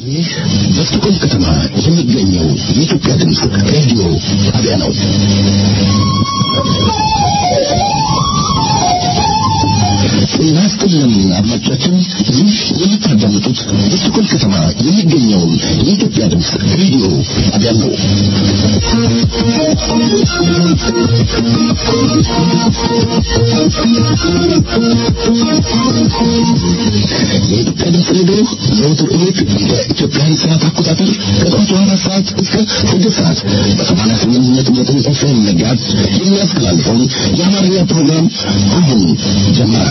ይህ በስቶኮልም ከተማ የሚገኘው የኢትዮጵያ ድምፅ ሬዲዮ ጣቢያ ነው። ጤና ይስጥልን አድማጮቻችን፣ ይህ የምታዳምጡት በስቶኮልም ከተማ የሚገኘውን የኢትዮጵያ ድምፅ ሬዲዮ ጣቢያ ነው። የኢትዮጵያ ድምፅ ሬዲዮ ዘወትር እሑድ በኢትዮጵያን ሰዓት አቆጣጠር ከጠዋቱ አራት ሰዓት እስከ ስድስት ሰዓት በሰማንያ ስምንት ነጥብ ዘጠኝ ኤፍኤም መጋዝ የሚያስተላልፈውን የአማርኛ ፕሮግራም አሁን ጀመረ።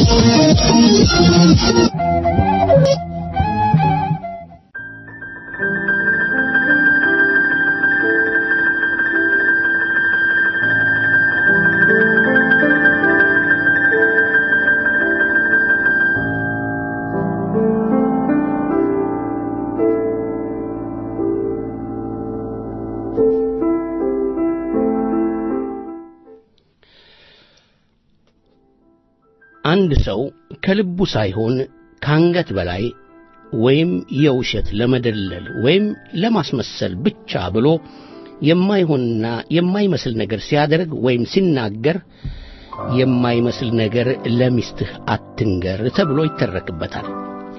አንድ ሰው ከልቡ ሳይሆን ከአንገት በላይ ወይም የውሸት ለመደለል ወይም ለማስመሰል ብቻ ብሎ የማይሆንና የማይመስል ነገር ሲያደርግ ወይም ሲናገር የማይመስል ነገር ለሚስትህ አትንገር ተብሎ ይተረክበታል።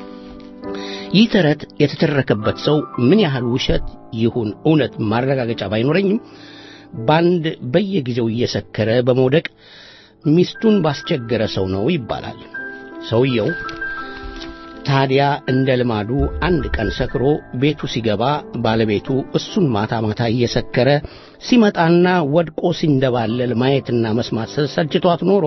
ይህ ተረት የተተረከበት ሰው ምን ያህል ውሸት ይሁን እውነት ማረጋገጫ ባይኖረኝም በአንድ በየጊዜው እየሰከረ በመውደቅ ሚስቱን ባስቸገረ ሰው ነው ይባላል። ሰውየው ታዲያ እንደ ልማዱ አንድ ቀን ሰክሮ ቤቱ ሲገባ ባለቤቱ እሱን ማታ ማታ እየሰከረ ሲመጣና ወድቆ ሲንደባለል ማየትና መስማት ሰልችቷት ኖሮ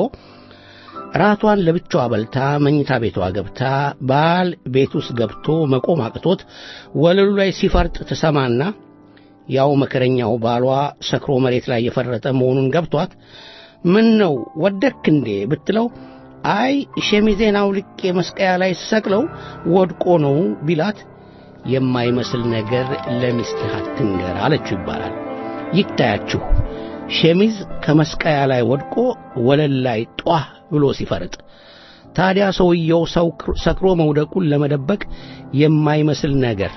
ራቷን ለብቻዋ በልታ መኝታ ቤቷ ገብታ ባል ቤት ውስጥ ገብቶ መቆም አቅቶት ወለሉ ላይ ሲፈርጥ ትሰማና ያው መከረኛው ባሏ ሰክሮ መሬት ላይ የፈረጠ መሆኑን ገብቷት ምን ነው ወደክ እንዴ ብትለው አይ ሸሚዜን አውልቄ መስቀያ ላይ ሰቅለው ወድቆ ነው ቢላት የማይመስል ነገር ለሚስትህ አትንገር አለችው ይባላል። ይታያችሁ ሸሚዝ ከመስቀያ ላይ ወድቆ ወለል ላይ ጧህ ብሎ ሲፈርጥ ታዲያ ሰውየው ሰክሮ መውደቁን ለመደበቅ የማይመስል ነገር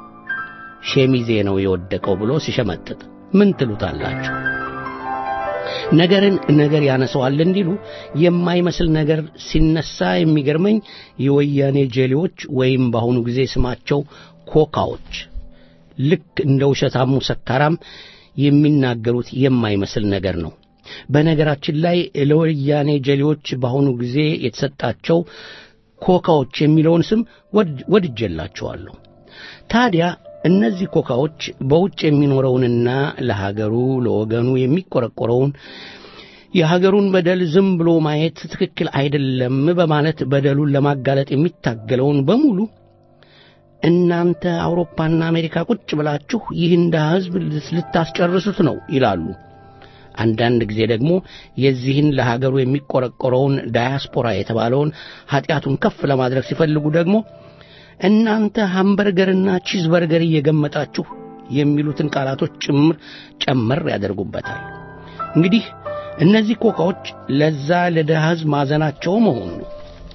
ሸሚዜ ነው የወደቀው ብሎ ሲሸመጥጥ ምን ትሉታላችሁ? ነገርን ነገር ያነሰዋል እንዲሉ የማይመስል ነገር ሲነሳ የሚገርመኝ የወያኔ ጀሌዎች ወይም በአሁኑ ጊዜ ስማቸው ኮካዎች ልክ እንደ ውሸታሙ ሰካራም የሚናገሩት የማይመስል ነገር ነው። በነገራችን ላይ ለወያኔ ጀሌዎች በአሁኑ ጊዜ የተሰጣቸው ኮካዎች የሚለውን ስም ወድጀላቸዋለሁ። ታዲያ እነዚህ ኮካዎች በውጭ የሚኖረውንና ለሀገሩ ለወገኑ የሚቆረቆረውን የሀገሩን በደል ዝም ብሎ ማየት ትክክል አይደለም በማለት በደሉን ለማጋለጥ የሚታገለውን በሙሉ እናንተ አውሮፓና አሜሪካ ቁጭ ብላችሁ ይህን ድሃ ሕዝብ ልታስጨርሱት ነው ይላሉ። አንዳንድ ጊዜ ደግሞ የዚህን ለሀገሩ የሚቆረቆረውን ዳያስፖራ የተባለውን ኀጢአቱን ከፍ ለማድረግ ሲፈልጉ ደግሞ እናንተ ሃምበርገርና ቺዝ በርገር እየገመጣችሁ የሚሉትን ቃላቶች ጭምር ጨመር ያደርጉበታል። እንግዲህ እነዚህ ኮካዎች ለዛ ለድሃ ሕዝብ ማዘናቸው መሆኑ ነው።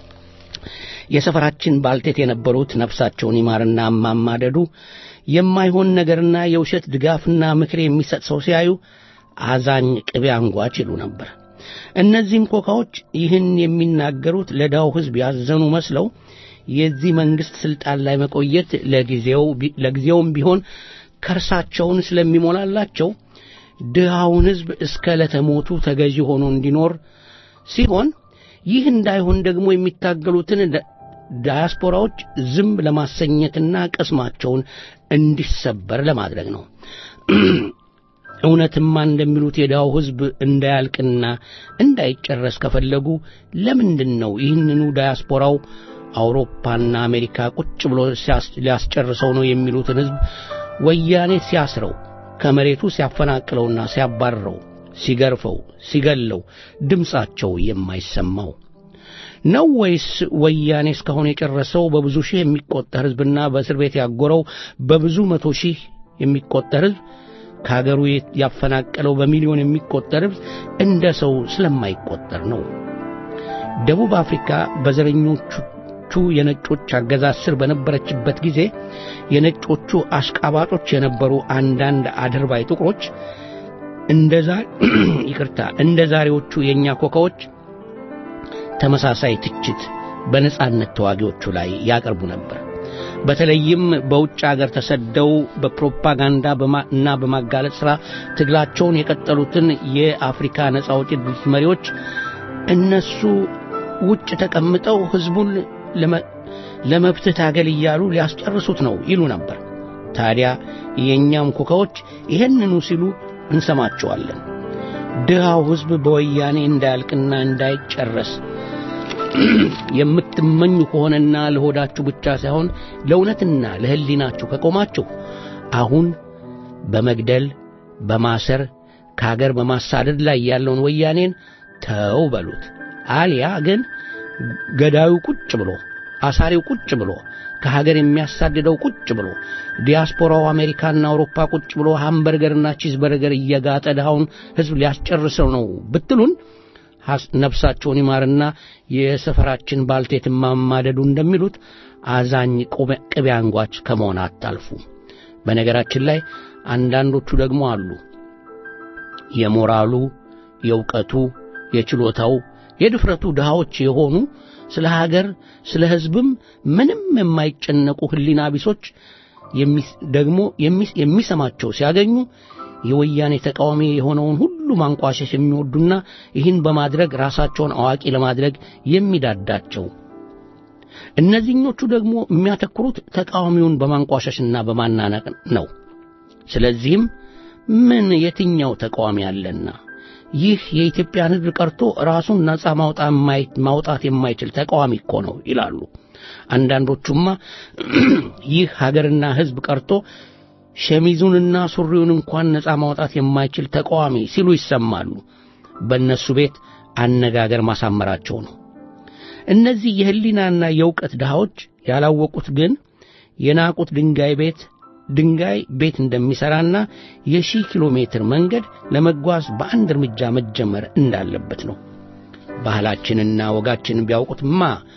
የሰፈራችን ባልቴት የነበሩት ነፍሳቸውን ይማርና ማማደዱ የማይሆን ነገርና የውሸት ድጋፍና ምክር የሚሰጥ ሰው ሲያዩ አዛኝ ቅቤ አንጓች ይሉ ነበር። እነዚህም ኮካዎች ይህን የሚናገሩት ለድሃው ሕዝብ ያዘኑ መስለው የዚህ መንግሥት ሥልጣን ላይ መቆየት ለጊዜውም ቢሆን ከርሳቸውን ስለሚሞላላቸው ድሃውን ሕዝብ እስከ ለተሞቱ ተገዢ ሆኖ እንዲኖር ሲሆን ይህ እንዳይሆን ደግሞ የሚታገሉትን ዳያስፖራዎች ዝም ለማሰኘትና ቅስማቸውን እንዲሰበር ለማድረግ ነው። እውነትማ እንደሚሉት የድሃው ሕዝብ እንዳያልቅና እንዳይጨረስ ከፈለጉ ለምንድን ነው ይህንኑ ዳያስፖራው አውሮፓና አሜሪካ ቁጭ ብሎ ሊያስጨርሰው ነው የሚሉትን ሕዝብ ወያኔ ሲያስረው ከመሬቱ ሲያፈናቅለውና ሲያባርረው ሲገርፈው ሲገለው ድምፃቸው የማይሰማው ነው ወይስ ወያኔ እስካሁን የጨረሰው በብዙ ሺህ የሚቆጠር ሕዝብና በእስር ቤት ያጎረው በብዙ መቶ ሺህ የሚቆጠር ሕዝብ ከአገሩ ያፈናቀለው በሚሊዮን የሚቆጠር ሕዝብ እንደ ሰው ስለማይቆጠር ነው። ደቡብ አፍሪካ በዘረኞቹ አገሪቱ የነጮች አገዛዝ ስር በነበረችበት ጊዜ የነጮቹ አሽቃባጮች የነበሩ አንዳንድ አድርባይ ጥቁሮች እንደዛ ይቅርታ እንደ ዛሬዎቹ የእኛ ኮካዎች ተመሳሳይ ትችት በነጻነት ተዋጊዎቹ ላይ ያቀርቡ ነበር። በተለይም በውጭ አገር ተሰደው በፕሮፓጋንዳ እና በማጋለጥ ሥራ ትግላቸውን የቀጠሉትን የአፍሪካ ነጻ አውጪ ድርጅት መሪዎች እነሱ ውጭ ተቀምጠው ሕዝቡን ለመብትህ ታገል እያሉ ሊያስጨርሱት ነው ይሉ ነበር። ታዲያ የእኛም ኮካዎች ይህንኑ ሲሉ እንሰማቸዋለን። ድሃው ሕዝብ በወያኔ እንዳያልቅና እንዳይጨረስ የምትመኙ ከሆነና ለሆዳችሁ ብቻ ሳይሆን ለእውነትና ለሕሊናችሁ ከቆማችሁ አሁን በመግደል በማሰር ከአገር በማሳደድ ላይ ያለውን ወያኔን ተው በሉት። አሊያ ግን ገዳዩ ቁጭ ብሎ አሳሪው ቁጭ ብሎ ከሀገር የሚያሳድደው ቁጭ ብሎ ዲያስፖራው አሜሪካና አውሮፓ ቁጭ ብሎ ሃምበርገርና ቺዝ በርገር እየጋጠ ድሃውን ሕዝብ ሊያስጨርሰው ነው ብትሉን ነፍሳቸውን ይማርና የሰፈራችን ባልቴት ማማደዱ እንደሚሉት አዛኝ ቅቤ አንጓች ከመሆን አታልፉ። በነገራችን ላይ አንዳንዶቹ ደግሞ አሉ የሞራሉ፣ የእውቀቱ፣ የችሎታው፣ የድፍረቱ ድሃዎች የሆኑ ስለ ሀገር ስለ ሕዝብም ምንም የማይጨነቁ ሕሊና ቢሶች ደግሞ የሚሰማቸው ሲያገኙ የወያኔ ተቃዋሚ የሆነውን ሁሉ ማንቋሸሽ የሚወዱና ይህን በማድረግ ራሳቸውን አዋቂ ለማድረግ የሚዳዳቸው እነዚህኞቹ ደግሞ የሚያተኩሩት ተቃዋሚውን በማንቋሸሽና በማናነቅ ነው። ስለዚህም ምን የትኛው ተቃዋሚ አለና ይህ የኢትዮጵያን ሕዝብ ቀርቶ ራሱን ነፃ ማውጣት የማይችል ተቃዋሚ እኮ ነው ይላሉ። አንዳንዶቹማ ይህ ሀገርና ሕዝብ ቀርቶ ሸሚዙንና ሱሪውን እንኳን ነፃ ማውጣት የማይችል ተቃዋሚ ሲሉ ይሰማሉ። በእነሱ ቤት አነጋገር ማሳመራቸው ነው። እነዚህ የሕሊናና የእውቀት ድሃዎች ያላወቁት ግን የናቁት ድንጋይ ቤት ድንጋይ ቤት እንደሚሠራና የሺህ ኪሎ ሜትር መንገድ ለመጓዝ በአንድ እርምጃ መጀመር እንዳለበት ነው። ባህላችንና ወጋችንን ቢያውቁትማ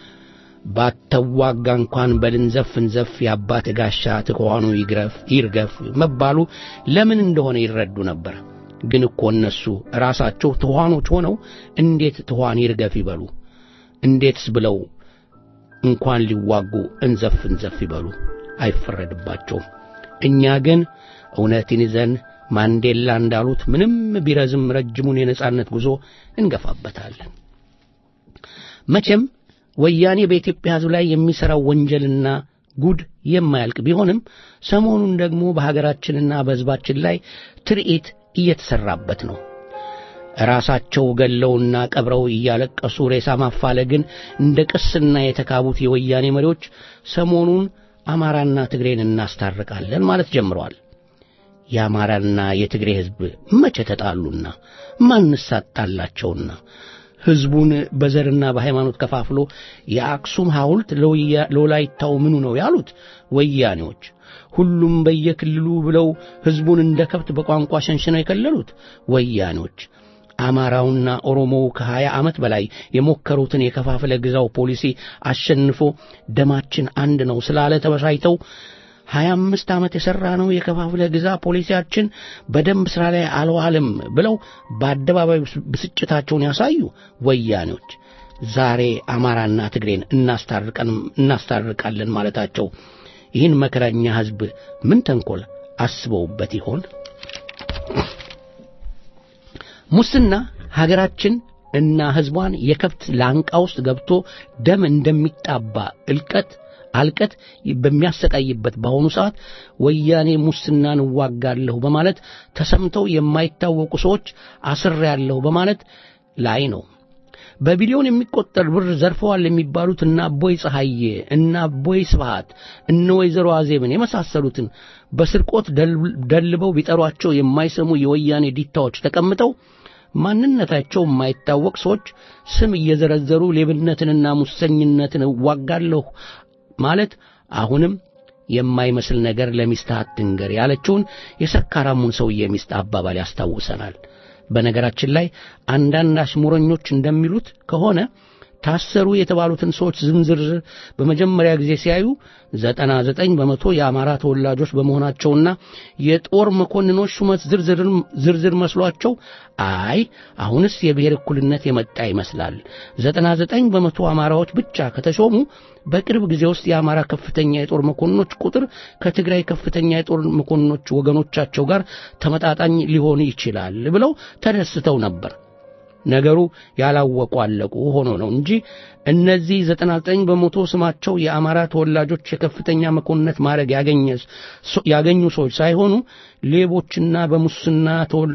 ባተዋጋ እንኳን በልንዘፍ እንዘፍ የአባት ጋሻ ትኋኑ ይግረፍ ይርገፍ መባሉ ለምን እንደሆነ ይረዱ ነበር። ግን እኮ እነሱ ራሳቸው ትኋኖች ሆነው እንዴት ትኋን ይርገፍ ይበሉ? እንዴትስ ብለው እንኳን ሊዋጉ እንዘፍ እንዘፍ ይበሉ? አይፈረድባቸውም። እኛ ግን እውነትን ይዘን ማንዴላ እንዳሉት ምንም ቢረዝም ረጅሙን የነጻነት ጉዞ እንገፋበታለን። መቼም ወያኔ በኢትዮጵያ ሕዝብ ላይ የሚሠራው ወንጀልና ጉድ የማያልቅ ቢሆንም ሰሞኑን ደግሞ በሀገራችንና በሕዝባችን ላይ ትርኢት እየተሠራበት ነው። ራሳቸው ገለውና ቀብረው እያለቀሱ ሬሳ ማፋለግን እንደ ቅስና የተካቡት የወያኔ መሪዎች ሰሞኑን አማራና ትግሬን እናስታርቃለን ማለት ጀምረዋል። የአማራና የትግሬ ሕዝብ መቼ ተጣሉና ማንስ አጣላቸውና ሕዝቡን በዘርና በሃይማኖት ከፋፍሎ የአክሱም ሐውልት ለወላይታው ምኑ ነው ያሉት ወያኔዎች፣ ሁሉም በየክልሉ ብለው ሕዝቡን እንደ ከብት በቋንቋ ሸንሽነው የከለሉት ወያኔዎች፣ አማራውና ኦሮሞው ከሀያ ዓመት በላይ የሞከሩትን የከፋፍለ ግዛው ፖሊሲ አሸንፎ ደማችን አንድ ነው ስላለ ተበሳይተው ሀያ አምስት ዓመት የሠራ ነው የከፋፍለ ግዛ ፖሊሲያችን በደንብ ሥራ ላይ አልዋልም ብለው በአደባባይ ብስጭታቸውን ያሳዩ ወያኔዎች ዛሬ አማራና ትግሬን እናስታርቃለን ማለታቸው ይህን መከረኛ ሕዝብ ምን ተንኰል አስበውበት ይሆን? ሙስና ሀገራችን እና ሕዝቧን የከብት ላንቃ ውስጥ ገብቶ ደም እንደሚጣባ እልቀት አልቀት በሚያሰቃይበት በአሁኑ ሰዓት ወያኔ ሙስናን እዋጋለሁ በማለት ተሰምተው የማይታወቁ ሰዎች አስሬያለሁ በማለት ላይ ነው። በቢሊዮን የሚቆጠር ብር ዘርፈዋል የሚባሉት እነ አቦይ ፀሐዬ፣ እነ አቦይ ስብሃት፣ እነ ወይዘሮ አዜብን የመሳሰሉትን በስርቆት ደልበው ቢጠሯቸው የማይሰሙ የወያኔ ዲታዎች ተቀምጠው ማንነታቸው የማይታወቅ ሰዎች ስም እየዘረዘሩ ሌብነትንና ሙሰኝነትን እዋጋለሁ ማለት አሁንም የማይመስል ነገር ለሚስትህ አትንገር ያለችውን የሰካራሙን ሰውዬ ሚስት አባባል ያስታውሰናል። በነገራችን ላይ አንዳንድ አሽሙረኞች እንደሚሉት ከሆነ ታሰሩ የተባሉትን ሰዎች ዝርዝር በመጀመሪያ ጊዜ ሲያዩ ዘጠና ዘጠኝ በመቶ የአማራ ተወላጆች በመሆናቸውና የጦር መኮንኖች ሹመት ዝርዝር መስሏቸው አይ አሁንስ የብሔር እኩልነት የመጣ ይመስላል፣ ዘጠና ዘጠኝ በመቶ አማራዎች ብቻ ከተሾሙ በቅርብ ጊዜ ውስጥ የአማራ ከፍተኛ የጦር መኮንኖች ቁጥር ከትግራይ ከፍተኛ የጦር መኮንኖች ወገኖቻቸው ጋር ተመጣጣኝ ሊሆን ይችላል ብለው ተደስተው ነበር። ነገሩ ያላወቁ አለቁ ሆኖ ነው እንጂ እነዚህ 99 በመቶ ስማቸው የአማራ ተወላጆች የከፍተኛ መኮንነት ማዕረግ ያገኙ ሰዎች ሳይሆኑ ሌቦችና በሙስና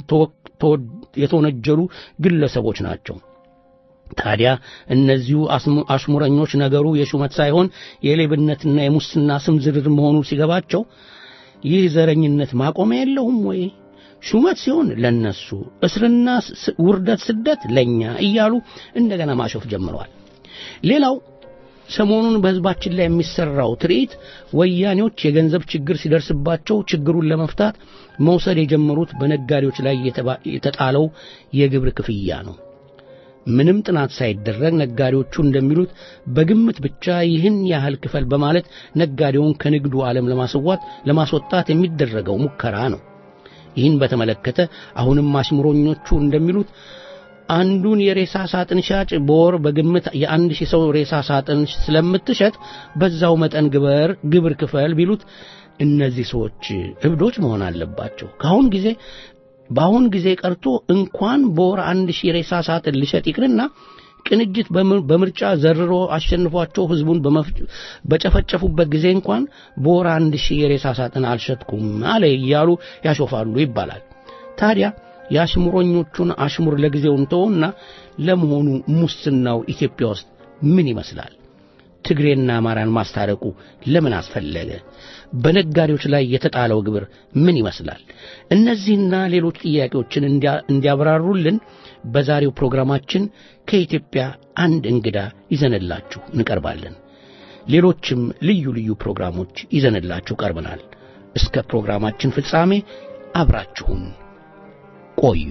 የተወነጀሉ ግለሰቦች ናቸው። ታዲያ እነዚሁ አሽሙረኞች ነገሩ የሹመት ሳይሆን የሌብነትና የሙስና ስም ዝርዝር መሆኑ ሲገባቸው ይህ ዘረኝነት ማቆሚያ የለውም ወይ? ሹመት ሲሆን ለነሱ፣ እስርና ውርደት፣ ስደት ለኛ እያሉ እንደገና ማሾፍ ጀምረዋል። ሌላው ሰሞኑን በሕዝባችን ላይ የሚሰራው ትርኢት ወያኔዎች የገንዘብ ችግር ሲደርስባቸው ችግሩን ለመፍታት መውሰድ የጀመሩት በነጋዴዎች ላይ የተጣለው የግብር ክፍያ ነው። ምንም ጥናት ሳይደረግ ነጋዴዎቹ እንደሚሉት በግምት ብቻ ይህን ያህል ክፈል በማለት ነጋዴውን ከንግዱ ዓለም ለማስዋት ለማስወጣት የሚደረገው ሙከራ ነው። ይህን በተመለከተ አሁንም አሽሙረኞቹ እንደሚሉት አንዱን የሬሳ ሳጥን ሻጭ በወር በግምት የአንድ ሺህ ሰው ሬሳ ሳጥን ስለምትሸጥ በዛው መጠን ግበር ግብር ክፈል ቢሉት እነዚህ ሰዎች እብዶች መሆን አለባቸው። ከአሁን ጊዜ በአሁን ጊዜ ቀርቶ እንኳን በወር አንድ ሺህ ሬሳ ሳጥን ሊሸጥ ይቅርና ቅንጅት በምርጫ ዘርሮ አሸንፏቸው ህዝቡን በጨፈጨፉበት ጊዜ እንኳን በወር አንድ ሺህ የሬሳ ሳጥን አልሸጥኩም አለ እያሉ ያሾፋሉ ይባላል። ታዲያ የአሽሙረኞቹን አሽሙር ለጊዜው እንተውና ለመሆኑ ሙስናው ኢትዮጵያ ውስጥ ምን ይመስላል? ትግሬና አማራን ማስታረቁ ለምን አስፈለገ? በነጋዴዎች ላይ የተጣለው ግብር ምን ይመስላል? እነዚህና ሌሎች ጥያቄዎችን እንዲያብራሩልን በዛሬው ፕሮግራማችን ከኢትዮጵያ አንድ እንግዳ ይዘንላችሁ እንቀርባለን። ሌሎችም ልዩ ልዩ ፕሮግራሞች ይዘንላችሁ ቀርበናል። እስከ ፕሮግራማችን ፍጻሜ አብራችሁን ቆዩ።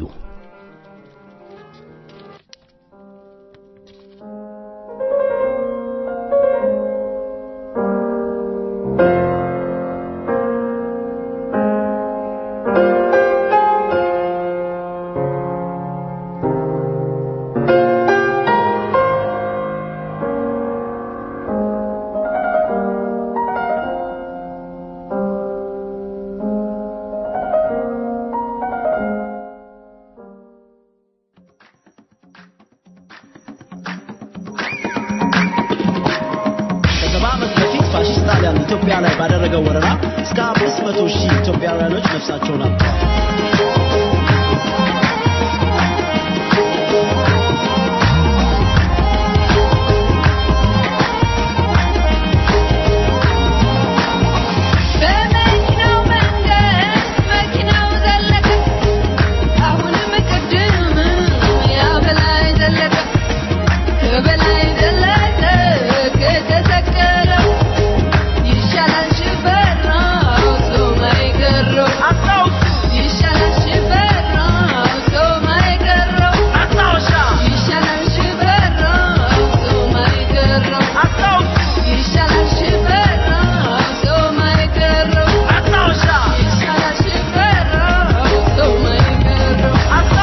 ኢትዮጵያ ላይ ባደረገው ወረራ እስከ አምስት መቶ ሺህ ኢትዮጵያውያኖች ነፍሳቸውን አጥተዋል። በመኪናው መንገድ መኪናው ዘለቀ አሁንም ቅድም ያ በላይ ዘለቀ ከበላይ ዘለቀ ከተሰቀለው ይሻላል ሽፈራው ሰው ማይገረው ይሻላል ሽፈራው ሰው ማይገረው ይሻላል ሽፈራው ሰው ማይገረው ይሻላል ሽፈራው ሰው ማይገረው ይሻላል ሽፈራው ሰው ማይገረው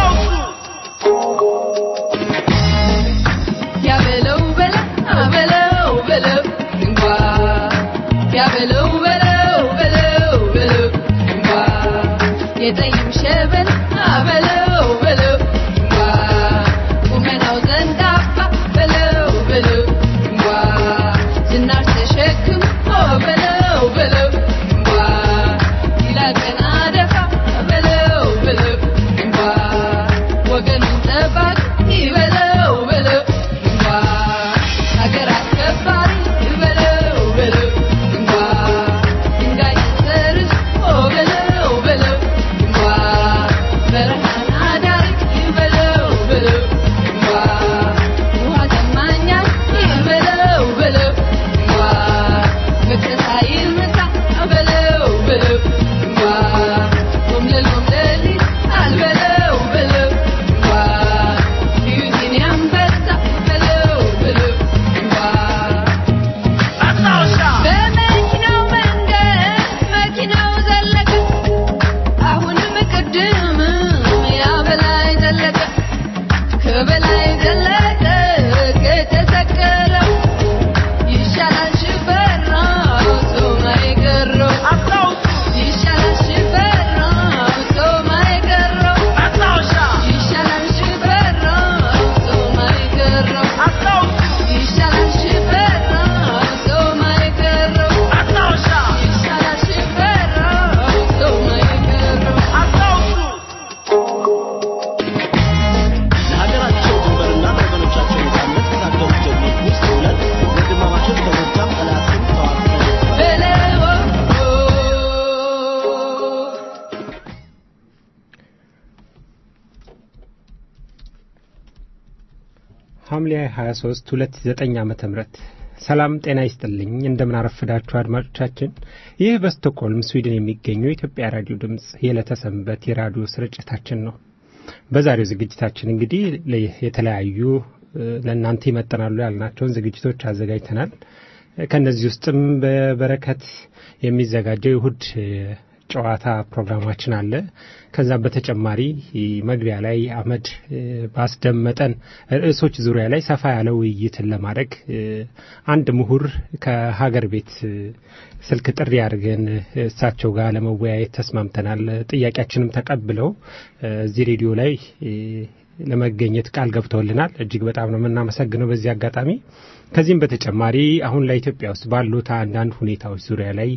ያበለው በላ አበለው በለው እንኳ ያበለው በለው በለው በለው እንኳ የጠይም ሸበል አበለው በለው እንኳ ቁመናው ዘንዳፋ በለው በለው እንኳ ዝናር ተሸክሞ በለው በለው እንኳ ይላቀና ደፋ በለው በለው እንኳ ወገኑን ጠባቂ በለው በለው እንኳ ሀገር አስከባሪ በለው በለው እንኳ ድንጋይ ሰርዞ በለው በለው እንኳ በረሃን ሐምሌ 23 2009 ዓመተ ምህረት ሰላም ጤና ይስጥልኝ። እንደምን አረፈዳችሁ አድማጮቻችን። ይህ በስቶክሆልም ስዊድን የሚገኘው የኢትዮጵያ ራዲዮ ድምፅ የዕለተ ሰንበት የራዲዮ ስርጭታችን ነው። በዛሬው ዝግጅታችን እንግዲህ የተለያዩ ለእናንተ ይመጠናሉ ያልናቸውን ዝግጅቶች አዘጋጅተናል። ከእነዚህ ውስጥም በበረከት የሚዘጋጀው የእሁድ ጨዋታ ፕሮግራማችን አለ። ከዛም በተጨማሪ መግቢያ ላይ አመድ ባስደመጠን ርዕሶች ዙሪያ ላይ ሰፋ ያለ ውይይትን ለማድረግ አንድ ምሁር ከሀገር ቤት ስልክ ጥሪ አድርገን እሳቸው ጋር ለመወያየት ተስማምተናል። ጥያቄያችንም ተቀብለው እዚህ ሬዲዮ ላይ ለመገኘት ቃል ገብተውልናል። እጅግ በጣም ነው የምናመሰግነው በዚህ አጋጣሚ። ከዚህም በተጨማሪ አሁን ለኢትዮጵያ ውስጥ ባሉት አንዳንድ ሁኔታዎች ዙሪያ ላይ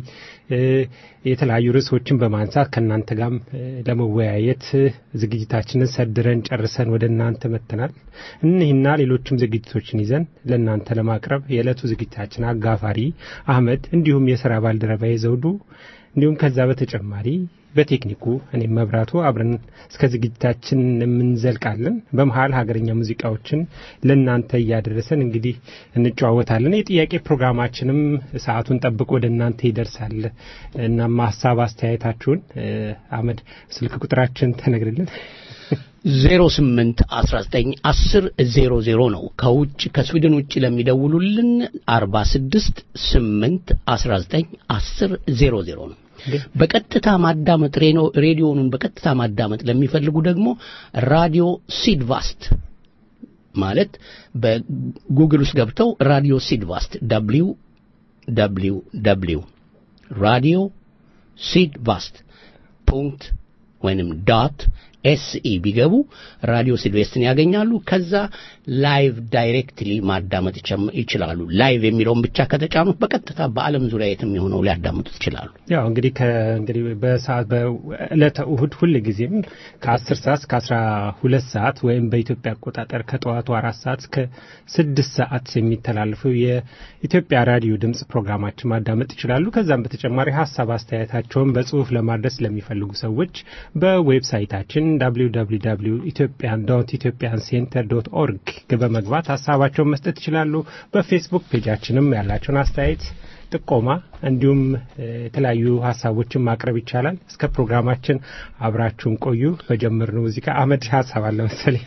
የተለያዩ ርዕሶችን በማንሳት ከእናንተ ጋርም ለመወያየት ዝግጅታችንን ሰድረን ጨርሰን ወደ እናንተ መጥተናል። እኒህና ሌሎችም ዝግጅቶችን ይዘን ለእናንተ ለማቅረብ የዕለቱ ዝግጅታችን አጋፋሪ አህመድ፣ እንዲሁም የስራ ባልደረባዬ ዘውዱ እንዲሁም ከዛ በተጨማሪ በቴክኒኩ እኔም መብራቱ አብረን እስከ ዝግጅታችን የምንዘልቃለን። በመሀል ሀገረኛ ሙዚቃዎችን ለእናንተ እያደረሰን እንግዲህ እንጨዋወታለን። የጥያቄ ፕሮግራማችንም ሰዓቱን ጠብቆ ወደ እናንተ ይደርሳል። እናም ሀሳብ አስተያየታችሁን አመድ ስልክ ቁጥራችን ተነግርልን። ዜሮ ስምንት አስራ ዘጠኝ አስር ዜሮ ዜሮ ነው። ከውጭ ከስዊድን ውጭ ለሚደውሉልን አርባ ስድስት ስምንት አስራ ዘጠኝ አስር ዜሮ ዜሮ ነው። በቀጥታ ማዳመጥ ሬዲዮኑን በቀጥታ ማዳመጥ ለሚፈልጉ ደግሞ ራዲዮ ሲድቫስት ማለት በጉግል ውስጥ ገብተው ራዲዮ ሲድቫስት ደብሊው ደብሊው ደብሊው ራዲዮ ሲድቫስት ፑንክት ወይንም ዳት ኤስኢ ቢገቡ ራዲዮ ሲልቬስትን ያገኛሉ። ከዛ ላይቭ ዳይሬክትሊ ማዳመጥ ይችላሉ። ላይቭ የሚለውን ብቻ ከተጫኑት በቀጥታ በዓለም ዙሪያ የትም የሆነው ሊያዳምጡት ይችላሉ። ያው እንግዲህ እንግዲህ በሰዓት በዕለተ እሁድ ሁል ጊዜም ከአስር ሰዓት እስከ አስራ ሁለት ሰዓት ወይም በኢትዮጵያ አቆጣጠር ከጠዋቱ አራት ሰዓት እስከ ስድስት ሰዓት የሚተላለፈው የኢትዮጵያ ራዲዮ ድምጽ ፕሮግራማችን ማዳመጥ ይችላሉ። ከዛም በተጨማሪ ሀሳብ አስተያየታቸውን በጽሁፍ ለማድረስ ለሚፈልጉ ሰዎች በዌብሳይታችን www ኢትዮጵያን ዶት ኢትዮጵያን ሴንተር ዶት ኦርግ በመግባት ሀሳባቸውን መስጠት ይችላሉ። በፌስቡክ ፔጃችንም ያላቸውን አስተያየት ጥቆማ እንዲሁም የተለያዩ ሀሳቦችን ማቅረብ ይቻላል። እስከ ፕሮግራማችን አብራችሁን ቆዩ። በጀመርነው ሙዚቃ አመድ ሀሳብ አለ መሰለኝ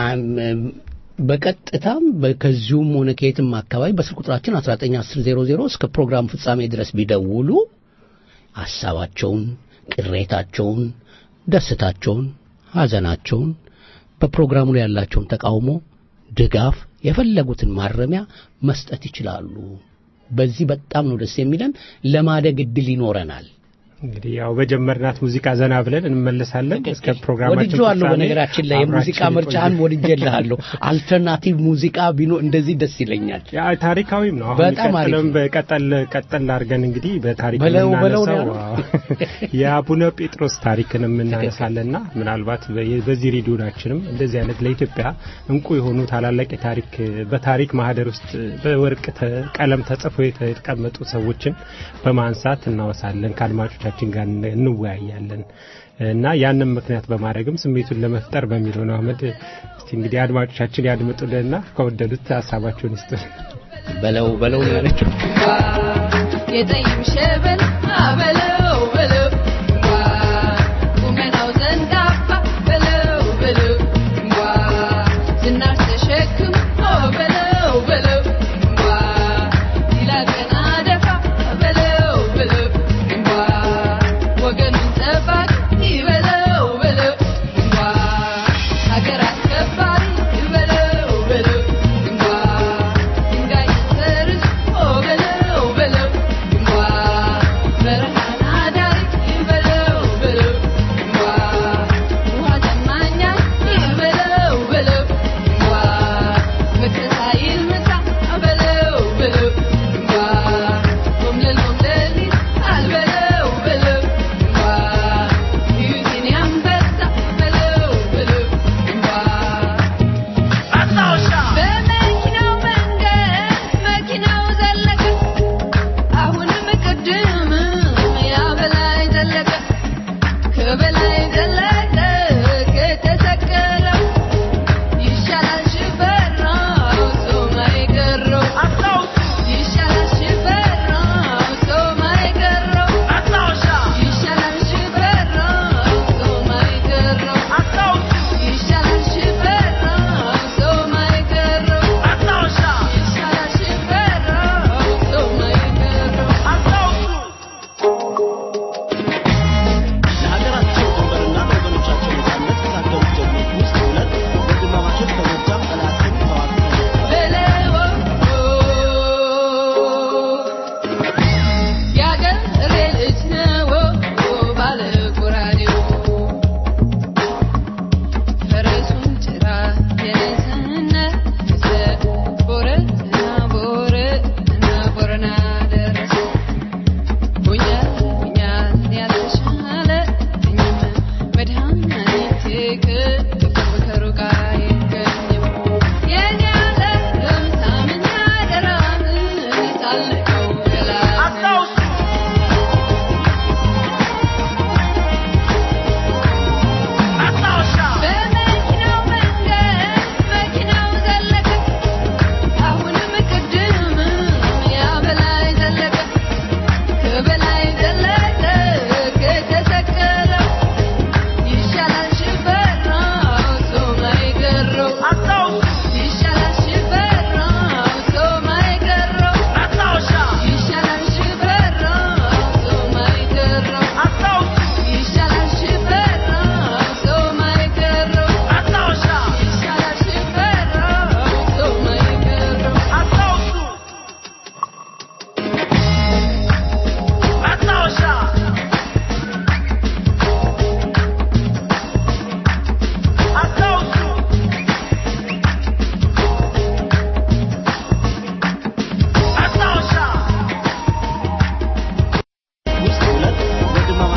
በቀጥታም ከዚሁም ሆነ ከየትም አካባቢ በስልክ ቁጥራችን 191000 እስከ ፕሮግራም ፍጻሜ ድረስ ቢደውሉ ሀሳባቸውን፣ ቅሬታቸውን፣ ደስታቸውን፣ ሐዘናቸውን በፕሮግራሙ ላይ ያላቸውን ተቃውሞ፣ ድጋፍ፣ የፈለጉትን ማረሚያ መስጠት ይችላሉ። በዚህ በጣም ነው ደስ የሚለን። ለማደግ እድል ይኖረናል። እንግዲህ ያው በጀመርናት ሙዚቃ ዘና ብለን እንመለሳለን። እስከ ፕሮግራማችን ወድጄዋለሁ። በነገራችን ላይ የሙዚቃ ምርጫህን ወድጄልሃለሁ። አልተርናቲቭ ሙዚቃ ቢኖ እንደዚህ ደስ ይለኛል። ያ ታሪካዊም ነው። አሁን በጣም አሪፍ ቀጥለም በቀጠል ቀጠል አድርገን እንግዲህ በታሪክ በለው በለው ነው የምናነሳው የአቡነ ጴጥሮስ ታሪክን የምናነሳለና ምናልባት በዚህ ሬዲዮናችንም እንደዚህ አይነት ለኢትዮጵያ እንቁ የሆኑ ታላላቅ የታሪክ በታሪክ ማህደር ውስጥ በወርቅ ቀለም ተጽፎ የተቀመጡ ሰዎችን በማንሳት እናወሳለን ከአድማጮች ከአድማጮቻችን ጋር እንወያያለን እና ያንን ምክንያት በማድረግም ስሜቱን ለመፍጠር በሚለው ነው። አህመድ እስቲ እንግዲህ አድማጮቻችን ያድምጡልንና ከወደዱት ሀሳባቸውን ይስጡ። በለው በለው ነው ያለችው። የጠይም ሸበል በለው በለው ቁመናው ዘንዳፋ በለው በለው ዝናር ተሸክም በለው በለው ይላል ቀና ደፋ በለው በለው ወገኑን ጠባቂ በለው በለው ሀገር አስከባሪ በለው በለው ድንጋይ ሰርቶ በለው በለው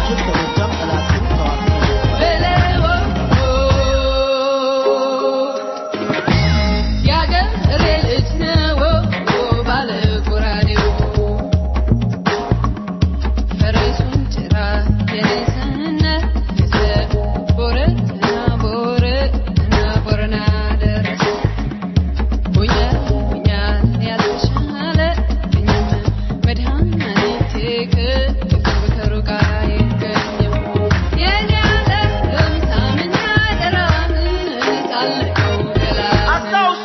ምሽት ከጎጃም ጠላትን ተዋግተው ነበር። የአገሬ ልጅ ነው ባለ ጎራዴው ፈረሱን ጭራ የኔሰነ ገሰ ቦረትና ቦረትና ቦረና ደረሰ ሆኛ ሆኛ ያልተሻለ እኛም መድኃኒቴ ከቅርብ ከሩቅ አይገኝም የኔ ዓለም ሳምና ደራን ሳልቀው ገላን አስታውሱ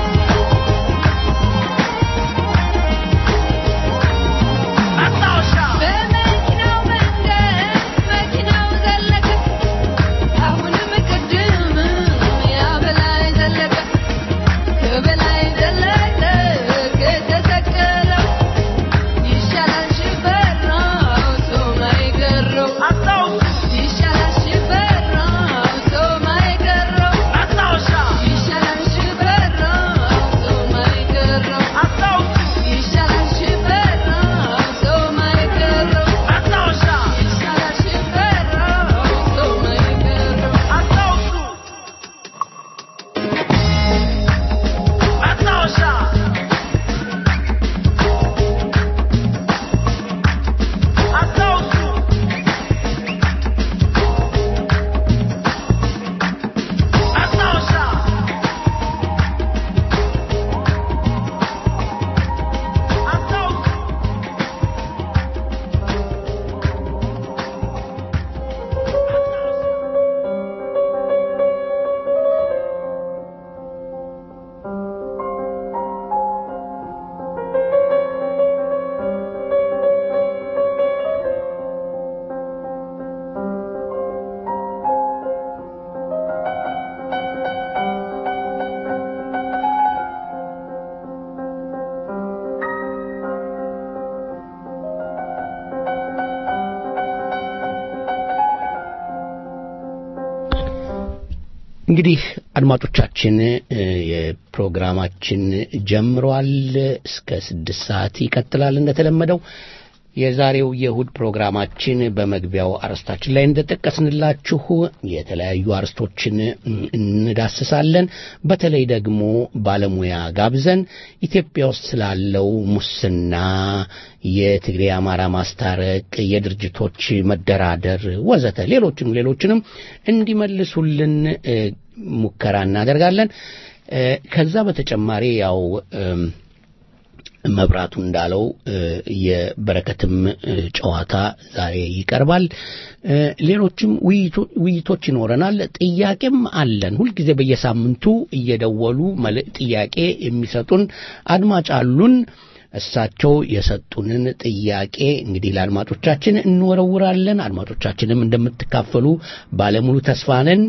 አስታውሻ በመኪናው መንገድ መኪናው ዘለቀ አሁንም ቅድም ያ በላይ ዘለቀ ከበላይ ዘለቀ ከተሰቀለው ይሻላል ሽፈራው ሰው ማይገረው አስታውሱ ይሻላል ሽፈራው ሰው ማይገረው አስታውሻ ይሻላል ሽፈራው ሰው ማይገረው አስታውሱ ይሻላል ሽፈራው ሰው ማይገረው አስታውሻ ይሻላል ሽፈራው ሰው ማይገረው አስታውሱ አስታውሻ አስታውሱ አስታውሻ አስታውሱ እንግዲህ አድማጮቻችን እ፣ የፕሮግራማችን ጀምሯል። እስከ ስድስት ሰዓት ይቀጥላል እንደተለመደው። የዛሬው የእሁድ ፕሮግራማችን በመግቢያው አርዕስታችን ላይ እንደጠቀስንላችሁ የተለያዩ አርዕስቶችን እ፣ እንዳስሳለን። በተለይ ደግሞ ባለሙያ ጋብዘን ኢትዮጵያ ውስጥ ስላለው ሙስና፣ የትግሬ አማራ ማስታረቅ፣ የድርጅቶች መደራደር ወዘተ ሌሎችንም ሌሎችንም እንዲመልሱልን እ፣ ሙከራ እናደርጋለን። እ፣ ከዛ በተጨማሪ ያው እም፣ መብራቱ እንዳለው እ፣ የበረከትም እ፣ ጨዋታ ዛሬ ይቀርባል። እ፣ ሌሎችም ውይይቶ- ውይይቶች ይኖረናል። ጥያቄም አለን። ሁልጊዜ በየሳምንቱ እየደወሉ መልእ ጥያቄ የሚሰጡን አድማጭ አሉን። እሳቸው የሰጡንን ጥያቄ እንግዲህ ለአድማጮቻችን እንወረውራለን። አድማጮቻችንም እንደምትካፈሉ ባለሙሉ ተስፋ ነን።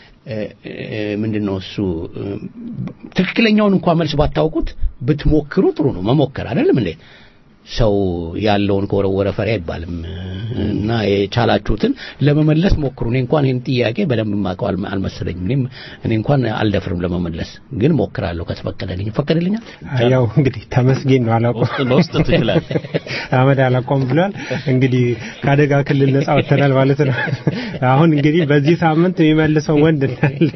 ምንድን ነው እሱ እ፣ ትክክለኛውን እንኳን መልስ ባታውቁት ብትሞክሩ ጥሩ ነው። መሞከር አይደለም እንዴ? ሰው ያለውን ከወረወረ ፈሪ አይባልም እና የቻላችሁትን ለመመለስ ሞክሩ። እኔ እንኳን ይህን ጥያቄ በደንብ የማውቀው አልመ- አልመሰለኝም። እኔም እኔ እንኳን አልደፍርም ለመመለስ፣ ግን ሞክራለሁ ከተፈቀደልኝ። ይፈቀድልኛል? ያው እንግዲህ ተመስገን ነው አላውቀው በውስጥ- በውስጥ ትችላለህ። አመድ አላቆም ብሏል። እንግዲህ ከአደጋ ክልል ነጻ ወጥተናል ማለት ነው። አሁን እንግዲህ በዚህ ሳምንት የሚመልሰው ወንድ እንዳለ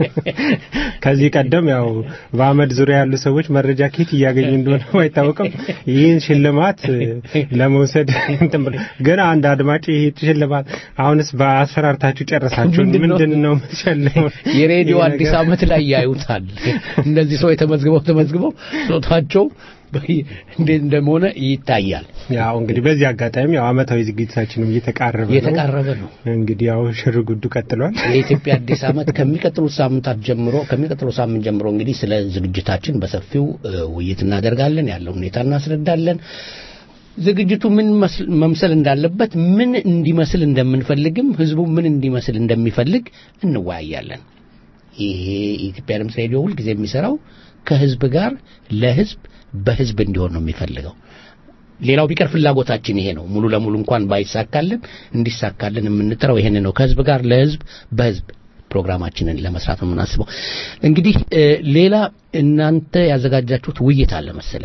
ከዚህ ቀደም ያው በአመድ ዙሪያ ያሉ ሰዎች መረጃ ከየት እያገኙ እንደሆነ አይታወቅም። ይህን ሽልማት ለመውሰድ እንትን ብሎ ግን አንድ አድማጭ ይህ ሽልማት አሁንስ በአስፈራርታችሁ ጨረሳችሁ ምንድን ነው? ምንድን ነው የምትሸልመው? የሬዲዮ ይህ አዲስ ነገር- ዓመት ላይ ያዩታል። እነዚህ ሰው የተመዝግበው ተመዝግበው ጾታቸው እንዴት እንደሆነ ይታያል። ያው እንግዲህ በዚህ አጋጣሚ ያው አመታዊ ዝግጅታችንም እየተቃረበ ነው። እየተቃረበ ነው። እንግዲህ ያው ሽር ጉዱ ቀጥሏል። የኢትዮጵያ አዲስ ዓመት ከሚቀጥሉት ሳምንታት ጀምሮ ከሚቀጥለው ሳምንት ጀምሮ እንግዲህ ስለ ዝግጅታችን በሰፊው እ, ውይይት እናደርጋለን። ያለው ሁኔታ እናስረዳለን። ዝግጅቱ ምን መስል- መምሰል እንዳለበት፣ ምን እንዲመስል እንደምንፈልግም፣ ህዝቡ ምን እንዲመስል እንደሚፈልግ እንወያያለን። ይሄ የኢትዮጵያ ድምፅ ሬዲዮ ሁልጊዜ የሚሰራው ከህዝብ ጋር ለህዝብ በህዝብ እንዲሆን ነው የሚፈልገው። ሌላው ቢቀር ፍላጎታችን ይሄ ነው። ሙሉ ለሙሉ እንኳን ባይሳካልን እንዲሳካልን የምንጥረው ይሄን ነው። ከህዝብ ጋር ለህዝብ በህዝብ ፕሮግራማችንን ለመስራት ነው የምናስበው። እንግዲህ እ, ሌላ እናንተ ያዘጋጃችሁት ውይይት አለ መሰለኝ።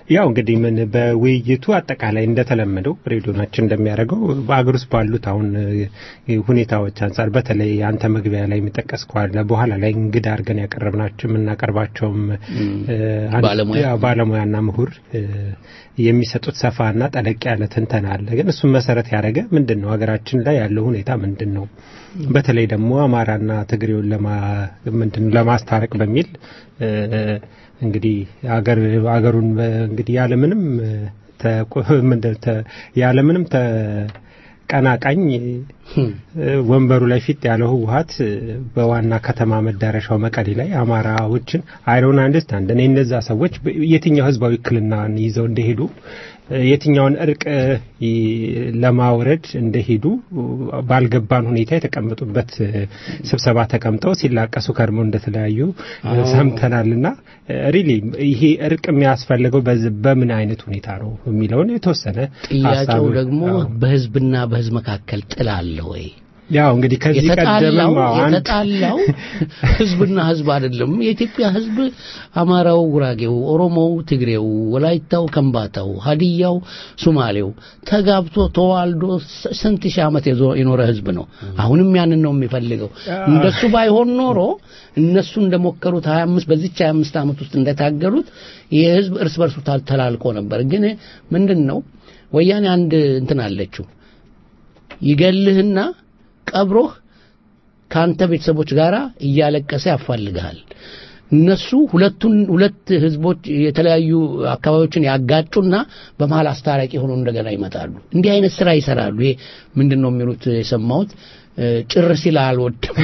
ያው እንግዲህ ምን በውይይቱ አጠቃላይ እንደተለመደው ሬዲዮናችን እንደሚያደርገው በአገር ውስጥ ባሉት አሁን እ፣ ሁኔታዎች አንጻር በተለይ አንተ መግቢያ ላይ የሚጠቀስከዋል በኋላ ላይ እንግዳ አድርገን ያቀረብናቸው የምናቀርባቸውም እ፣ አንድ- ባለሙያ። ያው ባለሙያና ምሁር እ፣ የሚሰጡት ሰፋና ጠለቅ ያለ ትንተና አለ። ግን እሱን መሰረት ያደረገ ምንድን ነው ሀገራችን ላይ ያለው ሁኔታ ምንድን ነው፣ በተለይ ደግሞ አማራና ትግሬውን ለማ ምንድን ነው ለማስታረቅ በሚል እ፣ እንግዲህ አገር አገሩን በ- እንግዲህ ያለምንም ተቆ- ምንድን ተ- ያለምንም ተቀናቃኝ እ፣ ወንበሩ ላይ ፊት ያለው ህወሀት እ፣ በዋና ከተማ መዳረሻው መቀሌ ላይ አማራዎችን አይሮን አንደርስታንድ እኔ እነዛ ሰዎች በ- የትኛው ህዝባዊ ውክልናን ይዘው እንደሄዱ እ፣ የትኛውን እርቅ እ፣ ይ- ለማውረድ እንደሄዱ እ፣ ባልገባን ሁኔታ የተቀመጡበት እ፣ ስብሰባ ተቀምጠው ሲላቀሱ ከርሞ እንደተለያዩ እ፣ ሰምተናልና ሪሊ ይሄ እርቅ የሚያስፈልገው በዝ- በምን አይነት ሁኔታ ነው የሚለውን የተወሰነ ጥያቄው ሀሳብ- ደግሞ አዎ። በህዝብና በህዝብ መካከል ጥል አለ ወይ? ያው እንግዲህ ከዚህ የተጣላው ቀደምም አዎ፣ አንድ የተጣላው ህዝብና ህዝብ አይደለም። የኢትዮጵያ ህዝብ አማራው፣ ጉራጌው፣ ኦሮሞው፣ ትግሬው፣ ወላይታው፣ ከምባታው፣ ሀዲያው፣ ሱማሌው ተጋብቶ ተዋልዶ ስ- ስንት ሺህ ዓመት የዞ- የኖረ ህዝብ ነው። አሁንም ያንን ነው የሚፈልገው። እንደሱ ባይሆን ኖሮ እነሱ እንደሞከሩት 25 በዚች 25 ዓመት ውስጥ እንደታገሉት ይህ ህዝብ እርስ በርሱ ታል- ተላልቆ ነበር። ግን ምንድን ነው ወያኔ አንድ እንትን አለችው ይገልህና ቀብሮህ ከአንተ ቤተሰቦች ጋር እያለቀሰ ያፋልግሃል። እነሱ ሁለቱን ሁለት ህዝቦች የተለያዩ አካባቢዎችን ያጋጩና በመሀል አስታራቂ ሆኖ እንደገና ይመጣሉ። እንዲህ አይነት ስራ ይሰራሉ። ይሄ ምንድን ነው የሚሉት የሰማሁት እ፣ ጭር ሲል አልወድም።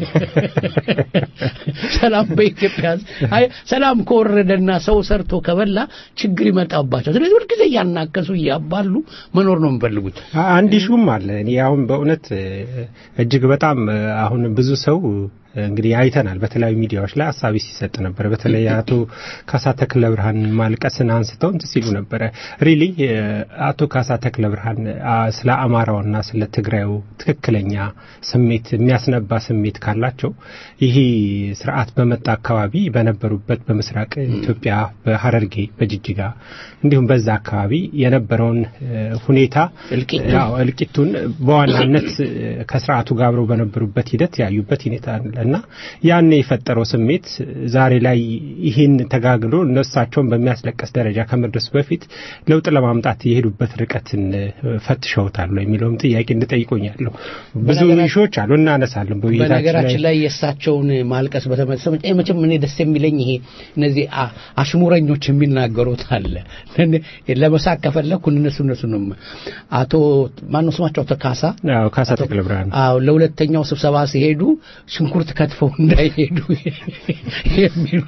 ሰላም በኢትዮጵያ ህዝብ አይ ሰላም ከወረደና ሰው ሰርቶ ከበላ ችግር ይመጣባቸው። ስለዚህ ሁልጊዜ እያናከሱ እያባሉ መኖር ነው የሚፈልጉት። አንድ ሹም አለ። እኔ አሁን በእውነት እ፣ እጅግ በጣም እ፣ አሁን ብዙ ሰው እ፣ እንግዲህ አይተናል። በተለያዩ ሚዲያዎች ላይ ሀሳቢ ሲሰጥ ነበረ። በተለይ አቶ ካሳ ተክለ ብርሃን ማልቀስን አንስተው እንትን ሲሉ ነበረ። ሪሊ አቶ ካሳ ተክለ ብርሃን አ፣ ስለ አማራውና ስለ ትግራዩ ትክክለኛ ስሜት የሚያስነባ ስሜት ካላቸው ይሄ ስርዓት በመጣ አካባቢ በነበሩበት በምስራቅ ኢትዮጵያ በሀረርጌ በጅጅጋ እንዲሁም በዛ አካባቢ የነበረውን እ፣ ሁኔታ እልቂቱን ያው እልቂቱን በዋናነት እ፣ ከስርዓቱ ጋር አብረው በነበሩበት ሂደት ያዩበት ሁኔታ አለ እና ያን የፈጠረው ስሜት ዛሬ ላይ ይህን ተጋግሎ እነሳቸውን በሚያስለቀስ ደረጃ ከመድረሱ በፊት ለውጥ ለማምጣት የሄዱበት ርቀትን እ፣ ፈትሸውታል ወይ የሚለውም ጥያቄ እንድጠይቆኛለሁ። ብዙ በነገራ- ኢሾች አሉ እናነሳለን በውይይታችን በነገራችን ላይ ላይ የእሳቸውን ማልቀስ በተመለሰ መቼ- መቼም እኔ ደስ የሚለኝ ይሄ እነዚህ አ- አሽሙረኞች የሚናገሩት አለ እኔ ለመሳቅ ከፈለኩ እነሱ እነሱ ነው አቶ ማነው ስማቸው አቶ ካሳ አዎ፣ ካሳ ተክለ ብርሃን አዎ ለሁለተኛው ስብሰባ ሲሄዱ ሽንኩርት ከትፈው እንዳይሄዱ የሚሉ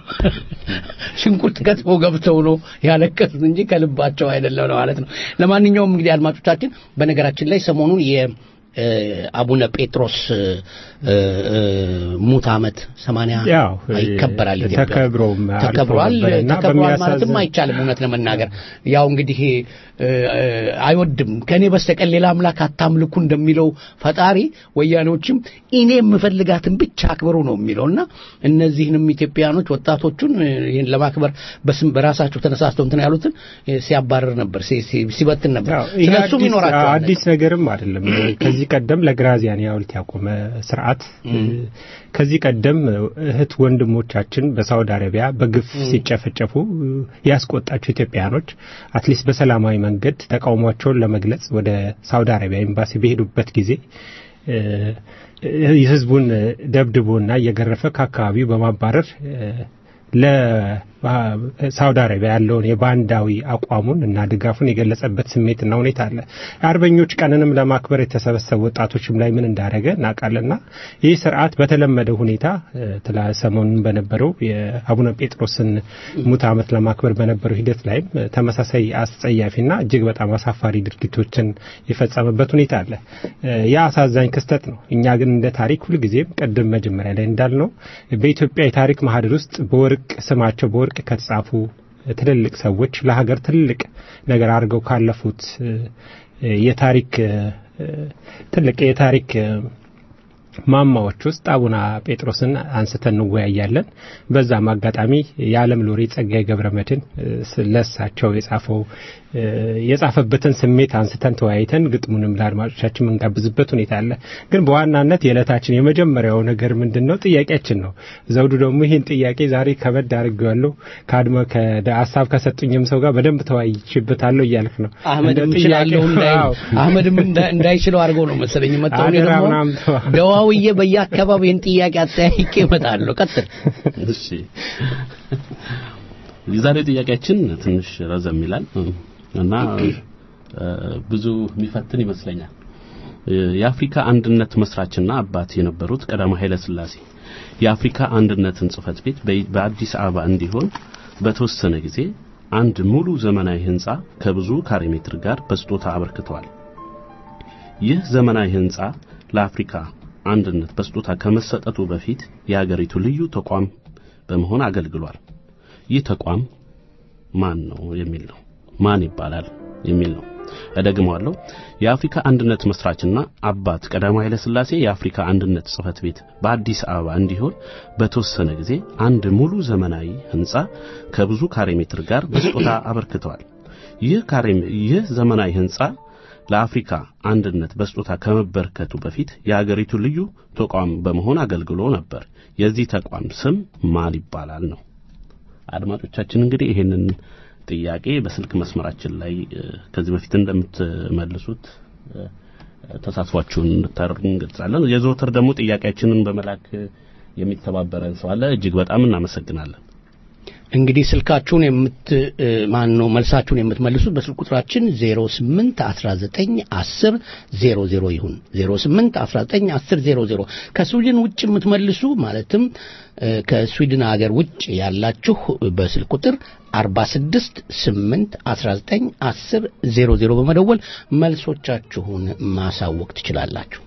ሽንኩርት ከትፈው ገብተው ነው ያለቀሱት እንጂ ከልባቸው አይደለም ነው ማለት ነው። ለማንኛውም እንግዲህ አድማጮቻችን በነገራችን ላይ ሰሞኑን የ እ፣ አቡነ ጴጥሮስ እ፣ እ፣ ሙት ዓመት ሰማንያ ያው ይከበራል። ኢትዮጵያ ውስጥ። ተከብሮም አልፎ ተከብሯል ነበረና ተከብሯል ማለትም በሚያሳዝን- አይቻልም። እውነት ለመናገር ያው እንግዲህ እ፣ እ፣ አይወድም ከኔ በስተቀር ሌላ አምላክ አታምልኩ እንደሚለው ፈጣሪ ወያኔዎችም እኔ የምፈልጋትን ብቻ አክብሩ ነው የሚለውና እነዚህንም ኢትዮጵያኖች ወጣቶቹን እ፣ ይህን ለማክበር በስም በራሳቸው ተነሳስተው እንትን ያሉትን እ፣ ሲያባርር ነበር፣ ሲ- ሲ- ሲበትን ነበር። ያው ይሄ ስለሱም አዲስ- ይኖራቸዋል። አዲስ ነገርም አይደለም። ከዚህ ቀደም ለግራዚያኒ ሐውልት ያቆመ ስርዓት ከዚህ ቀደም እህት ወንድሞቻችን በሳውዲ አረቢያ በግፍ ሲጨፈጨፉ ያስቆጣቸው ኢትዮጵያኖች አትሊስት በሰላማዊ መንገድ ተቃውሟቸውን ለመግለጽ ወደ ሳውዲ አረቢያ ኤምባሲ በሄዱበት ጊዜ እ፣ ህዝቡን ደብድቦና እየገረፈ ከአካባቢው በማባረር እ፣ ለሳውዲ አረቢያ ያለውን የባንዳዊ አቋሙን እና ድጋፉን የገለጸበት ስሜትና ሁኔታ አለ። የአርበኞች ቀንንም ለማክበር የተሰበሰቡ ወጣቶችም ላይ ምን እንዳደረገ እናውቃለና ይህ ስርዓት በተለመደ ሁኔታ እ፣ ትላ ሰሞኑን በነበረው የአቡነ ጴጥሮስን ሙት ዓመት ለማክበር በነበረው ሂደት ላይም እ፣ ተመሳሳይ አስጸያፊና እጅግ በጣም አሳፋሪ ድርጊቶችን የፈጸመበት ሁኔታ አለ። እ፣ ያ አሳዛኝ ክስተት ነው። እኛ ግን እንደ ታሪክ ሁልጊዜም ቅድም መጀመሪያ ላይ እንዳልነው በኢትዮጵያ የታሪክ ማህደር ውስጥ በወርቅ ስማቸው በወርቅ ከተጻፉ ትልልቅ ሰዎች ለሀገር ትልቅ ነገር አድርገው ካለፉት እ፣ የታሪክ እ፣ ትልቅ የታሪክ እ፣ ማማዎች ውስጥ አቡነ ጴጥሮስን አንስተን እንወያያለን። በዛም አጋጣሚ የዓለም ሎሬ ጸጋዬ ገብረመድኅን ለሳቸው የጻፈው የጻፈበትን ስሜት አንስተን ተወያይተን ግጥሙንም ለአድማጮቻችን የምንጋብዝበት ሁኔታ አለ። ግን በዋናነት የዕለታችን የመጀመሪያው ነገር ምንድን ነው? ጥያቄያችን ነው። ዘውዱ ደግሞ ይህን ጥያቄ ዛሬ ከበድ አድርጌዋለሁ ከአድማ ሀሳብ ከሰጡኝም ሰው ጋር በደንብ ተወያይችበታለሁ እያልክ ነው። አህመድም እችላለሁ አህመድም እንዳይችለው አድርገው ነው መሰለኝ መጣሁ። እኔ አደራ ደግሞ ምናምን ተው። ደዋውዬ በየአካባቢው ይህን ጥያቄ አጠያይቄ እመጣለሁ። ቀጥል። እሺ የዛሬው ጥያቄያችን ትንሽ ረዘም ይላል እና እ፣ ብዙ የሚፈትን ይመስለኛል። እ፣ የአፍሪካ አንድነት መስራችና አባት የነበሩት ቀዳማዊ ኃይለ ሥላሴ የአፍሪካ አንድነትን ጽሕፈት ቤት በ- በአዲስ አበባ እንዲሆን በተወሰነ ጊዜ አንድ ሙሉ ዘመናዊ ህንጻ ከብዙ ካሬ ሜትር ጋር በስጦታ አበርክተዋል። ይህ ዘመናዊ ህንጻ ለአፍሪካ አንድነት በስጦታ ከመሰጠቱ በፊት የሀገሪቱ ልዩ ተቋም በመሆን አገልግሏል። ይህ ተቋም ማን ነው የሚል ነው። ማን ይባላል የሚል ነው። እደግመዋለሁ። የአፍሪካ አንድነት መስራችና አባት ቀዳማዊ ኃይለ ሥላሴ የአፍሪካ አንድነት ጽሕፈት ቤት በአዲስ አበባ እንዲሆን በተወሰነ ጊዜ አንድ ሙሉ ዘመናዊ ህንጻ ከብዙ ካሬ ሜትር ጋር በስጦታ አበርክተዋል። ይህ ካሬ ይህ ዘመናዊ ህንጻ ለአፍሪካ አንድነት በስጦታ ከመበርከቱ በፊት የአገሪቱ ልዩ ተቋም በመሆን አገልግሎ ነበር። የዚህ ተቋም ስም ማን ይባላል ነው። አድማጮቻችን እንግዲህ ይሄንን ጥያቄ በስልክ መስመራችን ላይ እ፣ ከዚህ በፊት እንደምትመልሱት እ፣ ተሳትፏችሁን እንድታደርጉ እንገልጻለን። የዘወትር ደግሞ ጥያቄያችንን በመላክ የሚተባበረን ሰው አለ። እጅግ በጣም እናመሰግናለን። እንግዲህ ስልካችሁን የምት ማን ነው መልሳችሁን የምትመልሱት በስልክ ቁጥራችን 08 19 10 00 ይሁን 08 19 10 00 ከስዊድን ውጭ የምትመልሱ ማለትም እ፣ ከስዊድን ሀገር ውጭ ያላችሁ በስልክ ቁጥር 46 8 19 10 00 በመደወል መልሶቻችሁን ማሳወቅ ትችላላችሁ።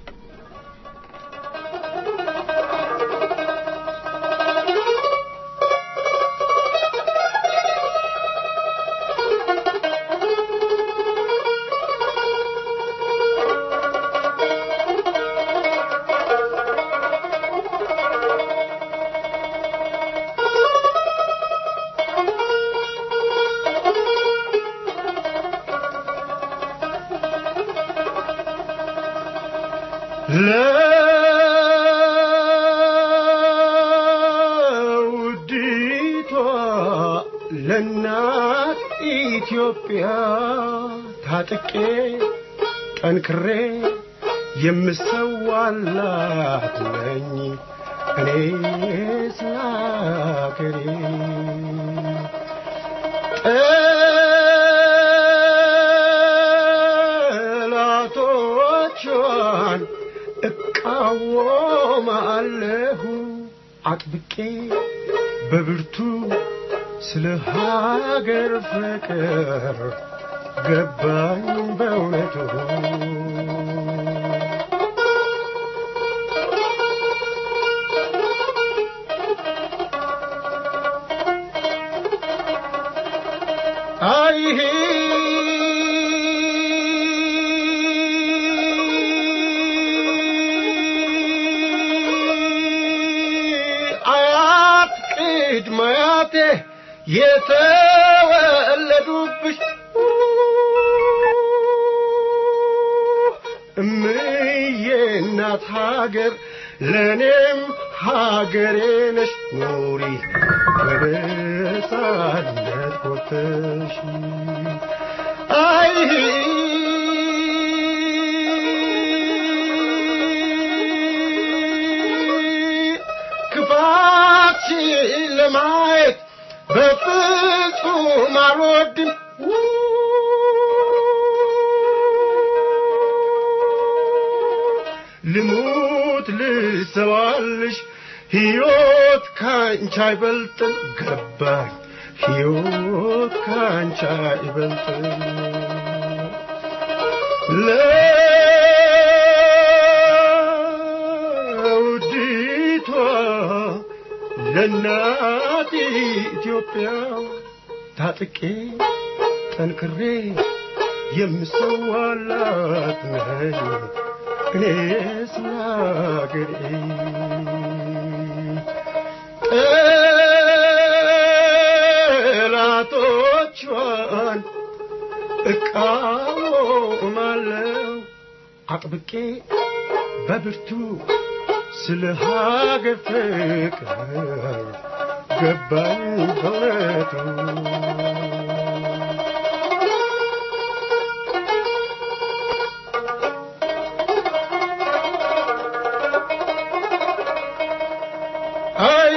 ለውዲቷ ለእናት ኢትዮጵያ ታጥቄ ጠንክሬ የምሰዋላት ነኝ እኔ ስላገሬ ጠላቶቿን እቃወማለሁ አጥብቄ በብርቱ ስለ ሀገር ፍቅር ገባኝ በእውነቱ አይሄ አያት ቅድመ አያቴ የተወለዱብሽ እምዬ እናት ሀገር ለእኔም ሀገሬ ነሽ ኑሪ በነጻነት ኮርተሽ አይ ክፋትሽን ለማየት በፍጹም አልወድም ልሙት ልሰዋልሽ ሕይወት ካንቺ አይበልጥም ገባኝ ሕይወት ካንቺ አይበልጥም ለውዲቷ ለእናት ኢትዮጵያ ታጥቄ ጠንክሬ የምሰዋላት ነኝ እኔስ ለአገሬ ጠላቶቿን እቃወማለሁ አጥብቄ በብርቱ ስለ ሀገር ፍቅር ገባኝ በእውነቱ አይ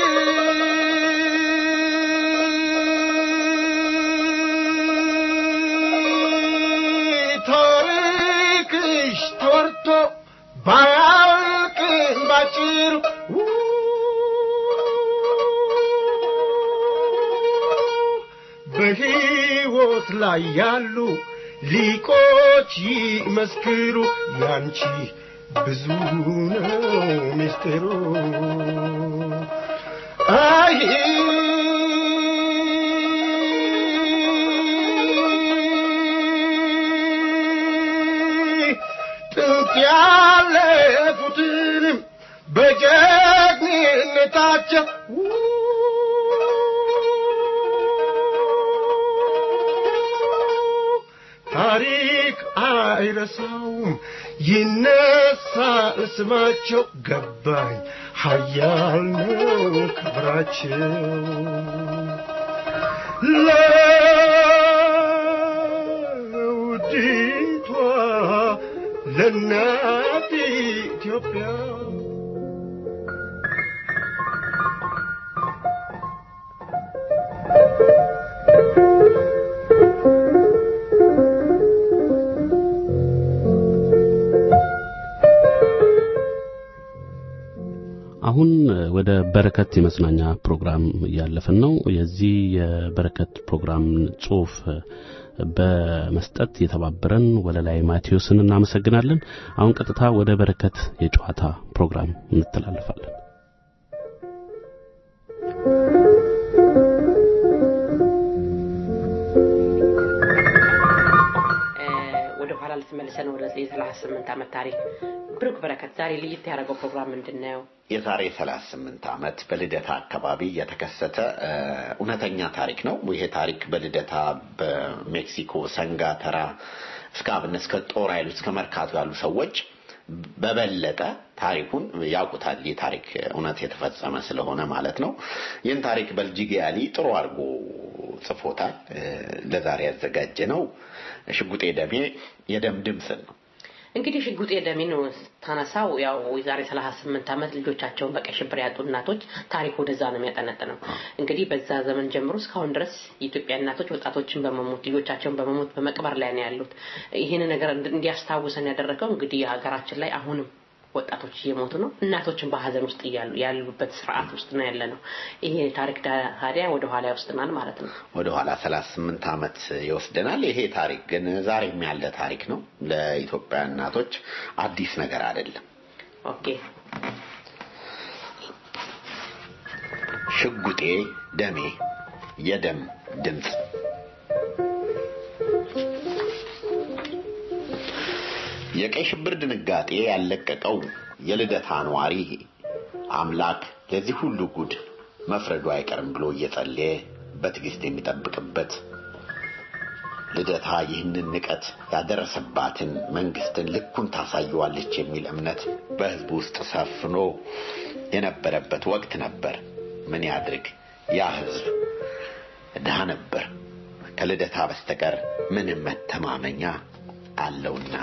ታሪክሽ ተወርቶ ባያልቅም ባጭሩ በሕይወት ላይ ያሉ ሊቆች ይመስክሩ ያንቺ ብዙ ነው ምስጢሩ አይ ጥንት ያለፉትንም በጀግንነታቸው ታሪክ አይረሳውም ይነሳል ስማቸው ገባኝ ሀያል ነው ክብራቸው ለውዲቷ ለእናት ኢትዮጵያ አሁን ወደ በረከት የመዝናኛ ፕሮግራም እያለፍን ነው። የዚህ የበረከት ፕሮግራም ጽሑፍ በመስጠት የተባበረን ወለላይ ማቴዎስን እናመሰግናለን። አሁን ቀጥታ ወደ በረከት የጨዋታ ፕሮግራም እንተላለፋለን። ወደ ኋላ ልትመልሰን ወደ የሰላሳ ስምንት ዓመት ታሪክ ብሩክ በረከት ዛሬ ለየት ያደረገው ፕሮግራም ምንድን ነው? የዛሬ 38 ዓመት በልደታ አካባቢ የተከሰተ እ፣ እውነተኛ ታሪክ ነው። ይሄ ታሪክ በልደታ በሜክሲኮ ሰንጋ ተራ እስከ አብነት እስከ ጦር ኃይሉ እስከ መርካቶ ያሉ ሰዎች በበለጠ ታሪኩን ያውቁታል። ይህ ታሪክ እውነት የተፈጸመ ስለሆነ ማለት ነው። ይህን ታሪክ በልጅጌ ያሊ ጥሩ አድርጎ ጽፎታል። እ፣ ለዛሬ ያዘጋጀ ነው ሽጉጤ ደሜ የደም ድምፅን ነው። እንግዲህ ሽጉጤ ደሜን ታነሳው ያው የዛሬ ሰላሳ ስምንት ዓመት ልጆቻቸውን በቀይ ሽብር ያጡ እናቶች ታሪክ ወደዛ ነው የሚያጠነጥነው። እንግዲህ በዛ ዘመን ጀምሮ እስካሁን ድረስ የኢትዮጵያ እናቶች ወጣቶችን በመሞት ልጆቻቸውን በመሞት በመቅበር ላይ ነው ያሉት። ይህን ነገር እንድ- እንዲያስታውሰን ያደረገው እንግዲህ ሀገራችን ላይ አሁንም ወጣቶች እየሞቱ ነው። እናቶችን በሀዘን ውስጥ እያሉ ያሉበት ስርዓት ውስጥ ነው ያለ ነው። ይሄ ታሪክ ዳ- ታዲያ ወደ ኋላ ይወስድናል ማለት ነው። ወደ ኋላ 38 ዓመት ይወስደናል። ይሄ ታሪክ ግን ዛሬም ያለ ታሪክ ነው። ለኢትዮጵያ እናቶች አዲስ ነገር አይደለም። ኦኬ ሽጉጤ ደሜ የደም ድምፅ የቀይ ሽብር ድንጋጤ ያለቀቀው የልደታ ነዋሪ አምላክ ለዚህ ሁሉ ጉድ መፍረዱ አይቀርም ብሎ እየጸለየ በትዕግስት የሚጠብቅበት ልደታ ይህንን ንቀት ያደረሰባትን መንግስትን ልኩን ታሳየዋለች የሚል እምነት በህዝቡ ውስጥ ሰፍኖ የነበረበት ወቅት ነበር። ምን ያድርግ ያ ህዝብ ድሃ ነበር። ከልደታ በስተቀር ምንም መተማመኛ አለውና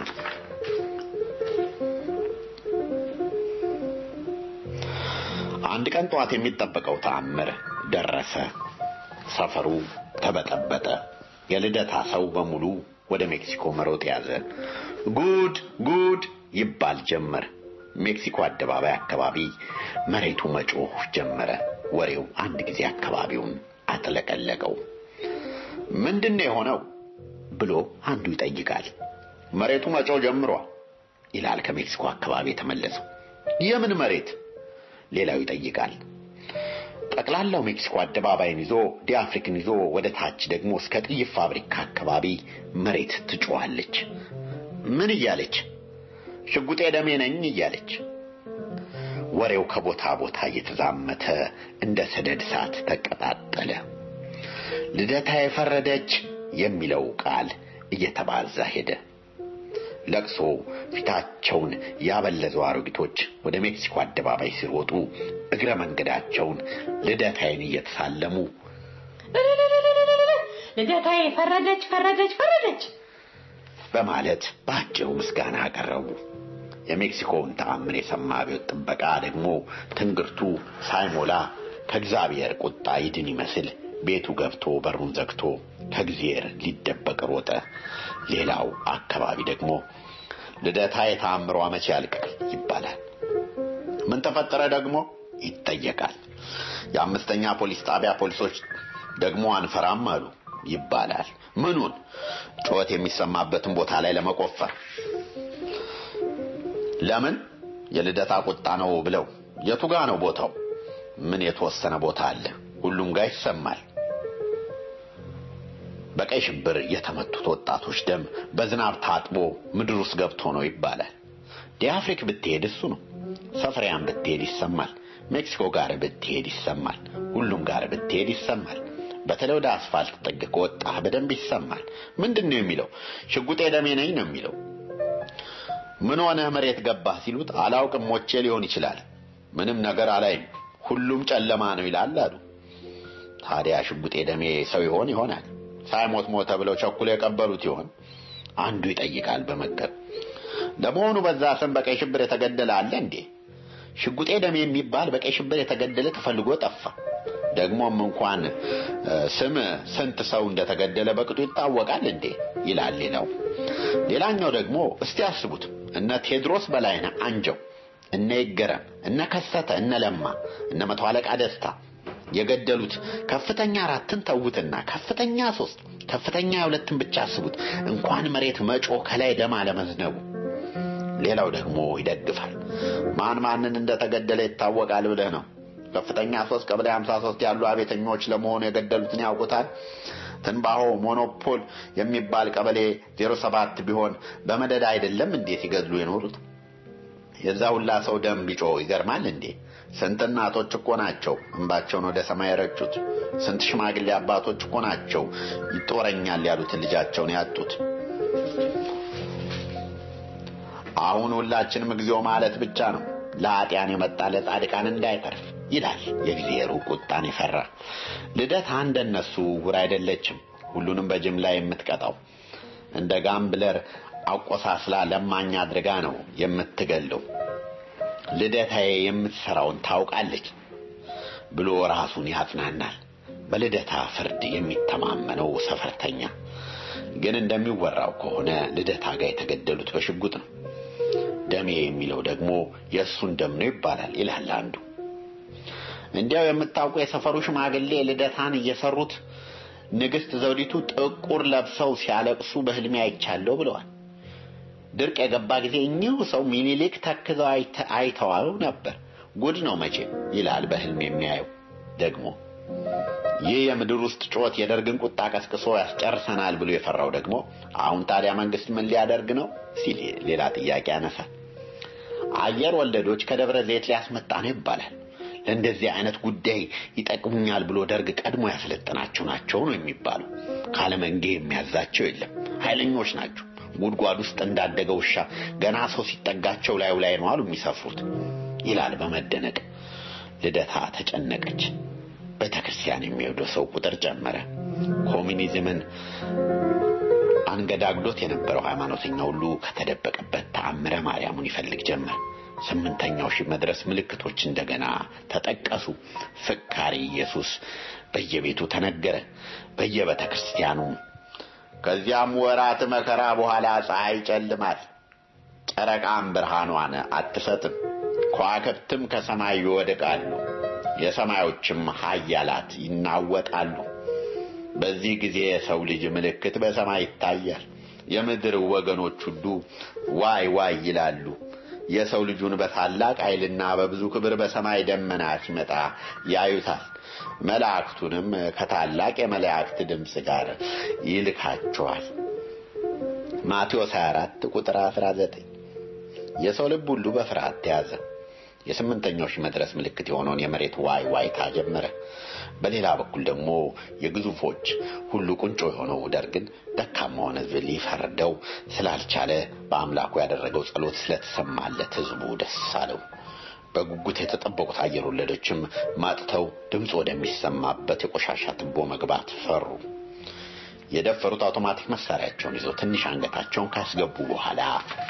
አንድ ቀን ጠዋት የሚጠበቀው ተአምር ደረሰ። ሰፈሩ ተበጠበጠ። የልደታ ሰው በሙሉ ወደ ሜክሲኮ መሮጥ ያዘ። ጉድ ጉድ ይባል ጀመር። ሜክሲኮ አደባባይ አካባቢ መሬቱ መጮህ ጀመረ። ወሬው አንድ ጊዜ አካባቢውን አጥለቀለቀው። ምንድን ነው የሆነው ብሎ አንዱ ይጠይቃል። መሬቱ መጮህ ጀምሯል ይላል ከሜክሲኮ አካባቢ የተመለሰው። የምን መሬት? ሌላው ይጠይቃል። ጠቅላላው ሜክሲኮ አደባባይን ይዞ ዲአፍሪክን ይዞ ወደ ታች ደግሞ እስከ ጥይት ፋብሪካ አካባቢ መሬት ትጮኻለች። ምን እያለች? ሽጉጤ ደሜ ነኝ እያለች ወሬው ከቦታ ቦታ እየተዛመተ እንደ ሰደድ እሳት ተቀጣጠለ። ልደታ የፈረደች የሚለው ቃል እየተባዛ ሄደ። ለቅሶ ፊታቸውን ያበለዘው አሮጊቶች ወደ ሜክሲኮ አደባባይ ሲሮጡ እግረ መንገዳቸውን ልደታዬን እየተሳለሙ ልደታዬ ፈረደች ፈረደች ፈረደች በማለት በአጭሩ ምስጋና አቀረቡ። የሜክሲኮውን ተአምር የሰማ አብዮት ጥበቃ ደግሞ ትንግርቱ ሳይሞላ ከእግዚአብሔር ቁጣ ይድን ይመስል ቤቱ ገብቶ በሩን ዘግቶ ከእግዚአብሔር ሊደበቅ ሮጠ። ሌላው አካባቢ ደግሞ ልደታ የተአምሯ መቼ ያልቃል ይባላል። ምን ተፈጠረ ደግሞ ይጠየቃል። የአምስተኛ ፖሊስ ጣቢያ ፖሊሶች ደግሞ አንፈራም አሉ ይባላል። ምኑን? ጩኸት የሚሰማበትን ቦታ ላይ ለመቆፈር። ለምን? የልደታ ቁጣ ነው ብለው። የቱ ጋ ነው ቦታው? ምን የተወሰነ ቦታ አለ? ሁሉም ጋር ይሰማል። በቀይ ሽብር የተመቱት ወጣቶች ደም በዝናብ ታጥቦ ምድር ውስጥ ገብቶ ነው ይባላል። ዲአፍሪክ ብትሄድ እሱ ነው። ሰፈሪያን ብትሄድ ይሰማል። ሜክሲኮ ጋር ብትሄድ ይሰማል። ሁሉም ጋር ብትሄድ ይሰማል። በተለይ ወደ አስፋልት ጥግ ከወጣህ በደንብ ይሰማል። ምንድን ነው የሚለው? ሽጉጤ ደሜ ነኝ ነው የሚለው። ምን ሆነህ መሬት ገባህ ሲሉት አላውቅም፣ ሞቼ ሊሆን ይችላል። ምንም ነገር አላይም፣ ሁሉም ጨለማ ነው ይላል አሉ። ታዲያ ሽጉጤ ደሜ ሰው ይሆን ይሆናል? ሳይሞት ሞተ ብለው ቸኩሎ የቀበሉት ይሆን? አንዱ ይጠይቃል በመገብ ለመሆኑ በዛ ስም በቀይ ሽብር የተገደለ አለ እንዴ? ሽጉጤ ደሜ የሚባል በቀይ ሽብር የተገደለ ተፈልጎ ጠፋ። ደግሞም እንኳን ስም ስንት ሰው እንደተገደለ በቅጡ ይታወቃል እንዴ ይላል ሌላው። ሌላኛው ደግሞ እስቲ አስቡት እነ ቴድሮስ በላይነህ አንጀው፣ እነ ይገረም፣ እነ ከሰተ፣ እነ ለማ፣ እነ መቶ አለቃ ደስታ የገደሉት ከፍተኛ አራትን ተውትና ከፍተኛ ሶስት ከፍተኛ ሁለትን ብቻ አስቡት። እንኳን መሬት መጮ ከላይ ደም አለመዝነቡ። ሌላው ደግሞ ይደግፋል። ማን ማንን እንደተገደለ ይታወቃል ብለህ ነው? ከፍተኛ ሶስት ቀበሌ 53 ያሉ አቤተኞች ለመሆኑ የገደሉትን ያውቁታል? ትንባሆ ሞኖፖል የሚባል ቀበሌ 07 ቢሆን በመደዳ አይደለም እንዴ ሲገድሉ የኖሩት? የዛ ሁላ ሰው ደም ቢጮ ይገርማል እንዴ? ስንት እናቶች እኮ ናቸው እንባቸውን ወደ ሰማይ የረጩት። ስንት ሽማግሌ አባቶች እኮ ናቸው ይጦረኛል ያሉትን ልጃቸውን ያጡት። አሁን ሁላችንም እግዚኦ ማለት ብቻ ነው። ለኃጢያን የመጣ ለጻድቃን እንዳይተርፍ ይላል የእግዚአብሔሩ ቁጣን የፈራ ልደታ እንደነሱ ውር አይደለችም። ሁሉንም በጅምላ የምትቀጣው እንደ ጋምብለር አቆሳስላ ለማኝ አድርጋ ነው የምትገለው። ልደታዬ የምትሰራውን ታውቃለች ብሎ ራሱን ያጽናናል። በልደታ ፍርድ የሚተማመነው ሰፈርተኛ ግን እንደሚወራው ከሆነ ልደታ ጋር የተገደሉት በሽጉጥ ነው። ደሜ የሚለው ደግሞ የእሱን ደም ነው ይባላል ይላል አንዱ። እንዲያው የምታውቁ የሰፈሩ ሽማግሌ ልደታን እየሰሩት ንግስት ዘውዲቱ ጥቁር ለብሰው ሲያለቅሱ በህልሜ አይቻለሁ ብለዋል። ድርቅ የገባ ጊዜ እኚሁ ሰው ሚኒሊክ ተክዘው አይተዋው ነበር። ጉድ ነው መቼም ይላል በህልም የሚያየው ደግሞ። ይህ የምድር ውስጥ ጩኸት የደርግን ቁጣ ቀስቅሶ ያስጨርሰናል ብሎ የፈራው ደግሞ አሁን ታዲያ መንግስት ምን ሊያደርግ ነው ሲል ሌላ ጥያቄ ያነሳል። አየር ወለዶች ከደብረ ዘይት ሊያስመጣ ነው ይባላል። ለእንደዚህ አይነት ጉዳይ ይጠቅሙኛል ብሎ ደርግ ቀድሞ ያሰለጠናቸው ናቸው ነው የሚባሉ። ካለመንጌ የሚያዛቸው የለም። ኃይለኞች ናቸው። ጉድጓድ ውስጥ እንዳደገ ውሻ ገና ሰው ሲጠጋቸው ላዩ ላይ ነው አሉ የሚሰፍሩት ይላል በመደነቅ ልደታ ተጨነቀች። ቤተ ክርስቲያን የሚሄደው ሰው ቁጥር ጨመረ። ኮሚኒዝምን አንገዳግዶት የነበረው ሃይማኖተኛ ሁሉ ከተደበቀበት ተአምረ ማርያሙን ይፈልግ ጀመር። ስምንተኛው ሺህ መድረስ ምልክቶች እንደገና ተጠቀሱ። ፍካሪ ኢየሱስ በየቤቱ ተነገረ፣ በየቤተ ክርስቲያኑ። ከዚያም ወራት መከራ በኋላ ፀሐይ ይጨልማል፣ ጨረቃም ብርሃኗን አትሰጥም፣ ከዋክብትም ከሰማይ ይወድቃሉ፣ የሰማዮችም ኃያላት ይናወጣሉ። በዚህ ጊዜ የሰው ልጅ ምልክት በሰማይ ይታያል። የምድር ወገኖች ሁሉ ዋይ ዋይ ይላሉ። የሰው ልጁን በታላቅ ኃይልና በብዙ ክብር በሰማይ ደመና ሲመጣ ያዩታል። መላእክቱንም ከታላቅ የመላእክት ድምፅ ጋር ይልካቸዋል። ማቴዎስ 24 ቁጥር 19 የሰው ልብ ሁሉ በፍርሃት ተያዘ። የስምንተኛው ሺህ መድረስ ምልክት የሆነውን የመሬት ዋይ ዋይታ ጀመረ። በሌላ በኩል ደግሞ የግዙፎች ሁሉ ቁንጮ የሆነው ደርግን ደካማውን ሕዝብ ሊፈርደው ስላልቻለ በአምላኩ ያደረገው ጸሎት ስለተሰማለት ሕዝቡ ደስ አለው። በጉጉት የተጠበቁት አየር ወለዶችም ማጥተው ድምፅ ወደሚሰማበት የቆሻሻ ትቦ መግባት ፈሩ። የደፈሩት አውቶማቲክ መሳሪያቸውን ይዘው ትንሽ አንገታቸውን ካስገቡ በኋላ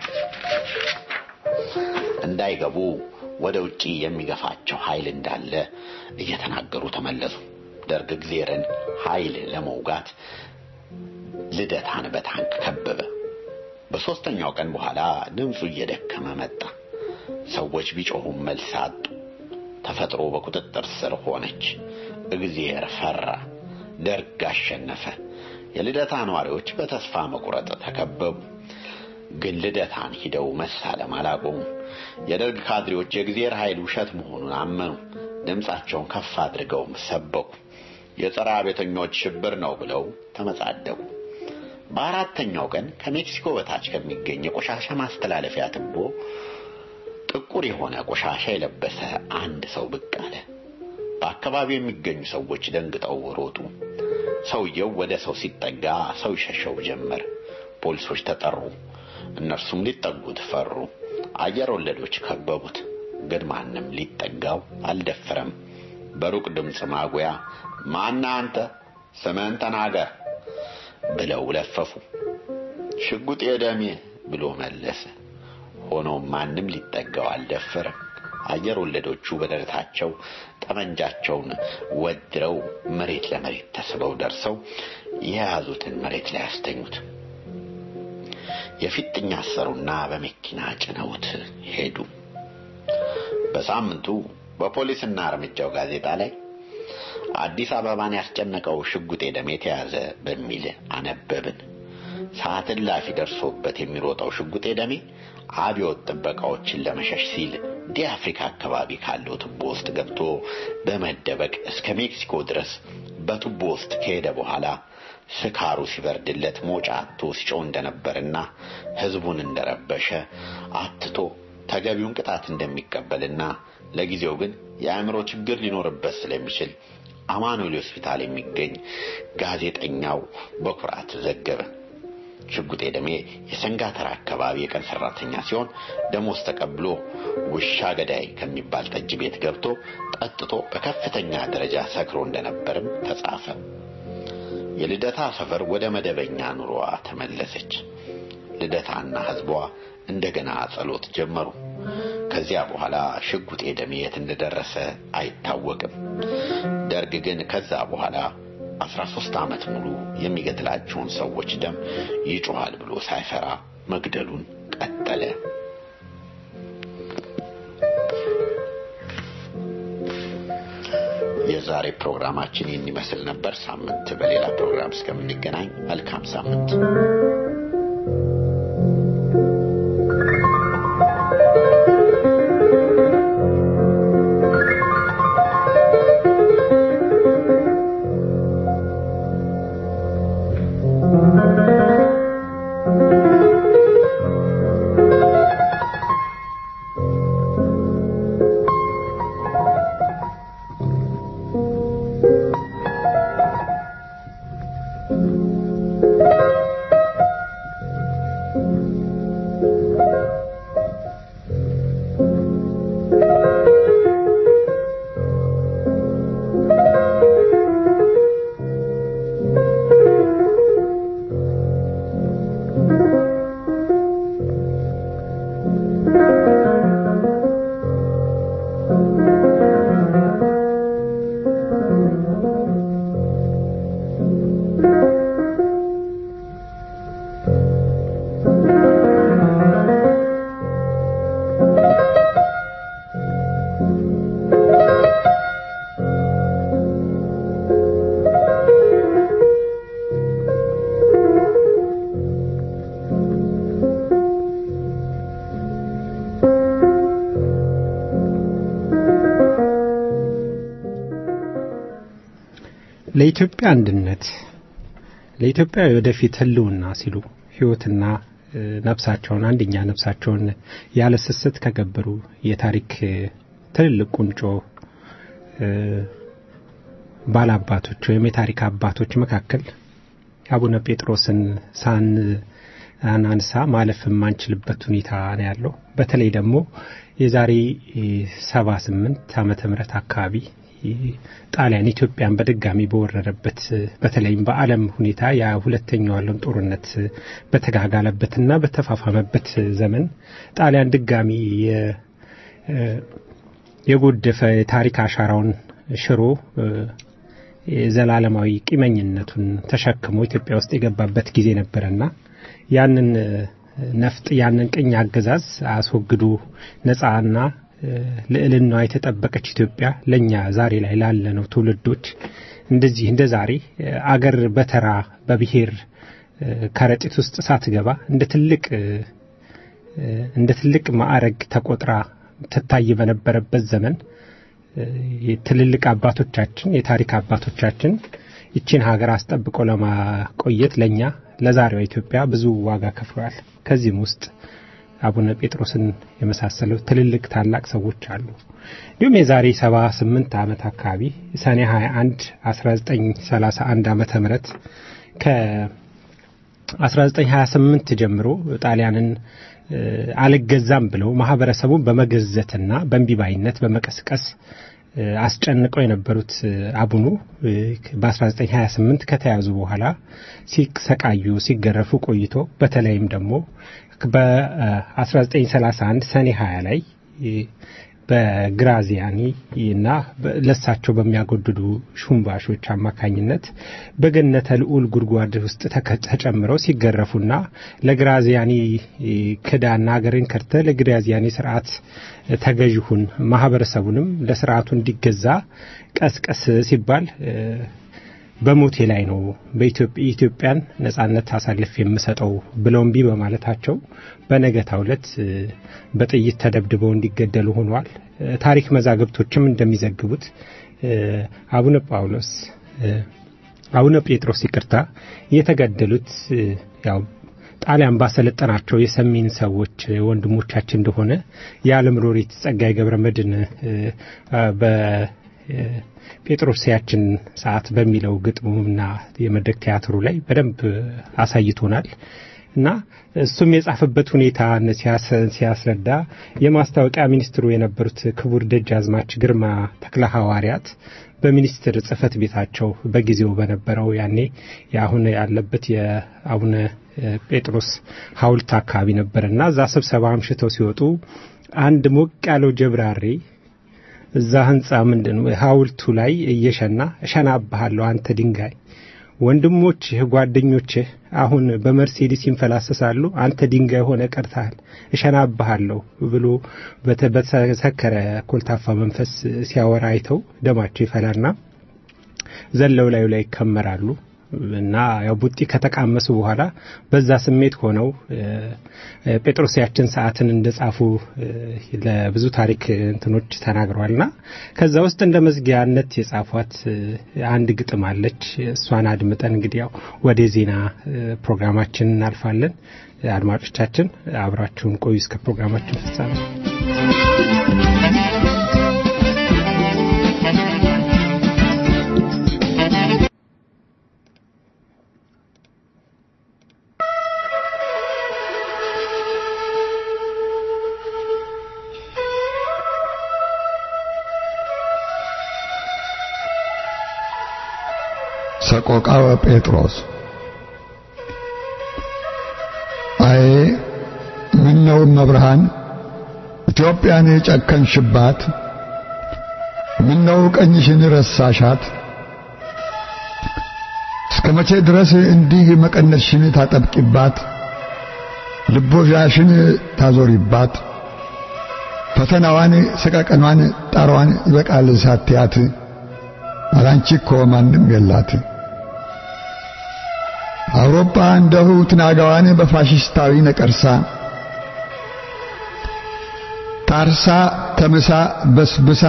እንዳይገቡ ወደ ውጪ የሚገፋቸው ኃይል እንዳለ እየተናገሩ ተመለሱ። ደርግ እግዜርን ኃይል ለመውጋት ልደታን በታንክ ከበበ። በሦስተኛው ቀን በኋላ ድምፁ እየደከመ መጣ። ሰዎች ቢጮሁም መልስ አጡ። ተፈጥሮ በቁጥጥር ስር ሆነች። እግዚአብሔር ፈራ። ደርግ አሸነፈ። የልደታ ነዋሪዎች በተስፋ መቁረጥ ተከበቡ። ግን ልደታን ሂደው መሳለም አላቆሙም። የደርግ ካድሬዎች የእግዚአብሔር ኃይል ውሸት መሆኑን አመኑ። ድምፃቸውን ከፍ አድርገውም ሰበኩ። የጸረ አብዮተኞች ሽብር ነው ብለው ተመጻደቁ። በአራተኛው ቀን ከሜክሲኮ በታች ከሚገኝ የቆሻሻ ማስተላለፊያ ትቦ ጥቁር የሆነ ቆሻሻ የለበሰ አንድ ሰው ብቅ አለ። በአካባቢው የሚገኙ ሰዎች ደንግጠው ሮጡ። ሰውየው ወደ ሰው ሲጠጋ ሰው ይሸሸው ጀመር። ፖሊሶች ተጠሩ። እነርሱም ሊጠጉት ፈሩ። አየር ወለዶች ከበቡት። ግን ማንም ሊጠጋው አልደፈረም። በሩቅ ድምፅ ማጉያ ማና አንተ ስምህን ተናገር ብለው ለፈፉ። ሽጉጤ ደሜ ብሎ መለሰ። ሆኖም ማንም ሊጠጋው አልደፈረም። አየር ወለዶቹ በደረታቸው ጠመንጃቸውን ወድረው መሬት ለመሬት ተስበው ደርሰው የያዙትን መሬት ላይ አስተኙት። የፊጥኝ አሰሩና በመኪና ጭነውት ሄዱ። በሳምንቱ በፖሊስና እርምጃው ጋዜጣ ላይ አዲስ አበባን ያስጨነቀው ሽጉጤ ደሜ ተያዘ በሚል አነበብን። ሰዓት እላፊ ደርሶበት የሚሮጠው ሽጉጤ ደሜ አብዮት ጥበቃዎችን ለመሸሽ ሲል ዲ አፍሪካ አካባቢ ካለው ቱቦ ውስጥ ገብቶ በመደበቅ እስከ ሜክሲኮ ድረስ በቱቦ ውስጥ ከሄደ በኋላ ስካሩ ሲበርድለት ሞጫ አጥቶ ሲጮህ እንደነበርና ሕዝቡን እንደረበሸ አትቶ ተገቢውን ቅጣት እንደሚቀበልና ለጊዜው ግን የአእምሮ ችግር ሊኖርበት ስለሚችል አማኑኤል ሆስፒታል የሚገኝ ጋዜጠኛው በኩራት ዘገበ። ሽጉጤ ደሜ የሰንጋተራ አካባቢ የቀን ሰራተኛ ሲሆን ደሞዝ ተቀብሎ ውሻ ገዳይ ከሚባል ጠጅ ቤት ገብቶ ጠጥቶ በከፍተኛ ደረጃ ሰክሮ እንደነበርም ተጻፈ። የልደታ ሰፈር ወደ መደበኛ ኑሮዋ ተመለሰች። ልደታና ሕዝቧ እንደገና ጸሎት ጀመሩ። ከዚያ በኋላ ሽጉጤ ደሜ የት እንደደረሰ አይታወቅም። ደርግ ግን ከዛ በኋላ አስራ ሦስት ዓመት ሙሉ የሚገድላቸውን ሰዎች ደም ይጮኻል ብሎ ሳይፈራ መግደሉን ቀጠለ። የዛሬ ፕሮግራማችን ይህን ይመስል ነበር። ሳምንት በሌላ ፕሮግራም እስከምንገናኝ መልካም ሳምንት። ለኢትዮጵያ አንድነት ለኢትዮጵያ የወደፊት ህልውና ሲሉ ሕይወትና ነፍሳቸውን አንደኛ ነፍሳቸውን ያለ ስስት ከገበሩ የታሪክ ትልልቅ ቁንጮ ባላባቶች ወይም የታሪክ አባቶች መካከል አቡነ ጴጥሮስን ሳን አናንሳ ማለፍ የማንችልበት ሁኔታ ነው ያለው። በተለይ ደግሞ የዛሬ ሰባ ስምንት ዓመተ ምህረት አካባቢ ጣሊያን ኢትዮጵያን በድጋሚ በወረረበት በተለይም በዓለም ሁኔታ የሁለተኛው ዓለም ጦርነት በተጋጋለበትና በተፋፋመበት ዘመን ጣሊያን ድጋሚ የጎደፈ የታሪክ አሻራውን ሽሮ ዘላለማዊ ቂመኝነቱን ተሸክሞ ኢትዮጵያ ውስጥ የገባበት ጊዜ ነበረና ያንን ነፍጥ ያንን ቅኝ አገዛዝ አስወግዶ ነፃና ልዕልናዋ የተጠበቀች ኢትዮጵያ ለእኛ ዛሬ ላይ ላለነው ትውልዶች እንደዚህ እንደ ዛሬ አገር በተራ በብሔር ከረጢት ውስጥ ሳትገባ እንደ ትልቅ እንደ ትልቅ ማዕረግ ተቆጥራ ትታይ በነበረበት ዘመን ትልልቅ አባቶቻችን የታሪክ አባቶቻችን ይችን ሀገር አስጠብቀው ለማቆየት ለእኛ ለዛሬዋ ኢትዮጵያ ብዙ ዋጋ ከፍለዋል። ከዚህም ውስጥ አቡነ ጴጥሮስን የመሳሰሉ ትልልቅ ታላቅ ሰዎች አሉ። እንዲሁም የዛሬ 78 ዓመት አካባቢ ሰኔ 21 1931 ዓመተ ምህረት ከ1928 ጀምሮ ጣሊያንን አልገዛም ብለው ማህበረሰቡን በመገዘትና በእንቢባይነት በመቀስቀስ አስጨንቀው የነበሩት አቡኑ በ1928 ከተያዙ በኋላ ሲሰቃዩ ሲገረፉ ቆይቶ በተለይም ደግሞ በ1931 ሰኔ 20 ላይ በግራዚያኒ እና ለሳቸው በሚያጎድዱ ሹምባሾች አማካኝነት በገነተ ልዑል ጉድጓድ ውስጥ ተጨምረው ሲገረፉና ለግራዚያኒ ክዳና ሀገርን ከርተ ለግራዚያኒ ስርዓት ተገዥሁን ማህበረሰቡንም ለስርዓቱ እንዲገዛ ቀስቀስ ሲባል በሞቴ ላይ ነው በኢትዮጵያን ነጻነት አሳልፍ የምሰጠው ብለው እምቢ በማለታቸው በነገታው ዕለት በጥይት ተደብድበው እንዲገደሉ ሆኗል። ታሪክ መዛግብቶችም እንደሚዘግቡት አቡነ ጳውሎስ አቡነ ጴጥሮስ ይቅርታ የተገደሉት ያው ጣሊያን ባሰለጠናቸው የሰሜን ሰዎች ወንድሞቻችን እንደሆነ የዓለም ሎሬት ጸጋዬ ገብረ መድኅን ጴጥሮስያችን ሰዓት በሚለው ግጥሙና የመድረክ ቲያትሩ ላይ በደንብ አሳይቶናል እና እሱም የጻፈበት ሁኔታ ሲያስረዳ የማስታወቂያ ሚኒስትሩ የነበሩት ክቡር ደጃዝማች ግርማ ተክለ ሐዋርያት በሚኒስትር ጽህፈት ቤታቸው በጊዜው በነበረው ያኔ የአሁን ያለበት የአቡነ ጴጥሮስ ሐውልት አካባቢ ነበር እና እዛ ስብሰባ አምሽተው ሲወጡ አንድ ሞቅ ያለው ጀብራሬ እዛ ህንፃ ምንድን ሐውልቱ ላይ እየሸና እሸናብሃለሁ አንተ ድንጋይ ወንድሞችህ ጓደኞችህ አሁን በመርሴዲስ ይንፈላሰሳሉ አንተ ድንጋይ ሆነ ቀርተሃል እሸናብሃለሁ ብሎ በተሰከረ ኮልታፋ መንፈስ ሲያወራ አይተው ደማቸው ይፈላና ዘለው ላዩ ላይ ይከመራሉ እና ያው ቡጢ ከተቃመሱ በኋላ በዛ ስሜት ሆነው ጴጥሮስያችን ሰዓትን እንደጻፉ ለብዙ ታሪክ እንትኖች ተናግረዋልና ከዛ ውስጥ እንደ መዝጊያነት የጻፏት አንድ ግጥም አለች። እሷን አድምጠን እንግዲህ ያው ወደ ዜና ፕሮግራማችን እናልፋለን። አድማጮቻችን አብራችሁን ቆዩ እስከ ፕሮግራማችን ፍጻሜ። ሰቆቃወ ጴጥሮስ አዬ ምነው መብርሃን ኢትዮጵያን የጨከንሽባት ምነው ቀኝሽን ረሳሻት እስከ መቼ ድረስ እንዲህ መቀነትሽን ታጠብቂባት ልቦዣሽን ታዞሪባት ፈተናዋን ሰቀቀኗን ጣሯን ይበቃል ሳትያት አላንቺ እኮ ማንም የላት አውሮፓ እንደሁ ትናጋዋን በፋሽስታዊ ነቀርሳ ታርሳ ተምሳ በስብሳ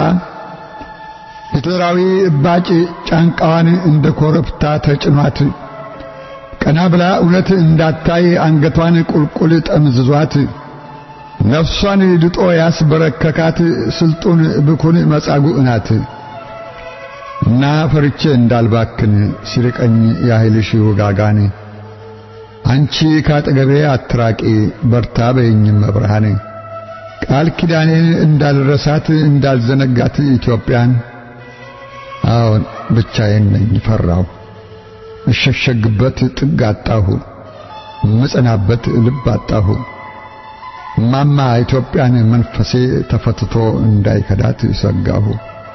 ሂትለራዊ እባጭ ጫንቃዋን እንደ ኮረብታ ተጭኗት ቀና ብላ እውነት እንዳታይ አንገቷን ቁልቁል ጠምዝዟት ነፍሷን ድጦ ያስበረከካት ስልጡን ብኩን መጻጉዕ ናት እና ፈርቼ እንዳልባክን ሲርቀኝ ያህልሽ ውጋጋን አንቺ ካጠገቤ አትራቂ በርታ በይኝም መብርሃን ቃል ኪዳኔን እንዳልረሳት እንዳልዘነጋት ኢትዮጵያን አዎን ብቻዬን ነኝ ፈራሁ እሸሸግበት ጥግ አጣሁ ምጸናበት ልብ አጣሁ ማማ ኢትዮጵያን መንፈሴ ተፈትቶ እንዳይከዳት ሰጋሁ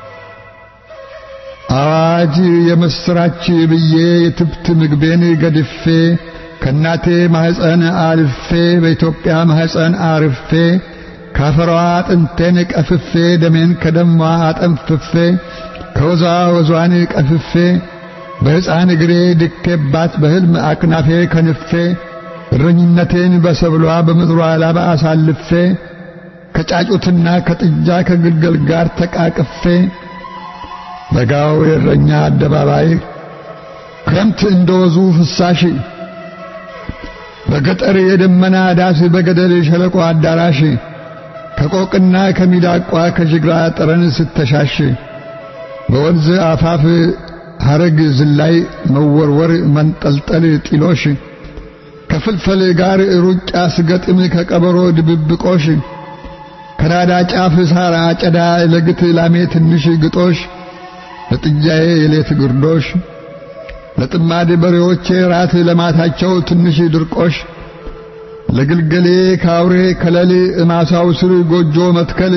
አዋጅ የምስራች ብዬ የትብት ምግቤን ገድፌ ከእናቴ ማህፀን አልፌ በኢትዮጵያ ማህፀን አርፌ ካፈሯ አጥንቴን ቀፍፌ ደሜን ከደሟ አጠንፍፌ ከወዟ ወዟን ቀፍፌ በሕፃን እግሬ ድኬባት በሕልም አክናፌ ከንፌ እረኝነቴን በሰብሏ በምድሯ ላባ አሳልፌ ከጫጩትና ከጥጃ ከግልገል ጋር ተቃቅፌ በጋው የእረኛ አደባባይ ክረምት እንደወዙ ፍሳሽ በገጠር የደመና ዳስ በገደል ሸለቆ አዳራሽ ከቆቅና ከሚዳቋ ከጅግራ ጠረን ስተሻሽ በወንዝ አፋፍ ሐረግ ዝላይ መወርወር መንጠልጠል ጢሎሽ ከፍልፈል ጋር ሩጫ ስገጥም ከቀበሮ ድብብቆሽ ከናዳ ጫፍ ሳር አጨዳ ለግት ላሜ ትንሽ ግጦሽ ለጥጃዬ የሌት ግርዶሽ ለጥማድ በሬዎቼ ራት ለማታቸው ትንሽ ድርቆሽ ለግልገሌ ካውሬ ከለል እማሳው ስር ጎጆ መትከል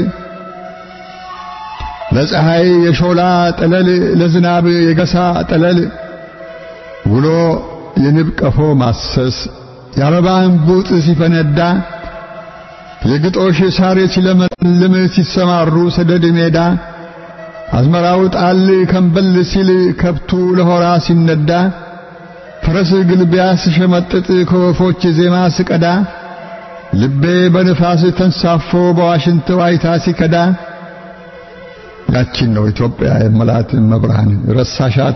ለፀሐይ የሾላ ጠለል ለዝናብ የገሳ ጠለል ውሎ የንብ ቀፎ ማሰስ የአበባ እንቡጥ ሲፈነዳ የግጦሽ ሳር ሲለመልም ሲሰማሩ ሰደድ ሜዳ አዝመራው ጣል ከንበል ሲል ከብቱ ለሆራ ሲነዳ ፈረስ ግልቢያ ስሸመጥጥ ከወፎች ዜማ ስቀዳ ልቤ በንፋስ ተንሳፎ በዋሽንት ዋይታ ሲከዳ ያቺን ነው ኢትዮጵያ የመላት መብርሃን ረሳሻት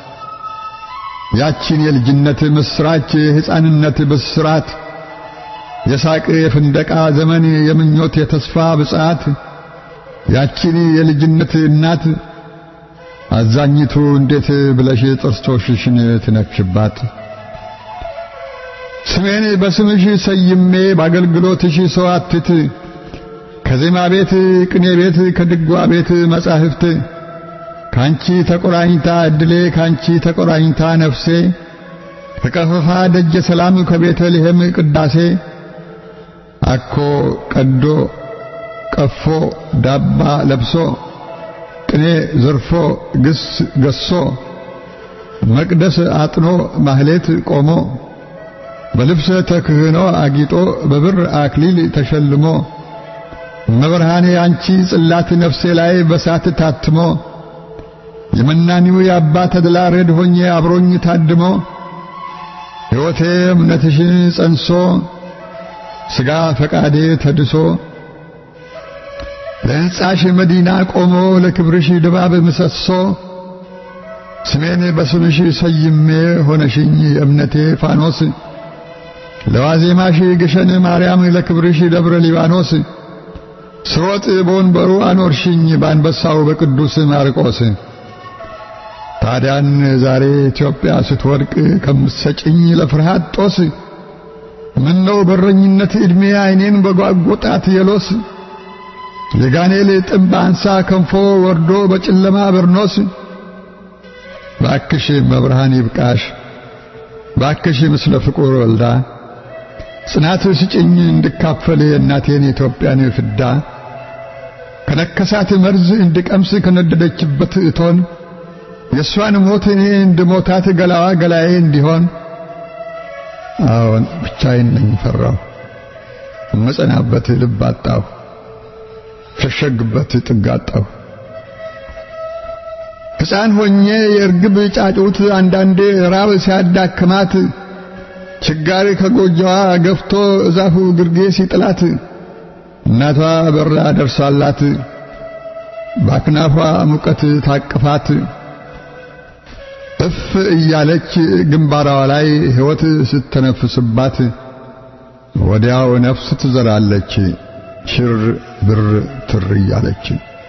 ያቺን የልጅነት ምስራች የሕፃንነት ብስራት የሳቅ የፍንደቃ ዘመን የምኞት የተስፋ ብጻት ያቺን የልጅነት እናት አዛኝቱ እንዴት ብለሽ ጥርሶችሽን ትነክሽባት? ስሜን በስምሽ ሰይሜ በአገልግሎትሽ ሰው አትት ከዜማ ቤት ቅኔ ቤት ከድጓ ቤት መጻሕፍት ካንቺ ተቆራኝታ እድሌ ካንቺ ተቆራኝታ ነፍሴ ከቀፈፋ ደጀ ሰላም ከቤተልሔም ቅዳሴ አኮ ቀዶ ቀፎ ዳባ ለብሶ ቅኔ ዘርፎ ግስ ገሶ መቅደስ አጥኖ ማህሌት ቆሞ በልብሰ ተክህኖ አጊጦ በብር አክሊል ተሸልሞ መብርሃኔ አንቺ ጽላት ነፍሴ ላይ በሳት ታትሞ የመናኒው የአባ ተድላ ረድ ሆኜ አብሮኝ ታድሞ ሕይወቴ እምነትሽን ጸንሶ ሥጋ ፈቃዴ ተድሶ ለሕንጻሽ መዲና ቆሞ ለክብርሽ ድባብ ምሰሶ ስሜን በስምሽ ሰይሜ ሆነሽኝ የእምነቴ ፋኖስ ለዋዜማሽ ግሸን ማርያም ለክብርሽ ደብረ ሊባኖስ ስሮጥ በወንበሩ አኖርሽኝ በአንበሳው በቅዱስ ማርቆስ ታዲያን ዛሬ ኢትዮጵያ ስትወድቅ ከምትሰጭኝ ለፍርሃት ጦስ ምነው በረኝነት ዕድሜ ዓይኔን በጓጎጣት የሎስ የጋኔል ጥምብ አንሳ ከንፎ ወርዶ በጨለማ በርኖስ ባክሽ መብርሃን ይብቃሽ ባክሽ ምስለ ፍቁር ወልዳ ጽናት ስጭኝ እንድካፈል የእናቴን የኢትዮጵያን ፍዳ ከነከሳት መርዝ እንድቀምስ ከነደደችበት እቶን የእሷን ሞት እኔ እንድሞታት ገላዋ ገላዬ እንዲሆን አዎን ብቻዬን ነኝ ፈራሁ እመጸናበት ልብ አጣሁ ሸሸግበት ጥግ አጣሁ ሕፃን ሆኜ የእርግብ ጫጩት አንዳንዴ ራብ ሲያዳክማት ችጋሪ ከጎጆዋ ገፍቶ እዛፉ ግርጌ ሲጥላት እናቷ በራ ደርሳላት በአክናፏ ሙቀት ታቅፋት እፍ እያለች ግንባሯ ላይ ሕይወት ስተነፍስባት ወዲያው ነፍስ ትዘራለች ሽር ብር ትር እያለች።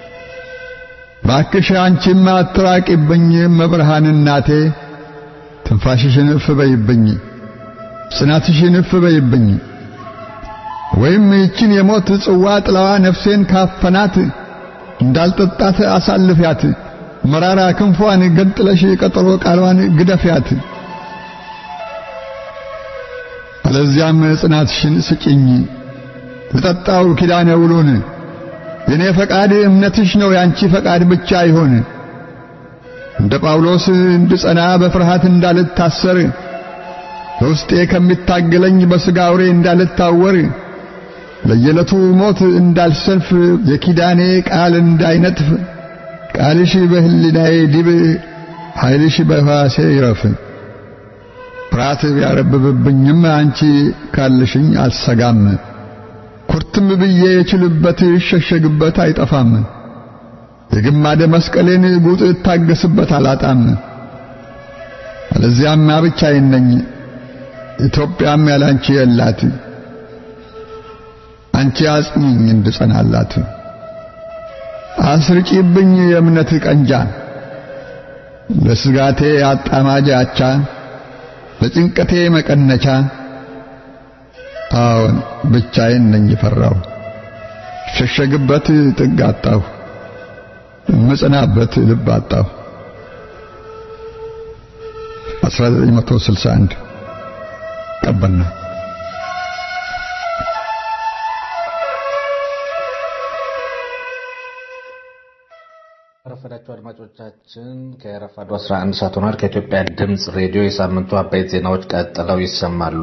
ባክሽ አንቺም አትራቂብኝ መብርሃን እናቴ ትንፋሽሽን እፍ በይብኝ ጽናትሽን እፍ በይብኝ ወይም ይችን የሞት ጽዋ ጥላዋ ነፍሴን ካፈናት እንዳልጠጣት አሳልፊያት መራራ ክንፏን ገንጥለሽ ቀጠሮ ቃሏን ግደፊያት። አለዚያም ጽናትሽን ስጭኝ ልጠጣው ኪዳነ ውሉን የኔ ፈቃድ እምነትሽ ነው ያንቺ ፈቃድ ብቻ ይሆን። እንደ ጳውሎስ እንድጸና በፍርሃት እንዳልታሰር በውስጤ ከሚታገለኝ በሥጋ አውሬ እንዳልታወር ለየዕለቱ ሞት እንዳልሰልፍ የኪዳኔ ቃል እንዳይነጥፍ ቃልሽ በሕሊናዬ ዲብ ኃይልሽ በሕዋሴ ይረፍ። ፍርሃት ቢያረብብብኝም አንቺ ካልሽኝ አልሰጋም። ኩርትም ብዬ የችልበት ይሸሸግበት አይጠፋም። የግማደ መስቀሌን ጉጥ እታገስበት አላጣም። አለዚያማ ብቻዬን ነኝ፣ ኢትዮጵያም ያላንቺ የላት። አንቺ አጽኚኝ እንድጸናላት፣ አስርጪብኝ የእምነት ቀንጃ፣ ለስጋቴ አጣማጅ አቻ፣ ለጭንቀቴ መቀነቻ። አዎን ብቻዬን ነኝ ፈራሁ፣ ሸሸግበት ጥግ አጣሁ፣ እምጽናበት ልብ አጣሁ። 1961 ቀበና ረፈዳችሁ አድማጮቻችን ከረፋዱ 11 ሰዓት ሆኗል። ከኢትዮጵያ ድምፅ ሬዲዮ የሳምንቱ አበይት ዜናዎች ቀጥለው ይሰማሉ።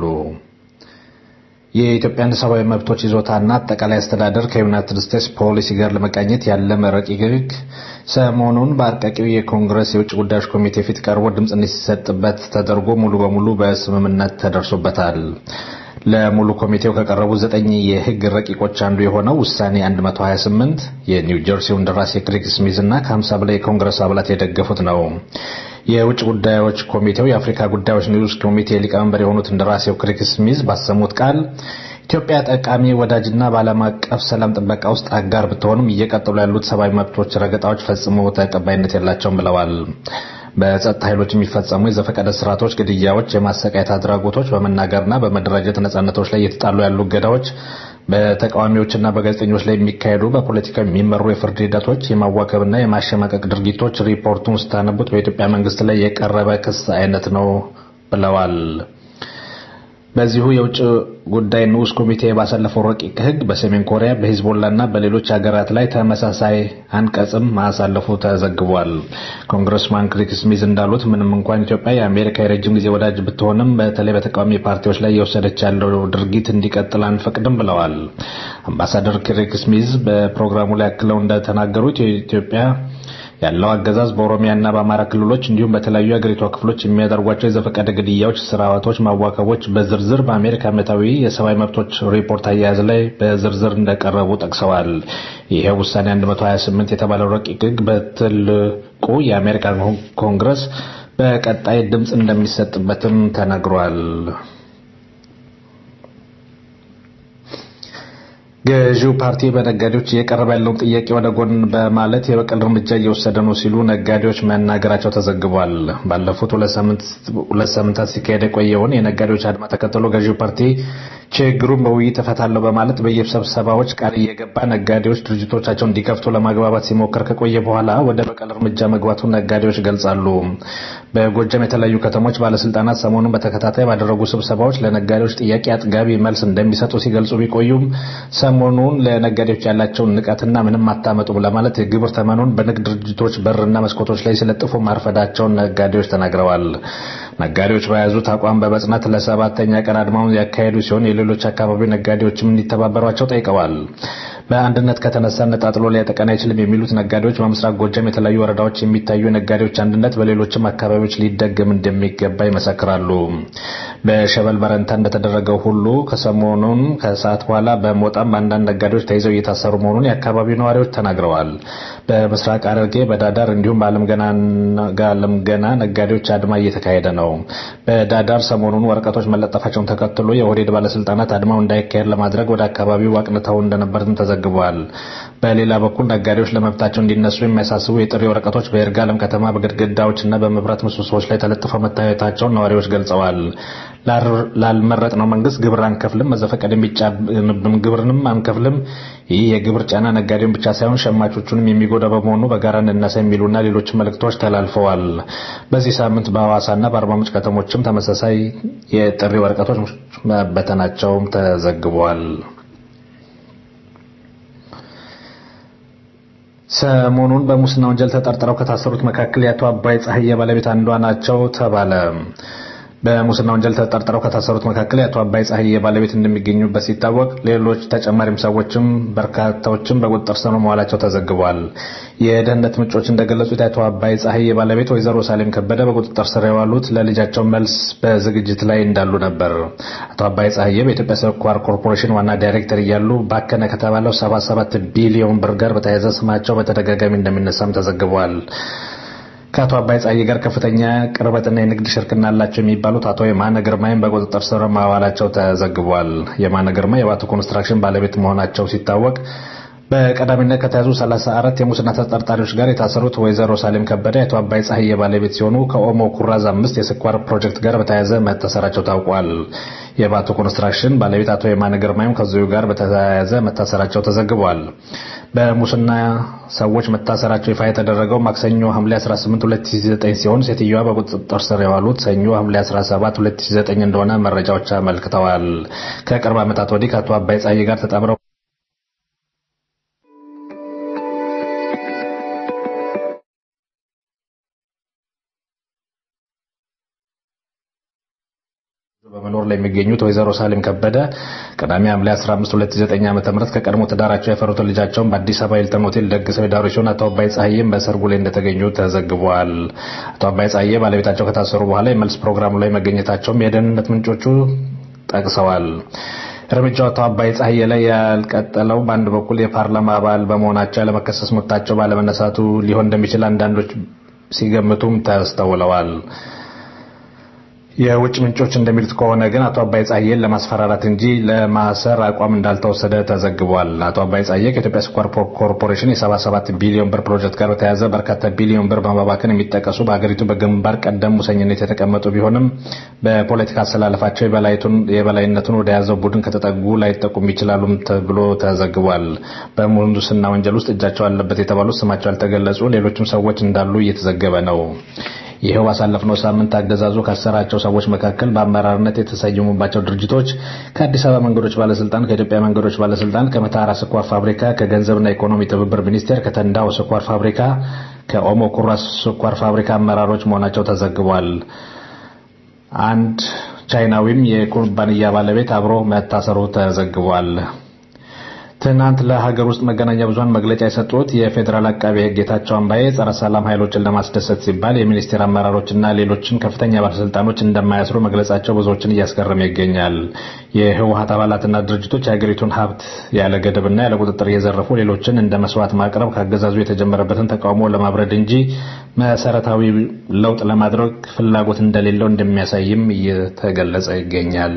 የኢትዮጵያን ሰብአዊ መብቶች ይዞታና አጠቃላይ አስተዳደር ከዩናይትድ ስቴትስ ፖሊሲ ጋር ለመቃኘት ያለመ ረቂቅ ሕግ ሰሞኑን በአርቃቂው የኮንግረስ የውጭ ጉዳዮች ኮሚቴ ፊት ቀርቦ ድምፅ እንዲሰጥበት ተደርጎ ሙሉ በሙሉ በስምምነት ተደርሶበታል። ለሙሉ ኮሚቴው ከቀረቡ ዘጠኝ የህግ ረቂቆች አንዱ የሆነው ውሳኔ 128 የኒው ጀርሲው እንደራሴ ክሪክ ስሚዝ እና ከ50 በላይ የኮንግረስ አባላት የደገፉት ነው። የውጭ ጉዳዮች ኮሚቴው የአፍሪካ ጉዳዮች ንዑስ ኮሚቴ ሊቀመንበር የሆኑት እንደራሴው ክሪክ ስሚዝ ባሰሙት ቃል ኢትዮጵያ ጠቃሚ ወዳጅና በዓለም አቀፍ ሰላም ጥበቃ ውስጥ አጋር ብትሆንም እየቀጠሉ ያሉት ሰብአዊ መብቶች ረገጣዎች ፈጽሞ ተቀባይነት የላቸውም ብለዋል። በጸጥታ ኃይሎች የሚፈጸሙ የዘፈቀደ ስርዓቶች፣ ግድያዎች፣ የማሰቃየት አድራጎቶች፣ በመናገርና በመደራጀት ነጻነቶች ላይ እየተጣሉ ያሉ እገዳዎች፣ በተቃዋሚዎችና በጋዜጠኞች ላይ የሚካሄዱ በፖለቲካ የሚመሩ የፍርድ ሂደቶች፣ የማዋከብና የማሸማቀቅ ድርጊቶች ሪፖርቱን ስታነቡት በኢትዮጵያ መንግስት ላይ የቀረበ ክስ አይነት ነው ብለዋል። በዚሁ የውጭ ጉዳይ ንዑስ ኮሚቴ ባሳለፈው ረቂቅ ሕግ በሰሜን ኮሪያ በሂዝቦላና በሌሎች ሀገራት ላይ ተመሳሳይ አንቀጽም ማሳለፉ ተዘግቧል። ኮንግረስማን ክሪክ ስሚዝ እንዳሉት ምንም እንኳን ኢትዮጵያ የአሜሪካ የረጅም ጊዜ ወዳጅ ብትሆንም በተለይ በተቃዋሚ ፓርቲዎች ላይ የወሰደች ያለው ድርጊት እንዲቀጥል አንፈቅድም ብለዋል። አምባሳደር ክሪክ ስሚዝ በፕሮግራሙ ላይ አክለው እንደተናገሩት የኢትዮጵያ ያለው አገዛዝ በኦሮሚያና በአማራ ክልሎች እንዲሁም በተለያዩ የአገሪቷ ክፍሎች የሚያደርጓቸው የዘፈቀደ ግድያዎች፣ ስርዓቶች፣ ማዋከቦች በዝርዝር በአሜሪካ ዓመታዊ የሰብአዊ መብቶች ሪፖርት አያያዝ ላይ በዝርዝር እንደቀረቡ ጠቅሰዋል። ይሄ ውሳኔ 128 የተባለው ረቂቅ ሕግ በትልቁ የአሜሪካ ኮንግረስ በቀጣይ ድምፅ እንደሚሰጥበትም ተነግሯል። ገዢው ፓርቲ በነጋዴዎች እየቀረበ ያለውን ጥያቄ ወደ ጎን በማለት የበቀል እርምጃ እየወሰደ ነው ሲሉ ነጋዴዎች መናገራቸው ተዘግቧል። ባለፉት ሁለት ሳምንታት ሲካሄድ የቆየውን የነጋዴዎች አድማ ተከትሎ ገዢው ፓርቲ ችግሩን በውይይት እፈታለሁ በማለት በየስብሰባዎች ቃል እየገባ ነጋዴዎች ድርጅቶቻቸውን እንዲከፍቱ ለማግባባት ሲሞክር ከቆየ በኋላ ወደ በቀል እርምጃ መግባቱን ነጋዴዎች ገልጻሉ። በጎጃም የተለያዩ ከተሞች ባለስልጣናት ሰሞኑን በተከታታይ ባደረጉ ስብሰባዎች ለነጋዴዎች ጥያቄ አጥጋቢ መልስ እንደሚሰጡ ሲገልጹ ቢቆዩም ሰሞኑን ለነጋዴዎች ያላቸውን ንቀትና ምንም አታመጡም ለማለት የግብር ተመኑን በንግድ ድርጅቶች በርና መስኮቶች ላይ ሲለጥፉ ማርፈዳቸውን ነጋዴዎች ተናግረዋል። ነጋዴዎች በያዙት አቋም በመጽናት ለሰባተኛ ቀን አድማውን ያካሄዱ ሲሆን የሌሎች አካባቢ ነጋዴዎችም እንዲተባበሯቸው ጠይቀዋል። በአንድነት ከተነሳ ነጣጥሎ ሊያጠቀን አይችልም የሚሉት ነጋዴዎች በምስራቅ ጎጃም የተለያዩ ወረዳዎች የሚታዩ የነጋዴዎች አንድነት በሌሎችም አካባቢዎች ሊደገም እንደሚገባ ይመሰክራሉ። በሸበል በረንታ እንደተደረገው ሁሉ ከሰሞኑን ከሰዓት በኋላ በሞጣም አንዳንድ ነጋዴዎች ተይዘው እየታሰሩ መሆኑን የአካባቢው ነዋሪዎች ተናግረዋል። በምስራቅ ሐረርጌ በዳዳር እንዲሁም በአለም ገና ነጋዴዎች አድማ እየተካሄደ ነው። በዳዳር ሰሞኑን ወረቀቶች መለጠፋቸውን ተከትሎ የኦህዴድ ባለስልጣናት አድማው እንዳይካሄድ ለማድረግ ወደ አካባቢው አቅንተው እንደነበርም ተዘግቧል። በሌላ በኩል ነጋዴዎች ለመብታቸው እንዲነሱ የሚያሳስቡ የጥሪ ወረቀቶች በይርጋለም ከተማ በግድግዳዎችና በመብራት ምሰሶዎች ላይ ተለጥፈው መታየታቸውን ነዋሪዎች ገልጸዋል። ላልመረጥነው መንግስት ግብር አንከፍልም፣ መዘፈቀድ የሚጫንብን ግብርንም አንከፍልም፣ ይህ የግብር ጫና ነጋዴውን ብቻ ሳይሆን ሸማቾቹንም የሚጎዳ በመሆኑ በጋራ እንነሳ የሚሉና ሌሎች መልእክቶች ተላልፈዋል። በዚህ ሳምንት በሐዋሳና በአርባ ምንጭ ከተሞችም ተመሳሳይ የጥሪ ወረቀቶች መበተናቸውም ተዘግቧል። ሰሞኑን በሙስና ወንጀል ተጠርጥረው ከታሰሩት መካከል የአቶ አባይ ፀሐዬ ባለቤት አንዷ ናቸው ተባለ። በሙስና ወንጀል ተጠርጥረው ከታሰሩት መካከል የአቶ አባይ ፀሐዬ ባለቤት እንደሚገኙበት ሲታወቅ ሌሎች ተጨማሪም ሰዎችም በርካታዎችም በቁጥጥር ስር መዋላቸው ተዘግቧል። የደህንነት ምንጮች እንደገለጹት የአቶ አባይ ፀሐዬ ባለቤት ወይዘሮ ሳሌም ከበደ በቁጥጥር ስር የዋሉት ለልጃቸው መልስ በዝግጅት ላይ እንዳሉ ነበር። አቶ አባይ ፀሐዬ በኢትዮጵያ ስኳር ኮርፖሬሽን ዋና ዳይሬክተር እያሉ ባከነ ከተባለው 77 ቢሊዮን ብር ጋር በተያያዘ ስማቸው በተደጋጋሚ እንደሚነሳም ተዘግቧል። ከአቶ አባይ ፀሐዬ ጋር ከፍተኛ ቅርበትና የንግድ ሽርክና አላቸው የሚባሉት አቶ የማነ ግርማይም በቁጥጥር ስር ማዋላቸው ተዘግቧል። የማነ ግርማ የባቱ ኮንስትራክሽን ባለቤት መሆናቸው ሲታወቅ በቀዳሚነት ከተያዙ 34 የሙስና ተጠርጣሪዎች ጋር የታሰሩት ወይዘሮ ሳሌም ከበደ የአቶ አባይ ፀሐዬ ባለቤት ሲሆኑ ከኦሞ ኩራዝ አምስት የስኳር ፕሮጀክት ጋር በተያያዘ መታሰራቸው ታውቋል። የባቱ ኮንስትራክሽን ባለቤት አቶ የማነ ግርማይም ከዚሁ ጋር በተያያዘ መታሰራቸው ተዘግቧል። በሙስና ሰዎች መታሰራቸው ይፋ የተደረገው ማክሰኞ ሐምሌ 18 2009 ሲሆን ሴትዮዋ በቁጥጥር ስር የዋሉት ሰኞ ሐምሌ 17 2009 እንደሆነ መረጃዎች አመልክተዋል። ከቅርብ ዓመታት ወዲህ ከአቶ አባይ ፀሐዬ ጋር ተጣምረው በመኖር ላይ የሚገኙት ወይዘሮ ሳሌም ከበደ ቅዳሜ ሐምሌ 15 2009 ዓ.ም ከቀድሞ ትዳራቸው ያፈሩትን ልጃቸውን በአዲስ አበባ ሂልተን ሆቴል ደግሰው የዳሩ ሲሆን አቶ አባይ ፀሐዬም በሰርጉ ላይ እንደተገኙ ተዘግቧል። አቶ አባይ ፀሐዬ ባለቤታቸው ከታሰሩ በኋላ የመልስ ፕሮግራሙ ላይ መገኘታቸውም የደህንነት ምንጮቹ ጠቅሰዋል። እርምጃው አቶ አባይ ፀሐዬ ላይ ያልቀጠለው በአንድ በኩል የፓርላማ አባል በመሆናቸው ያለመከሰስ መብታቸው ባለመነሳቱ ሊሆን እንደሚችል አንዳንዶች ሲገምቱም ተስተውለዋል። የውጭ ምንጮች እንደሚሉት ከሆነ ግን አቶ አባይ ፀሐዬን ለማስፈራራት እንጂ ለማሰር አቋም እንዳልተወሰደ ተዘግቧል። አቶ አባይ ፀሐዬ ከኢትዮጵያ ስኳር ኮርፖሬሽን የ77 ቢሊዮን ብር ፕሮጀክት ጋር በተያያዘ በርካታ ቢሊዮን ብር በማባከን የሚጠቀሱ በሀገሪቱ በግንባር ቀደም ሙሰኝነት የተቀመጡ ቢሆንም በፖለቲካ አሰላለፋቸው የበላይነቱን ወደ ያዘው ቡድን ከተጠጉ ላይጠቁም ይችላሉም ተብሎ ተዘግቧል። በሙስና ወንጀል ውስጥ እጃቸው አለበት የተባሉት ስማቸው ያልተገለጹ ሌሎችም ሰዎች እንዳሉ እየተዘገበ ነው። ይኸው ባሳለፍነው ሳምንት አገዛዙ ካሰራቸው ሰዎች መካከል በአመራርነት የተሰየሙባቸው ድርጅቶች ከአዲስ አበባ መንገዶች ባለስልጣን፣ ከኢትዮጵያ መንገዶች ባለስልጣን፣ ከመተሐራ ስኳር ፋብሪካ፣ ከገንዘብና ኢኮኖሚ ትብብር ሚኒስቴር፣ ከተንዳው ስኳር ፋብሪካ፣ ከኦሞ ኩራዝ ስኳር ፋብሪካ አመራሮች መሆናቸው ተዘግቧል። አንድ ቻይናዊም የኩባንያ ባለቤት አብሮ መታሰሩ ተዘግቧል። ትናንት ለሀገር ውስጥ መገናኛ ብዙኃን መግለጫ የሰጡት የፌዴራል አቃቢ ሕግ ጌታቸው አምባዬ ጸረ ሰላም ኃይሎችን ለማስደሰት ሲባል የሚኒስቴር አመራሮችና ሌሎችን ከፍተኛ ባለስልጣኖች እንደማያስሩ መግለጻቸው ብዙዎችን እያስገረመ ይገኛል። የህወሀት አባላትና ድርጅቶች የሀገሪቱን ሀብት ያለ ገደብና ያለ ቁጥጥር እየዘረፉ ሌሎችን እንደ መስዋዕት ማቅረብ ከአገዛዙ የተጀመረበትን ተቃውሞ ለማብረድ እንጂ መሰረታዊ ለውጥ ለማድረግ ፍላጎት እንደሌለው እንደሚያሳይም እየተገለጸ ይገኛል።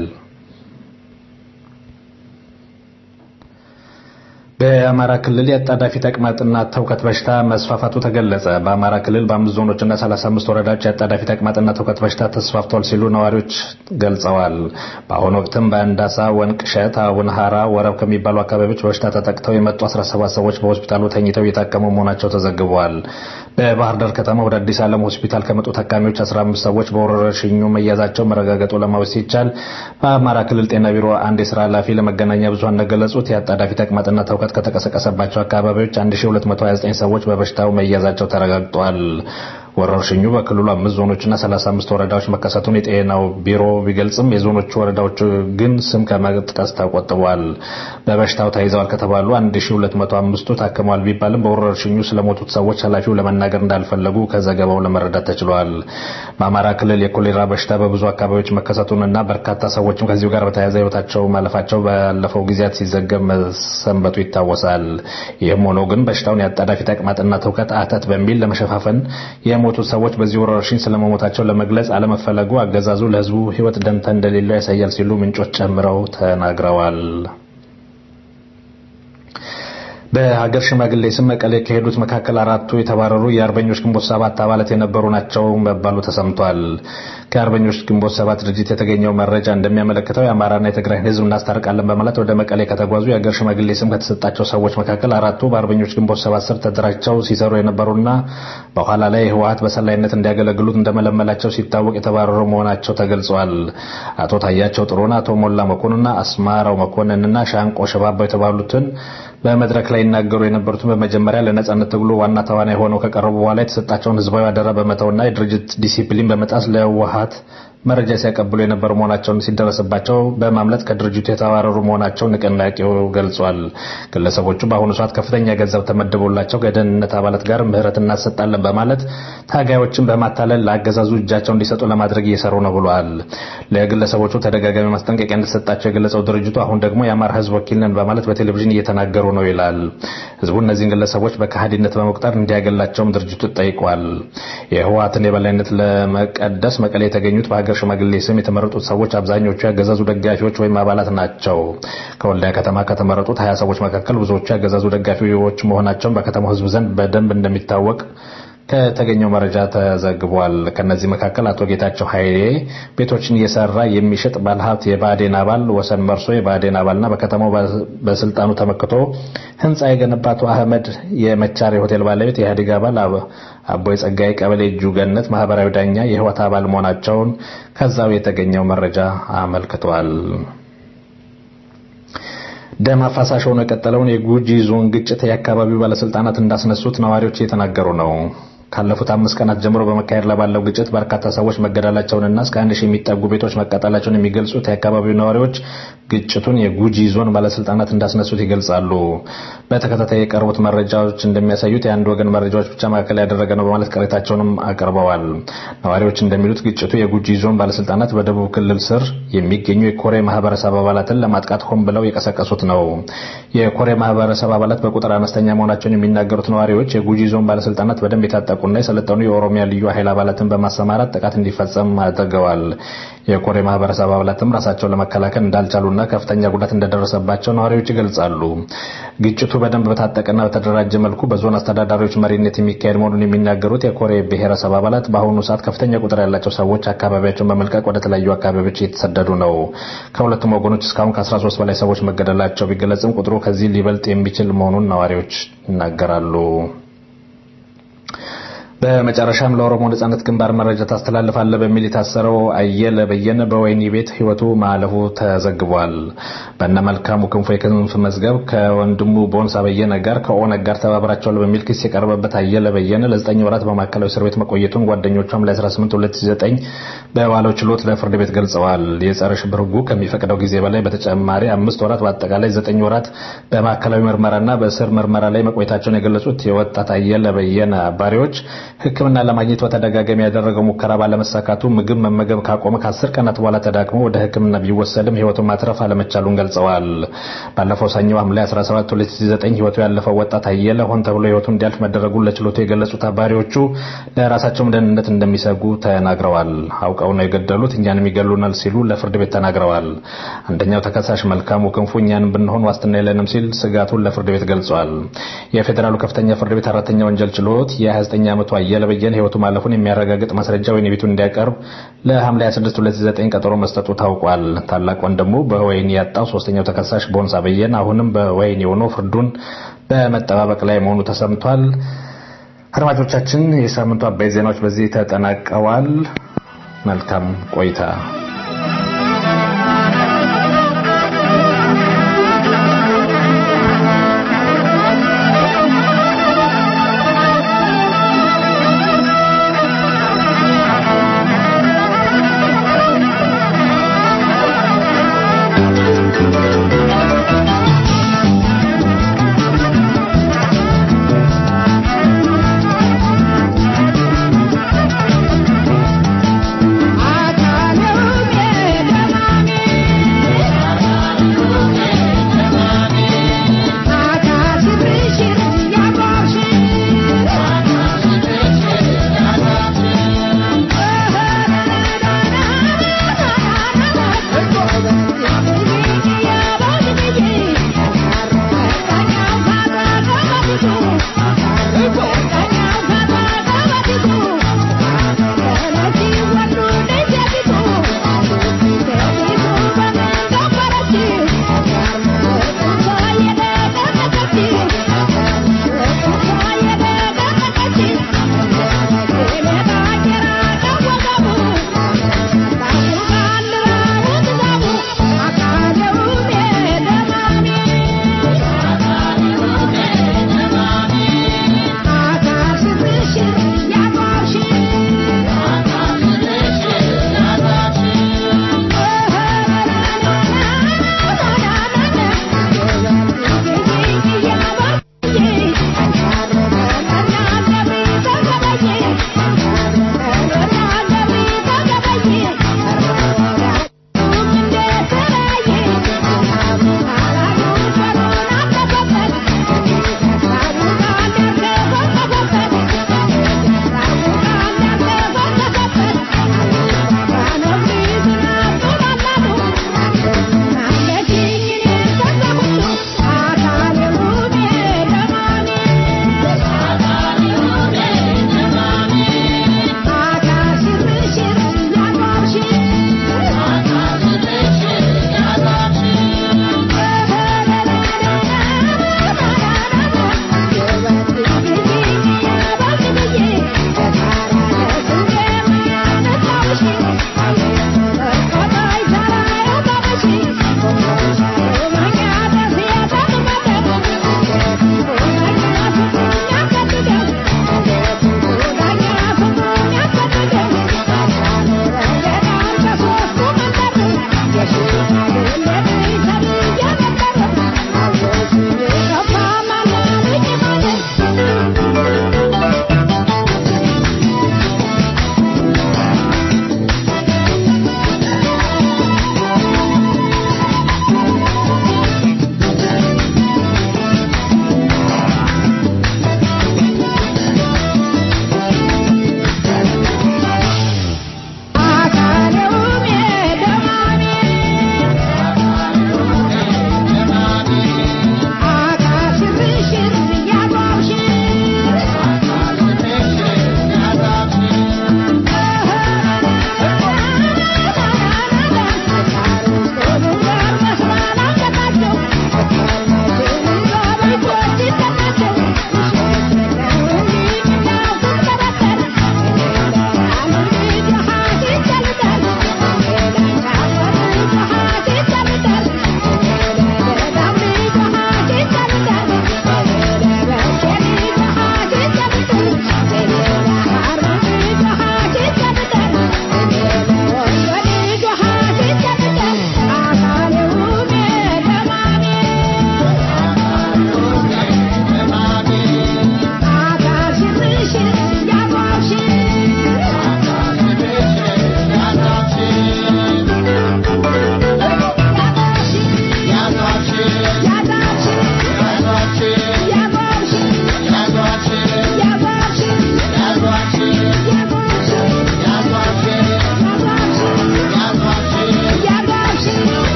በአማራ ክልል የአጣዳፊ ተቅማጥና ተውከት በሽታ መስፋፋቱ ተገለጸ። በአማራ ክልል በአምስት ዞኖችና 35 ወረዳዎች የአጣዳፊ ተቅማጥና ተውከት በሽታ ተስፋፍቷል ሲሉ ነዋሪዎች ገልጸዋል። በአሁኑ ወቅትም በአንዳሳ፣ ወንቅሸት፣ አቡነ ሀራ፣ ወረብ ከሚባሉ አካባቢዎች በበሽታ ተጠቅተው የመጡ 17 ሰዎች በሆስፒታሉ ተኝተው እየታከሙ መሆናቸው ተዘግበዋል። በባህር ዳር ከተማ ወደ አዲስ ዓለም ሆስፒታል ከመጡ ታካሚዎች 15 ሰዎች በወረርሽኙ መያዛቸው መረጋገጡ ለማወቅ ሲቻል በአማራ ክልል ጤና ቢሮ አንድ የስራ ኃላፊ ለመገናኛ ብዙኃን እንደገለጹት የአጣዳፊ ተቅማጥና ተውከት ከተቀሰቀሰባቸው አካባቢዎች 1229 ሰዎች በበሽታው መያዛቸው ተረጋግጧል። ወረርሽኙ በክልሉ አምስት ዞኖችና 35 ወረዳዎች መከሰቱን የጤናው ቢሮ ቢገልጽም የዞኖቹ ወረዳዎች ግን ስም ከመጥቀስ ተቆጥቧል። በበሽታው ተይዘዋል ከተባሉ 1205ቱ ታክመዋል ቢባልም በወረርሽኙ ስለሞቱት ሰዎች ኃላፊው ለመናገር እንዳልፈለጉ ከዘገባው ለመረዳት ተችሏል። በአማራ ክልል የኮሌራ በሽታ በብዙ አካባቢዎች መከሰቱንና በርካታ ሰዎችም ከዚሁ ጋር በተያያዘ ህይወታቸው ማለፋቸው ባለፈው ጊዜያት ሲዘገብ መሰንበቱ ይታወሳል። ይህም ሆኖ ግን በሽታውን የአጣዳፊ ተቅማጥና ትውከት አተት በሚል ለመሸፋፈን የሞቱት ሰዎች በዚህ ወረርሽኝ ስለመሞታቸው ለመግለጽ አለመፈለጉ አገዛዙ ለህዝቡ ህይወት ደንታ እንደሌለው ያሳያል ሲሉ ምንጮች ጨምረው ተናግረዋል። በሀገር ሽማግሌ ስም መቀሌ ከሄዱት መካከል አራቱ የተባረሩ የአርበኞች ግንቦት ሰባት አባላት የነበሩ ናቸው መባሉ ተሰምቷል። ከአርበኞች ግንቦት ሰባት ድርጅት የተገኘው መረጃ እንደሚያመለክተው የአማራና የትግራይን ህዝብ እናስታርቃለን በማለት ወደ መቀሌ ከተጓዙ የሀገር ሽማግሌ ስም ከተሰጣቸው ሰዎች መካከል አራቱ በአርበኞች ግንቦት ሰባት ስር ተደራጅተው ሲሰሩ የነበሩና በኋላ ላይ ህወሀት በሰላይነት እንዲያገለግሉት እንደመለመላቸው ሲታወቅ የተባረሩ መሆናቸው ተገልጿል። አቶ ታያቸው ጥሩና፣ አቶ ሞላ መኮንንና አስማራው መኮንንና ሻንቆ ሸባባው የተባሉትን በመድረክ ላይ ይናገሩ የነበሩትን በመጀመሪያ ለነጻነት ትግሉ ዋና ተዋናይ ሆነው ከቀረቡ በኋላ የተሰጣቸውን ህዝባዊ አደራ በመተውና የድርጅት ዲሲፕሊን በመጣስ ለህወሀት መረጃ ሲያቀብሉ የነበሩ መሆናቸውን ሲደረስባቸው በማምለጥ ከድርጅቱ የተባረሩ መሆናቸው ንቅናቄው ገልጿል። ግለሰቦቹ በአሁኑ ሰዓት ከፍተኛ ገንዘብ ተመድቦላቸው ከደህንነት አባላት ጋር ምህረት እናሰጣለን በማለት ታጋዮችን በማታለል ለአገዛዙ እጃቸው እንዲሰጡ ለማድረግ እየሰሩ ነው ብሏል። ለግለሰቦቹ ተደጋጋሚ ማስጠንቀቂያ እንደተሰጣቸው የገለጸው ድርጅቱ አሁን ደግሞ የአማራ ህዝብ ወኪል ነን በማለት በቴሌቪዥን እየተናገሩ ነው ይላል። ህዝቡ እነዚህን ግለሰቦች በከሃዲነት በመቁጠር እንዲያገላቸውም ድርጅቱ ጠይቋል። የህወሀትን የበላይነት ለመቀደስ መቀሌ የተገኙት በሀገር ሽማግሌ ስም የተመረጡት ሰዎች አብዛኞቹ ያገዛዙ ደጋፊዎች ወይም አባላት ናቸው። ከወልዲያ ከተማ ከተመረጡት ሀያ ሰዎች መካከል ብዙዎቹ ያገዛዙ ደጋፊዎች መሆናቸውን በከተማው ህዝብ ዘንድ በደንብ እንደሚታወቅ ከተገኘው መረጃ ተዘግቧል። ከነዚህ መካከል አቶ ጌታቸው ኃይሌ ቤቶችን እየሰራ የሚሸጥ ባለሀብት የባዴን አባል፣ ወሰን መርሶ የባዴን አባልና በከተማው በስልጣኑ ተመክቶ ህንፃ የገነባ አቶ አህመድ የመቻሬ ሆቴል ባለቤት የኢህአዴግ አባል አቦይ ጸጋይ ቀበሌ እጁ ገነት ማህበራዊ ዳኛ የህወሓት አባል መሆናቸውን ከዛው የተገኘው መረጃ አመልክቷል። ደም አፋሳሽ ሆኖ የቀጠለውን የጉጂ ዞን ግጭት የአካባቢው ባለስልጣናት እንዳስነሱት ነዋሪዎች እየተናገሩ ነው። ካለፉት አምስት ቀናት ጀምሮ በመካሄድ ላይ ባለው ግጭት በርካታ ሰዎች መገደላቸውንና እስከ አንድ ሺህ የሚጠጉ ቤቶች መቃጠላቸውን የሚገልጹት የአካባቢው ነዋሪዎች ግጭቱን የጉጂ ዞን ባለስልጣናት እንዳስነሱት ይገልጻሉ። በተከታታይ የቀረቡት መረጃዎች እንደሚያሳዩት የአንድ ወገን መረጃዎች ብቻ ማዕከል ያደረገ ነው በማለት ቅሬታቸውንም አቅርበዋል። ነዋሪዎች እንደሚሉት ግጭቱ የጉጂ ዞን ባለስልጣናት በደቡብ ክልል ስር የሚገኙ የኮሬ ማህበረሰብ አባላትን ለማጥቃት ሆን ብለው የቀሰቀሱት ነው። የኮሬ ማህበረሰብ አባላት በቁጥር አነስተኛ መሆናቸውን የሚናገሩት ነዋሪዎች የጉጂ ዞን ባለስልጣናት በደንብ የታጠቁና የሰለጠኑ የኦሮሚያ ልዩ ኃይል አባላትን በማሰማራት ጥቃት እንዲፈጸም አድርገዋል። የኮሬ ማህበረሰብ አባላትም ራሳቸውን ለመከላከል እንዳልቻሉና ከፍተኛ ጉዳት እንደደረሰባቸው ነዋሪዎች ይገልጻሉ። ግጭቱ በደንብ በታጠቀና በተደራጀ መልኩ በዞን አስተዳዳሪዎች መሪነት የሚካሄድ መሆኑን የሚናገሩት የኮሬ ብሔረሰብ አባላት በአሁኑ ሰዓት ከፍተኛ ቁጥር ያላቸው ሰዎች አካባቢያቸውን በመልቀቅ ወደ ተለያዩ አካባቢዎች እየተሰደዱ ነው። ከሁለቱም ወገኖች እስካሁን ከ13 በላይ ሰዎች መገደላቸው ቢገለጽም ቁጥሩ ከዚህ ሊበልጥ የሚችል መሆኑን ነዋሪዎች ይናገራሉ። በመጨረሻም ለኦሮሞ ነጻነት ግንባር መረጃ ታስተላልፋለህ በሚል የታሰረው አየለ በየነ በወህኒ ቤት ህይወቱ ማለፉ ተዘግቧል። በእነ መልካሙ ክንፎ የክንፍ መዝገብ ከወንድሙ ቦንሳ በየነ ጋር ከኦነግ ጋር ተባብራቸዋል በሚል ክስ የቀረበበት አየለ በየነ ለዘጠኝ ወራት በማዕከላዊ እስር ቤት መቆየቱን ጓደኞቿም ለ18 2009 በዋለው ችሎት ለፍርድ ቤት ገልጸዋል። የጸረ ሽብር ህጉ ከሚፈቅደው ጊዜ በላይ በተጨማሪ አምስት ወራት በአጠቃላይ ዘጠኝ ወራት በማዕከላዊ ምርመራና በእስር ምርመራ ላይ መቆየታቸውን የገለጹት የወጣት አየለ በየነ አባሪዎች ሕክምና ለማግኘት በተደጋጋሚ ያደረገው ሙከራ ባለመሳካቱ ምግብ መመገብ ካቆመ ከአስር ቀናት በኋላ ተዳክሞ ወደ ሕክምና ቢወሰድም ህይወቱን ማትረፍ አለመቻሉን ገልጸዋል። ባለፈው ሰኞ ሐምሌ 17 2009 ህይወቱ ያለፈው ወጣት አየለ ሆን ተብሎ ህይወቱ እንዲያልፍ መደረጉን ለችሎቱ የገለጹት አባሪዎቹ ለራሳቸውም ደህንነት እንደሚሰጉ ተናግረዋል። አውቀው ነው የገደሉት፣ እኛንም ይገሉናል ሲሉ ለፍርድ ቤት ተናግረዋል። አንደኛው ተከሳሽ መልካሙ ክንፉ እኛንም ብንሆን ዋስትና የለንም ሲል ስጋቱን ለፍርድ ቤት ገልጿል። የፌዴራሉ ከፍተኛ ፍርድ ቤት አራተኛ ወንጀል ችሎት የ29 ዓመቱ አየለ በየነ ህይወቱ ማለፉን የሚያረጋግጥ ማስረጃ ወህኒ ቤቱ እንዲያቀርብ ለሐምሌ 26 2009 ቀጠሮ መስጠቱ ታውቋል። ታላቅ ወንድሙ በወህኒ ያጣው ሶስተኛው ተከሳሽ ቦንሳ በየነ አሁንም በወህኒ ሆኖ ፍርዱን በመጠባበቅ ላይ መሆኑ ተሰምቷል። አድማጮቻችን፣ የሳምንቱ አበይት ዜናዎች በዚህ ተጠናቀዋል። መልካም ቆይታ።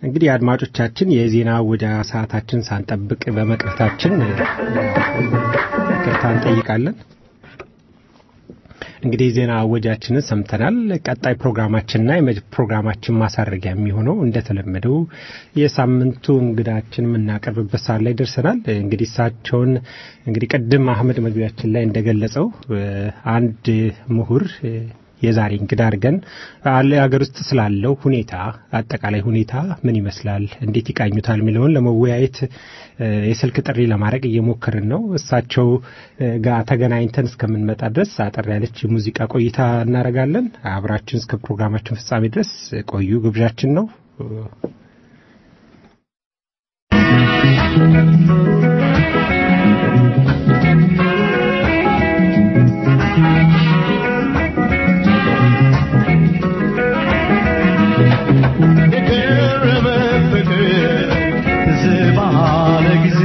እንግዲህ አድማጮቻችን የዜና ወደ ሰዓታችን ሳንጠብቅ በመቅረታችን ይቅርታ እንጠይቃለን። እንግዲህ ዜና አወጃችንን ሰምተናል። ቀጣይ ፕሮግራማችንና የመ- ፕሮግራማችን ማሳረጊያ የሚሆነው እንደተለመደው የሳምንቱ እንግዳችን የምናቀርብበት ሰዓት ላይ ደርሰናል። እንግዲህ እሳቸውን እንግዲህ ቅድም አህመድ መግቢያችን ላይ እንደገለጸው እ፣ አንድ ምሁር እ፣ የዛሬ እንግዳ አድርገን አለ ሀገር ውስጥ ስላለው ሁኔታ አጠቃላይ ሁኔታ ምን ይመስላል፣ እንዴት ይቃኙታል የሚለውን ለመወያየት እ፣ የስልክ ጥሪ ለማድረግ እየሞከርን ነው። እሳቸው እ፣ ጋር ተገናኝተን እስከምንመጣ ድረስ አጠር ያለች የሙዚቃ ቆይታ እናደርጋለን። አብራችን እስከ ፕሮግራማችን ፍጻሜ ድረስ ቆዩ ግብዣችን ነው። የቀረበ ፍቅር ትዝ ባለ ጊዜ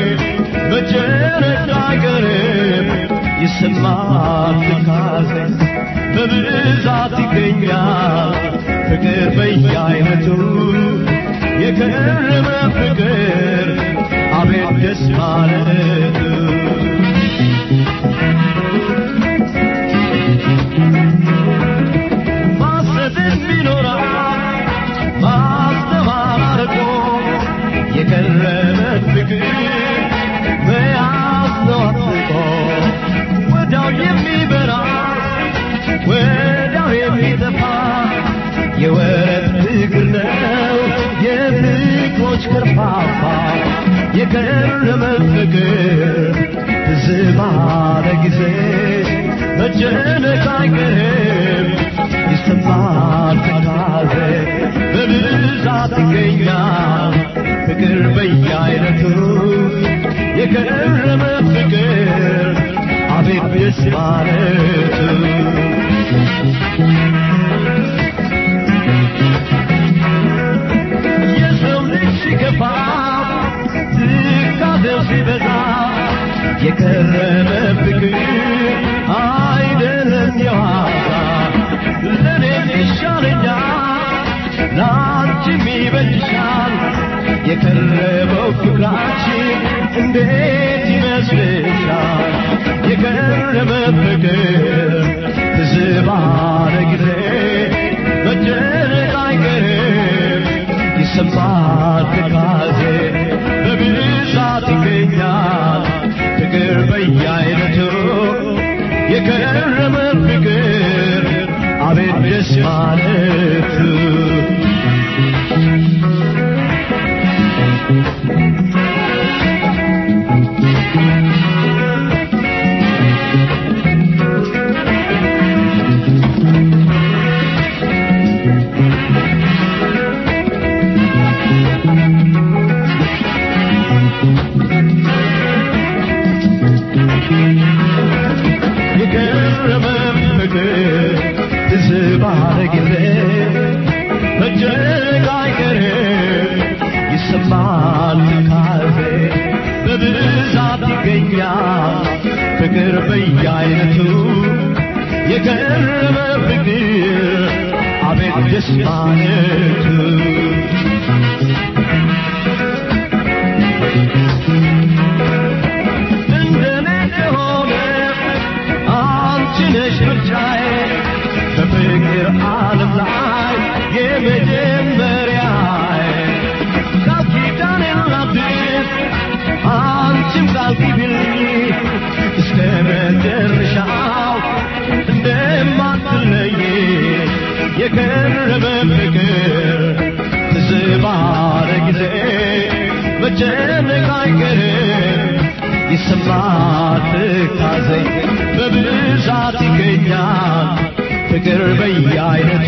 በጨረቃ ቀረብ ይሰማል ትካዜ በብዛት ይገኛል ፍቅር በየአይነቱ የቀረበ ፍቅር አቤት ደስ ማለቱ ማሰብን ቢኖራል ማስተማር እኮ የቀረበ ፍቅር መያዝ ነው አጥብቆ ወዲያው የሚበራ ወዲያው የሚጠፋ የወረት ፍቅር ነው የፍቅሮች ከርፋፋ የቀረበ ፍቅር ትዝ ባለ ጊዜ መጨነቅ አይቀርም ይሰማል ትካዜ በብዛት ይገኛል ፍቅር በየአይነቱ የቀረበ ፍቅር አቤት ደስ ማለቱ የሰው ልጅ ሲገፋ ትካዜው ሲበዛ የቀረበ ፍቅር አይደለም የዋዛ ለእኔም ይሻለኛል ለአንቺም ይበጅሻል የቀረበው ፍቅራችን እንዴት ይመስልሻል የቀረበ ፍቅር ትዝ ባለ ጊዜ መጨነቅ አይቀርም ይሰማል ትካዜ በብዛት ይገኛል ፍቅር በየአይነቱ የቀረበ ፍቅር አቤት ደስ ማለቱ የቀረበ ፍቅር ትዝ ባለ ጊዜ መጨነቅ አይቀርም ይሰማል ትካዜ በብዛት ይገኛል ፍቅር በየአይነቱ የቀረበ ፍቅር አቤት ደስ ማለቱ እንደኔ ከሆነ አንቺ ነሽ ምርጫዬ በፍቅር ዓለም ላይ የመጀመሪያዬ ቃል ኪዳኔን ላድስ አንቺም ቃል ግቢልኝ እስከ መጨረሻው እንደማትለይ የቀረበ ፍቅር ትዝ ባለ ጊዜ መጨነቅ አይቀርም ይሰማል ትካዜ በብዛት ይገኛል ፍቅር በየአይነቱ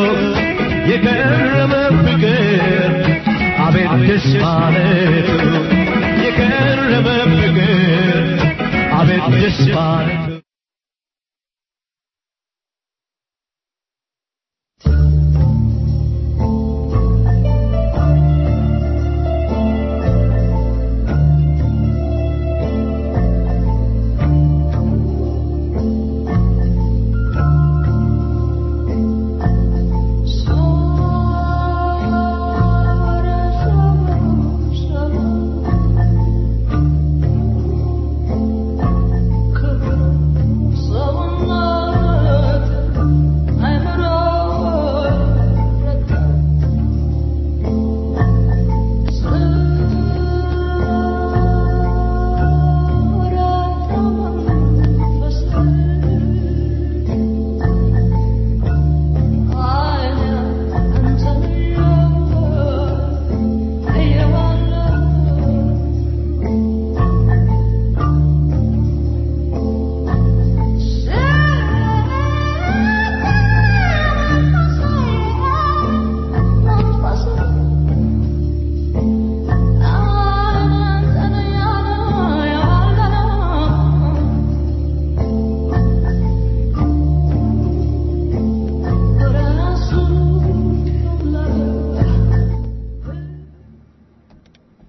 የቀረበ ፍቅር አቤት ደስ ማለቱ የቀረበ ፍቅር አቤት ደስ ማለቱ Sora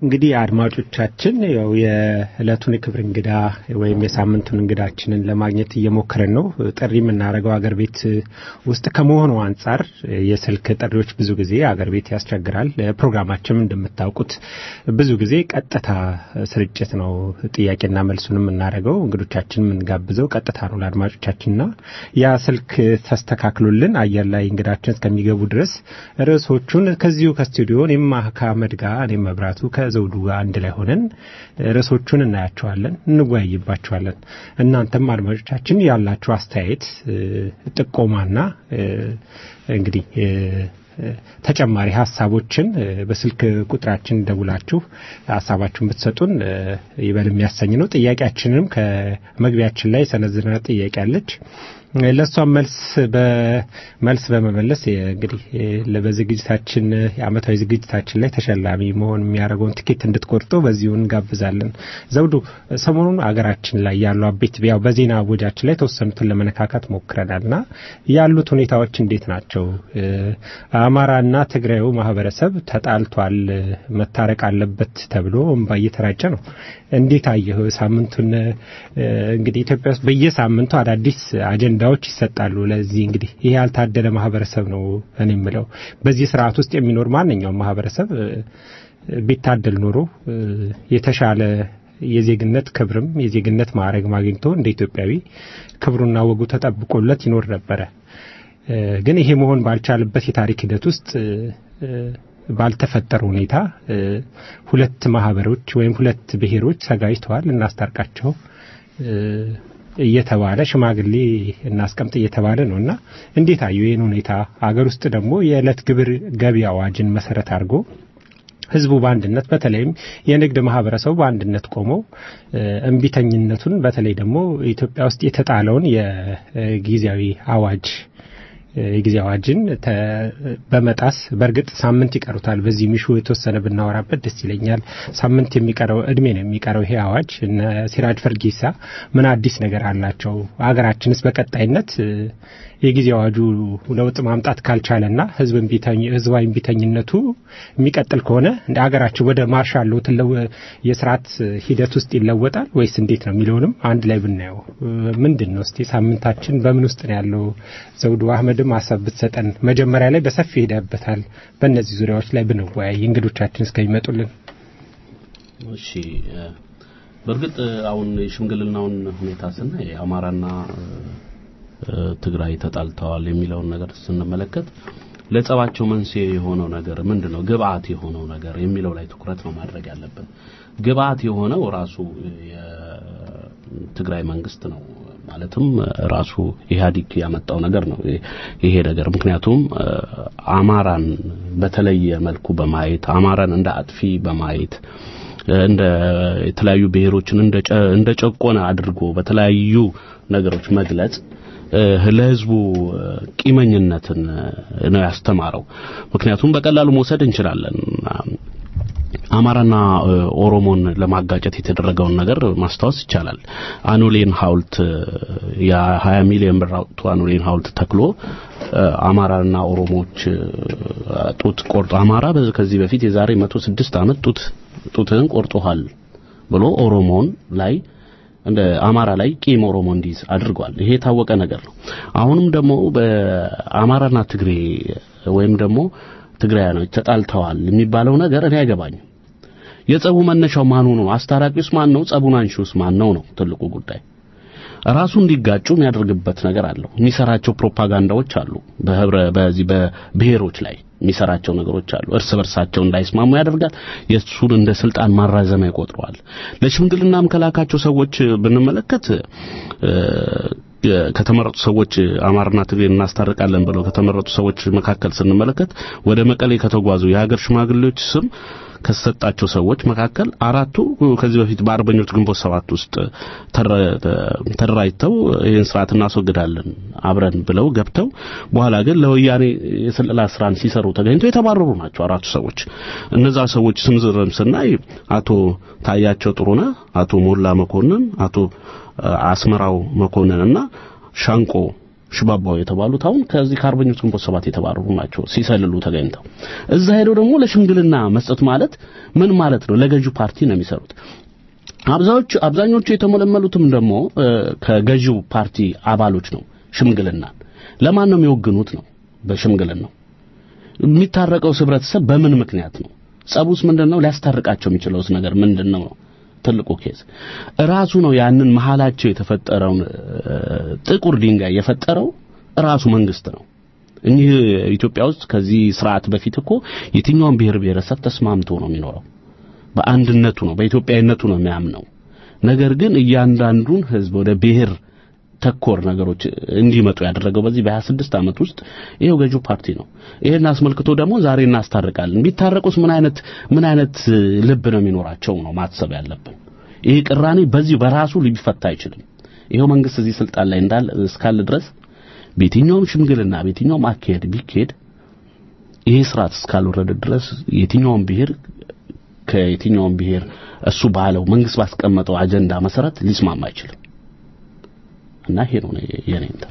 እንግዲህ አድማጮቻችን ያው የዕለቱን የክብር እንግዳ ወይም የሳምንቱን እንግዳችንን ለማግኘት እየሞከርን ነው። ጥሪ የምናደርገው አገር ቤት ውስጥ ከመሆኑ አንጻር የስልክ ጥሪዎች ብዙ ጊዜ አገር ቤት ያስቸግራል። ፕሮግራማችንም እንደምታውቁት ብዙ ጊዜ ቀጥታ ስርጭት ነው። ጥያቄና መልሱን የምናደርገው እንግዶቻችን የምንጋብዘው ቀጥታ ነው ለአድማጮቻችንና ያ ስልክ ተስተካክሎልን አየር ላይ እንግዳችን እስከሚገቡ ድረስ ርዕሶቹን ከዚሁ ከስቱዲዮ እኔም ከአመድ ጋር እኔም መብራቱ ከዘውዱ ጋር አንድ ላይ ሆነን ርዕሶቹን እናያቸዋለን፣ እንወያይባቸዋለን። እናንተም አድማጮቻችን ያላችሁ አስተያየት ጥቆማና እንግዲህ ተጨማሪ ሀሳቦችን በስልክ ቁጥራችን ደውላችሁ ሀሳባችሁን ብትሰጡን ይበል የሚያሰኝ ነው። ጥያቄያችንንም ከመግቢያችን ላይ ሰነዝና ጥያቄ አለች። ለእሷም መልስ በመልስ በመመለስ እንግዲህ በዝግጅታችን የአመታዊ ዝግጅታችን ላይ ተሸላሚ መሆን የሚያደርገውን ትኬት እንድትቆርጡ በዚሁ እንጋብዛለን። ዘውዱ፣ ሰሞኑን አገራችን ላይ ያሉ አቤት ያው በዜና አወጃችን ላይ የተወሰኑትን ለመነካካት ሞክረናልና ያሉት ሁኔታዎች እንዴት ናቸው? አማራና ትግራዩ ማህበረሰብ ተጣልቷል፣ መታረቅ አለበት ተብሎ እንባ እየተራጨ ነው። እንዴት አየህ ሳምንቱን? እንግዲህ ኢትዮጵያ ውስጥ በየሳምንቱ አዳዲስ አጀንዳዎች ይሰጣሉ። ለዚህ እንግዲህ ይሄ ያልታደለ ማህበረሰብ ነው እኔ የምለው። በዚህ ስርዓት ውስጥ የሚኖር ማንኛውም ማህበረሰብ ቢታደል ኖሮ የተሻለ የዜግነት ክብርም የዜግነት ማዕረግ አግኝቶ እንደ ኢትዮጵያዊ ክብሩና ወጉ ተጠብቆለት ይኖር ነበረ። ግን ይሄ መሆን ባልቻለበት የታሪክ ሂደት ውስጥ ባልተፈጠረ ሁኔታ ሁለት ማህበሮች ወይም ሁለት ብሔሮች ሰጋጅተዋል፣ እናስታርቃቸው እየተባለ ሽማግሌ እናስቀምጥ እየተባለ ነው እና እንዴት አዩ ይህን ሁኔታ? አገር ውስጥ ደግሞ የዕለት ግብር ገቢ አዋጅን መሰረት አድርጎ ህዝቡ በአንድነት በተለይም የንግድ ማህበረሰቡ በአንድነት ቆሞ እምቢተኝነቱን በተለይ ደግሞ ኢትዮጵያ ውስጥ የተጣለውን የጊዜያዊ አዋጅ የጊዜ አዋጅን በመጣስ በእርግጥ ሳምንት ይቀሩታል። በዚህ ሚሹ የተወሰነ ብናወራበት ደስ ይለኛል። ሳምንት የሚቀረው እድሜ ነው የሚቀረው ይሄ አዋጅ። እነ ሲራጅ ፈርጌሳ ምን አዲስ ነገር አላቸው? አገራችንስ በቀጣይነት የጊዜ አዋጁ ለውጥ ማምጣት ካልቻለና ህዝብ ህዝባዊ እምቢተኝነቱ የሚቀጥል ከሆነ እንደ አገራችን ወደ ማርሻል ሎው የስርዓት ሂደት ውስጥ ይለወጣል ወይስ እንዴት ነው የሚለውንም አንድ ላይ ብናየው ምንድን ነው እስቲ ሳምንታችን በምን ውስጥ ነው ያለው? ዘውዱ አህመድም ሀሳብ ብትሰጠን። መጀመሪያ ላይ በሰፊ ሄደበታል። በእነዚህ ዙሪያዎች ላይ ብንወያይ እንግዶቻችን እስከሚመጡልን። እሺ በእርግጥ አሁን የሽምግልናውን ሁኔታ ስናይ አማራና ትግራይ ተጣልተዋል የሚለውን ነገር ስንመለከት ለጸባቸው መንስኤ የሆነው ነገር ምንድን ነው? ግብአት የሆነው ነገር የሚለው ላይ ትኩረት ነው ማድረግ ያለብን። ግብአት የሆነው ራሱ የትግራይ መንግስት ነው። ማለትም ራሱ ኢህአዲግ ያመጣው ነገር ነው ይሄ ነገር። ምክንያቱም አማራን በተለየ መልኩ በማየት አማራን እንደ አጥፊ በማየት እንደ የተለያዩ ብሔሮችን እንደ ጨቆነ አድርጎ በተለያዩ ነገሮች መግለጽ ለህዝቡ ቂመኝነትን ነው ያስተማረው። ምክንያቱም በቀላሉ መውሰድ እንችላለን። አማራና ኦሮሞን ለማጋጨት የተደረገውን ነገር ማስታወስ ይቻላል። አኑሌን ሐውልት የ20 ሚሊዮን ብር አውጥቶ አኑሌን ሐውልት ተክሎ አማራና ኦሮሞዎች ጡት ቆርጦ አማራ ከዚህ በፊት የዛሬ 106 ዓመት ጡት ጡትህን ቆርጦሃል ብሎ ኦሮሞን ላይ እንደ አማራ ላይ ቂም ኦሮሞ እንዲይዝ አድርጓል። ይሄ የታወቀ ነገር ነው። አሁንም ደግሞ በአማራና ትግሬ ወይም ደግሞ ትግራያኖች ተጣልተዋል የሚባለው ነገር እኔ አይገባኝም። የጸቡ መነሻው ማን ነው? አስታራቂውስ ማን ነው? ጸቡን አንሺውስ ማን ነው ነው ትልቁ ጉዳይ። ራሱ እንዲጋጩ የሚያደርግበት ነገር አለው። የሚሰራቸው ፕሮፓጋንዳዎች አሉ። በህብረ በዚህ በብሔሮች ላይ የሚሰራቸው ነገሮች አሉ። እርስ በርሳቸው እንዳይስማሙ ያደርጋል። የእሱን እንደ ስልጣን ማራዘሚያ ይቆጥረዋል። ለሽምግልናም ከላካቸው ሰዎች ብንመለከት ከተመረጡ ሰዎች አማርና ትግሬ እናስታርቃለን ብለው ከተመረጡ ሰዎች መካከል ስንመለከት ወደ መቀሌ ከተጓዙ የሀገር ሽማግሌዎች ስም ከተሰጣቸው ሰዎች መካከል አራቱ ከዚህ በፊት በአርበኞች ግንቦት ሰባት ውስጥ ተደራጅተው ይህን ስርዓት እናስወግዳለን አብረን ብለው ገብተው በኋላ ግን ለወያኔ የስለላ ስራን ሲሰሩ ተገኝተው የተባረሩ ናቸው አራቱ ሰዎች። እነዛ ሰዎች ስም ዝርዝር ስናይ አቶ ታያቸው ጥሩነህ፣ አቶ ሞላ መኮንን፣ አቶ አስመራው መኮንን እና ሻንቆ ሽባባው የተባሉት አሁን ከዚህ ከአርበኞች ግንቦት ሰባት የተባረሩ ናቸው ሲሰልሉ ተገኝተው እዛ ሄደው ደግሞ ለሽምግልና መስጠት ማለት ምን ማለት ነው? ለገዢው ፓርቲ ነው የሚሰሩት። አብዛኞቹ አብዛኞቹ የተመለመሉትም ደግሞ እ፣ ከገዢው ፓርቲ አባሎች ነው። ሽምግልና ለማን ነው የሚወግኑት ነው በሽምግልናው የሚታረቀው ህብረተሰብ በምን ምክንያት ነው? ጸቡስ ምንድነው? ሊያስታርቃቸው የሚችለውስ ነገር ምንድነው ነው ትልቁ ኬዝ ራሱ ነው ያንን መሃላቸው የተፈጠረውን እ፣ ጥቁር ድንጋይ የፈጠረው ራሱ መንግስት ነው። እኚህ ኢትዮጵያ ውስጥ ከዚህ ስርዓት በፊት እኮ የትኛውም ብሔር ብሔረሰብ ተስማምቶ ነው የሚኖረው። በአንድነቱ ነው በኢትዮጵያዊነቱ ነው የሚያምነው። ነገር ግን እያንዳንዱን ህዝብ ወደ ብሔር ተኮር ነገሮች እንዲመጡ ያደረገው በዚህ በ26 ዓመት ውስጥ ይሄው ገዢው ፓርቲ ነው። ይሄን አስመልክቶ ደግሞ ዛሬ እናስታርቃለን። ቢታረቁስ ምን አይነት ምን አይነት እ, ልብ ነው የሚኖራቸው ነው ማሰብ ያለብን። ይሄ ቅራኔ በዚህ በራሱ ሊፈታ አይችልም። ይሄው መንግስት እዚህ ስልጣን ላይ እንዳለ እስካለ ድረስ በየትኛውም ሽምግልና በየትኛውም አካሄድ ቢካሄድ ይሄ ስርዓት እስካልወረደ ድረስ የትኛውም ብሔር ከየትኛውም ብሔር እሱ ባለው መንግስት ባስቀመጠው አጀንዳ መሰረት ሊስማማ አይችልም እና ይሄ ነው የኔ እንትን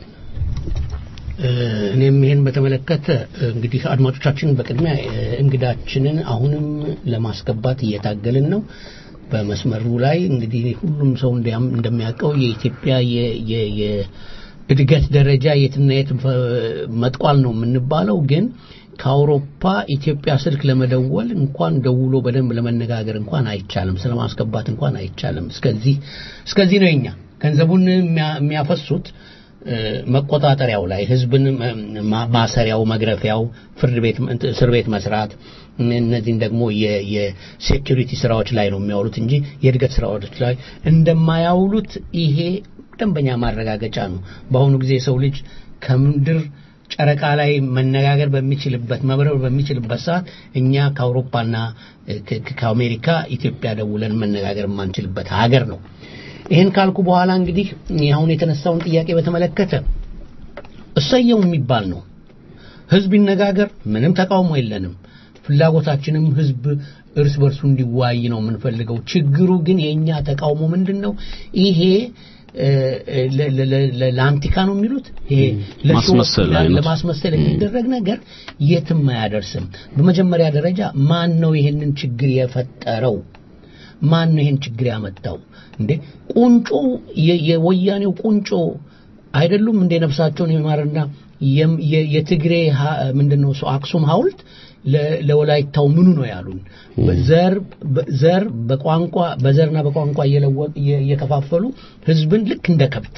እ፣ እኔም ይሄን በተመለከተ እ፣ እንግዲህ አድማጮቻችን በቅድሚያ እ፣ እንግዳችንን አሁንም ለማስገባት እየታገልን ነው። በመስመሩ ላይ እንግዲህ ሁሉም ሰው እንዲያም እንደሚያውቀው የኢትዮጵያ የ- የ- የእድገት ደረጃ የትና የት ፈ- መጥቋል ነው የምንባለው ግን ከአውሮፓ ኢትዮጵያ ስልክ ለመደወል እንኳን ደውሎ በደንብ ለመነጋገር እንኳን አይቻልም። ስለማስገባት እንኳን አይቻልም። እስከዚህ እስከዚህ ነው የኛ ገንዘቡን የሚያ- የሚያፈሱት እ፣ መቆጣጠሪያው ላይ ህዝብን ማ- ማሰሪያው፣ መግረፊያው፣ ፍርድ ቤት እስር ቤት መስራት እነዚህን ደግሞ የ- የሴኪሪቲ ስራዎች ላይ ነው የሚያውሉት እንጂ የእድገት ስራዎች ላይ እንደማያውሉት ይሄ ደንበኛ ማረጋገጫ ነው። በአሁኑ ጊዜ የሰው ልጅ ከምድር ጨረቃ ላይ መነጋገር በሚችልበት መብረር በሚችልበት ሰዓት እኛ ከአውሮፓና እ፣ ከ- ከ- ከአሜሪካ ኢትዮጵያ ደውለን መነጋገር የማንችልበት ሀገር ነው። ይህን ካልኩ በኋላ እንግዲህ አሁን የተነሳውን ጥያቄ በተመለከተ እሰየው የሚባል ነው። ህዝብ ይነጋገር፣ ምንም ተቃውሞ የለንም። ፍላጎታችንም ህዝብ እርስ በርሱ እንዲዋይ ነው የምንፈልገው። ችግሩ ግን የእኛ ተቃውሞ ምንድን ነው? ይሄ እ፣ ለ- ለ- ለ- ለ- ለአንቲካ ነው የሚሉት ይሄ ለሾው- ማስመሰል አይነት። ለማስመሰል የሚደረግ ነገር የትም አያደርስም። በመጀመሪያ ደረጃ ማን ነው ይሄንን ችግር የፈጠረው? ማን ነው ይሄን ችግር ያመጣው? እንዴ ቁንጮ የ- የወያኔው ቁንጮ አይደሉም እንደ ነፍሳቸውን የማርና የም- የ- የትግሬ ሀ- ምንድነው እሱ አክሱም ሐውልት ለ- ለወላይታው ምኑ ነው ያሉን? ዘር በ- ዘር በቋንቋ በዘርና በቋንቋ እየለወ- እየ- እየከፋፈሉ ህዝብን ልክ እንደ ከብት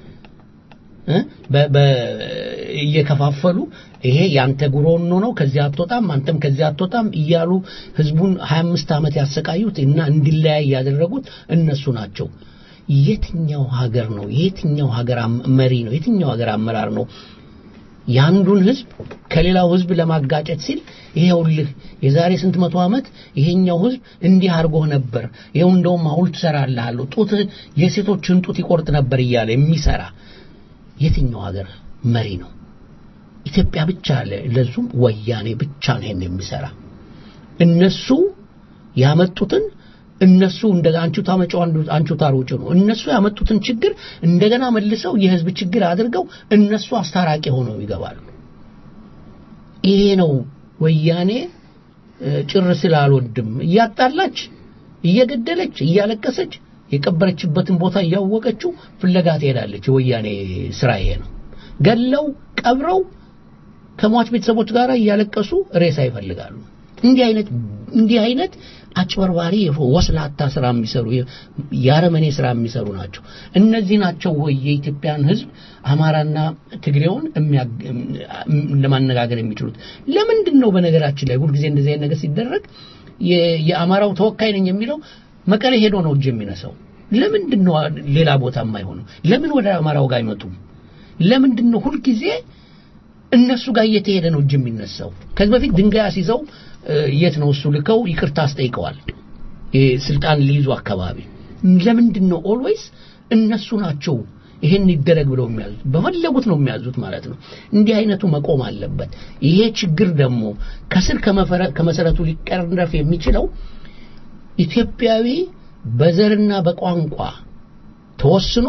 እ? በ- በ- እየከፋፈሉ ይሄ ያንተ ጉሮኖ ነው ከዚህ አትወጣም አንተም ከዚህ አትወጣም እያሉ ህዝቡን 25 ዓመት ያሰቃዩት እና እንዲለያይ ያደረጉት እነሱ ናቸው። የትኛው ሀገር ነው? የትኛው ሀገር አም- መሪ ነው? የትኛው ሀገር አመራር ነው የአንዱን ህዝብ ከሌላው ህዝብ ለማጋጨት ሲል ይሄውልህ የዛሬ ስንት መቶ ዓመት ይሄኛው ህዝብ እንዲህ አድርጎህ ነበር፣ ይሄው እንደውም ሐውልት እሰራልሃለሁ፣ ጡት የሴቶችን ጡት ይቆርጥ ነበር እያለ የሚሰራ የትኛው ሀገር መሪ ነው? ኢትዮጵያ ብቻ ለ- ለዙም ወያኔ ብቻ ነው ይሄን የሚሰራ። እነሱ ያመጡትን እነሱ እንደ አንቹ ታመጪው አንዱ አንቹ ታሮጪው ነው። እነሱ ያመጡትን ችግር እንደገና መልሰው የህዝብ ችግር አድርገው እነሱ አስታራቂ ሆነው ይገባሉ። ይሄ ነው ወያኔ እ፣ ጭር ስላልወድም እያጣላች እየገደለች እያለቀሰች የቀበረችበትን ቦታ እያወቀችው ፍለጋ ትሄዳለች። የወያኔ ስራ ይሄ ነው። ገለው ቀብረው ከሟች ቤተሰቦች ጋር እያለቀሱ ሬሳ ይፈልጋሉ። እንዲህ አይነት እንዲህ አይነት አጭበርባሪ ወስላታ ስራ የሚሰሩ የአረመኔ ስራ የሚሰሩ ናቸው። እነዚህ ናቸው ወይ የኢትዮጵያን ህዝብ አማራና ትግሬውን የሚያግ- ለማነጋገር የሚችሉት? ለምንድን ነው በነገራችን ላይ ሁልጊዜ እንደዚህ አይነት ነገር ሲደረግ የ- የአማራው ተወካይ ነኝ የሚለው መቀሌ ሄዶ ነው እጅ የሚነሳው? ለምንድን ነው ሌላ ቦታ የማይሆነው? ለምን ወደ አማራው ጋር አይመጡም? ለምንድን ነው ሁልጊዜ እነሱ ጋር እየተሄደ ነው እጅ የሚነሳው? ከዚህ በፊት ድንጋይ አስይዘው እ፣ የት ነው እሱ ልከው ይቅርታ አስጠይቀዋል። ይሄ ስልጣን ሊይዙ አካባቢ ለምንድን ነው ኦልዌይስ እነሱ ናቸው ይሄን ይደረግ ብለው የሚያዙት? በፈለጉት ነው የሚያዙት ማለት ነው። እንዲህ አይነቱ መቆም አለበት። ይሄ ችግር ደግሞ ከስር ከመፈረ- ከመሰረቱ ሊቀረፍ የሚችለው ኢትዮጵያዊ በዘርና በቋንቋ ተወስኖ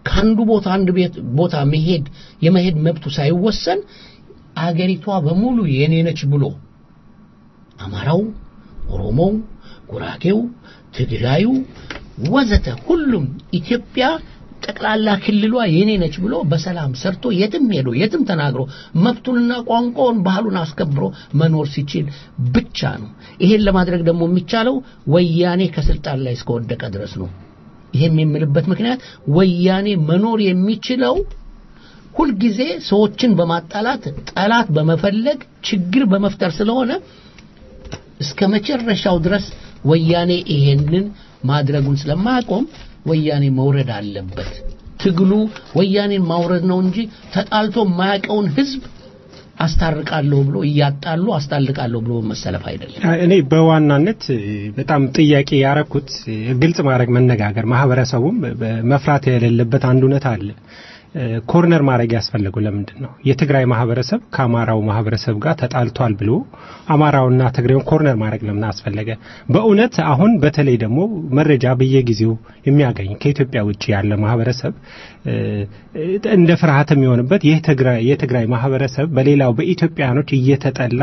ከአንዱ ቦታ አንድ ቤት ቦታ መሄድ የመሄድ መብቱ ሳይወሰን አገሪቷ በሙሉ የኔ ነች ብሎ አማራው፣ ኦሮሞው፣ ጉራጌው፣ ትግራዩ ወዘተ ሁሉም ኢትዮጵያ ጠቅላላ ክልሏ የኔ ነች ብሎ በሰላም ሰርቶ የትም ሄዶ የትም ተናግሮ መብቱንና ቋንቋውን ባህሉን አስከብሮ መኖር ሲችል ብቻ ነው። ይሄን ለማድረግ ደግሞ የሚቻለው ወያኔ ከስልጣን ላይ እስከወደቀ ድረስ ነው። ይሄም የምልበት ምክንያት ወያኔ መኖር የሚችለው ሁልጊዜ ሰዎችን በማጣላት ጠላት በመፈለግ ችግር በመፍጠር ስለሆነ እስከ መጨረሻው ድረስ ወያኔ ይሄንን ማድረጉን ስለማያቆም ወያኔ መውረድ አለበት። ትግሉ ወያኔን ማውረድ ነው እንጂ ተጣልቶ የማያውቀውን ህዝብ አስታርቃለሁ ብሎ እያጣሉ አስታርቃለሁ ብሎ መሰለፍ አይደለም። እኔ በዋናነት በጣም ጥያቄ ያረኩት ግልጽ ማድረግ መነጋገር፣ ማህበረሰቡም መፍራት የሌለበት አንድ እውነት አለ። ኮርነር ማድረግ ያስፈለገው ለምንድን ነው? የትግራይ ማህበረሰብ ከአማራው ማህበረሰብ ጋር ተጣልቷል ብሎ አማራውና ትግሬውን ኮርነር ማድረግ ለምን አስፈለገ? በእውነት አሁን በተለይ ደግሞ መረጃ በየጊዜው የሚያገኝ ከኢትዮጵያ ውጭ ያለ ማህበረሰብ እንደ ፍርሃት የሚሆንበት ይህ የትግራይ ማህበረሰብ በሌላው በኢትዮጵያኖች እየተጠላ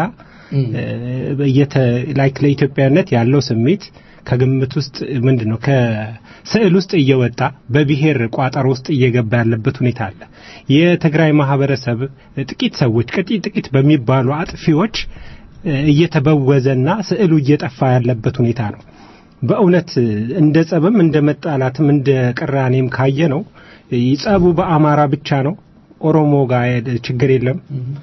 ላይክ ለኢትዮጵያነት ያለው ስሜት ከግምት ውስጥ ምንድን ነው ከስዕል ውስጥ እየወጣ በብሔር ቋጠሮ ውስጥ እየገባ ያለበት ሁኔታ አለ። የትግራይ ማህበረሰብ ጥቂት ሰዎች ጥቂት ጥቂት በሚባሉ አጥፊዎች እየተበወዘና ስዕሉ እየጠፋ ያለበት ሁኔታ ነው። በእውነት እንደ ጸብም እንደ መጣላትም እንደ ቅራኔም ካየ ነው ጸቡ በአማራ ብቻ ነው። ኦሮሞ ጋር ችግር የለም።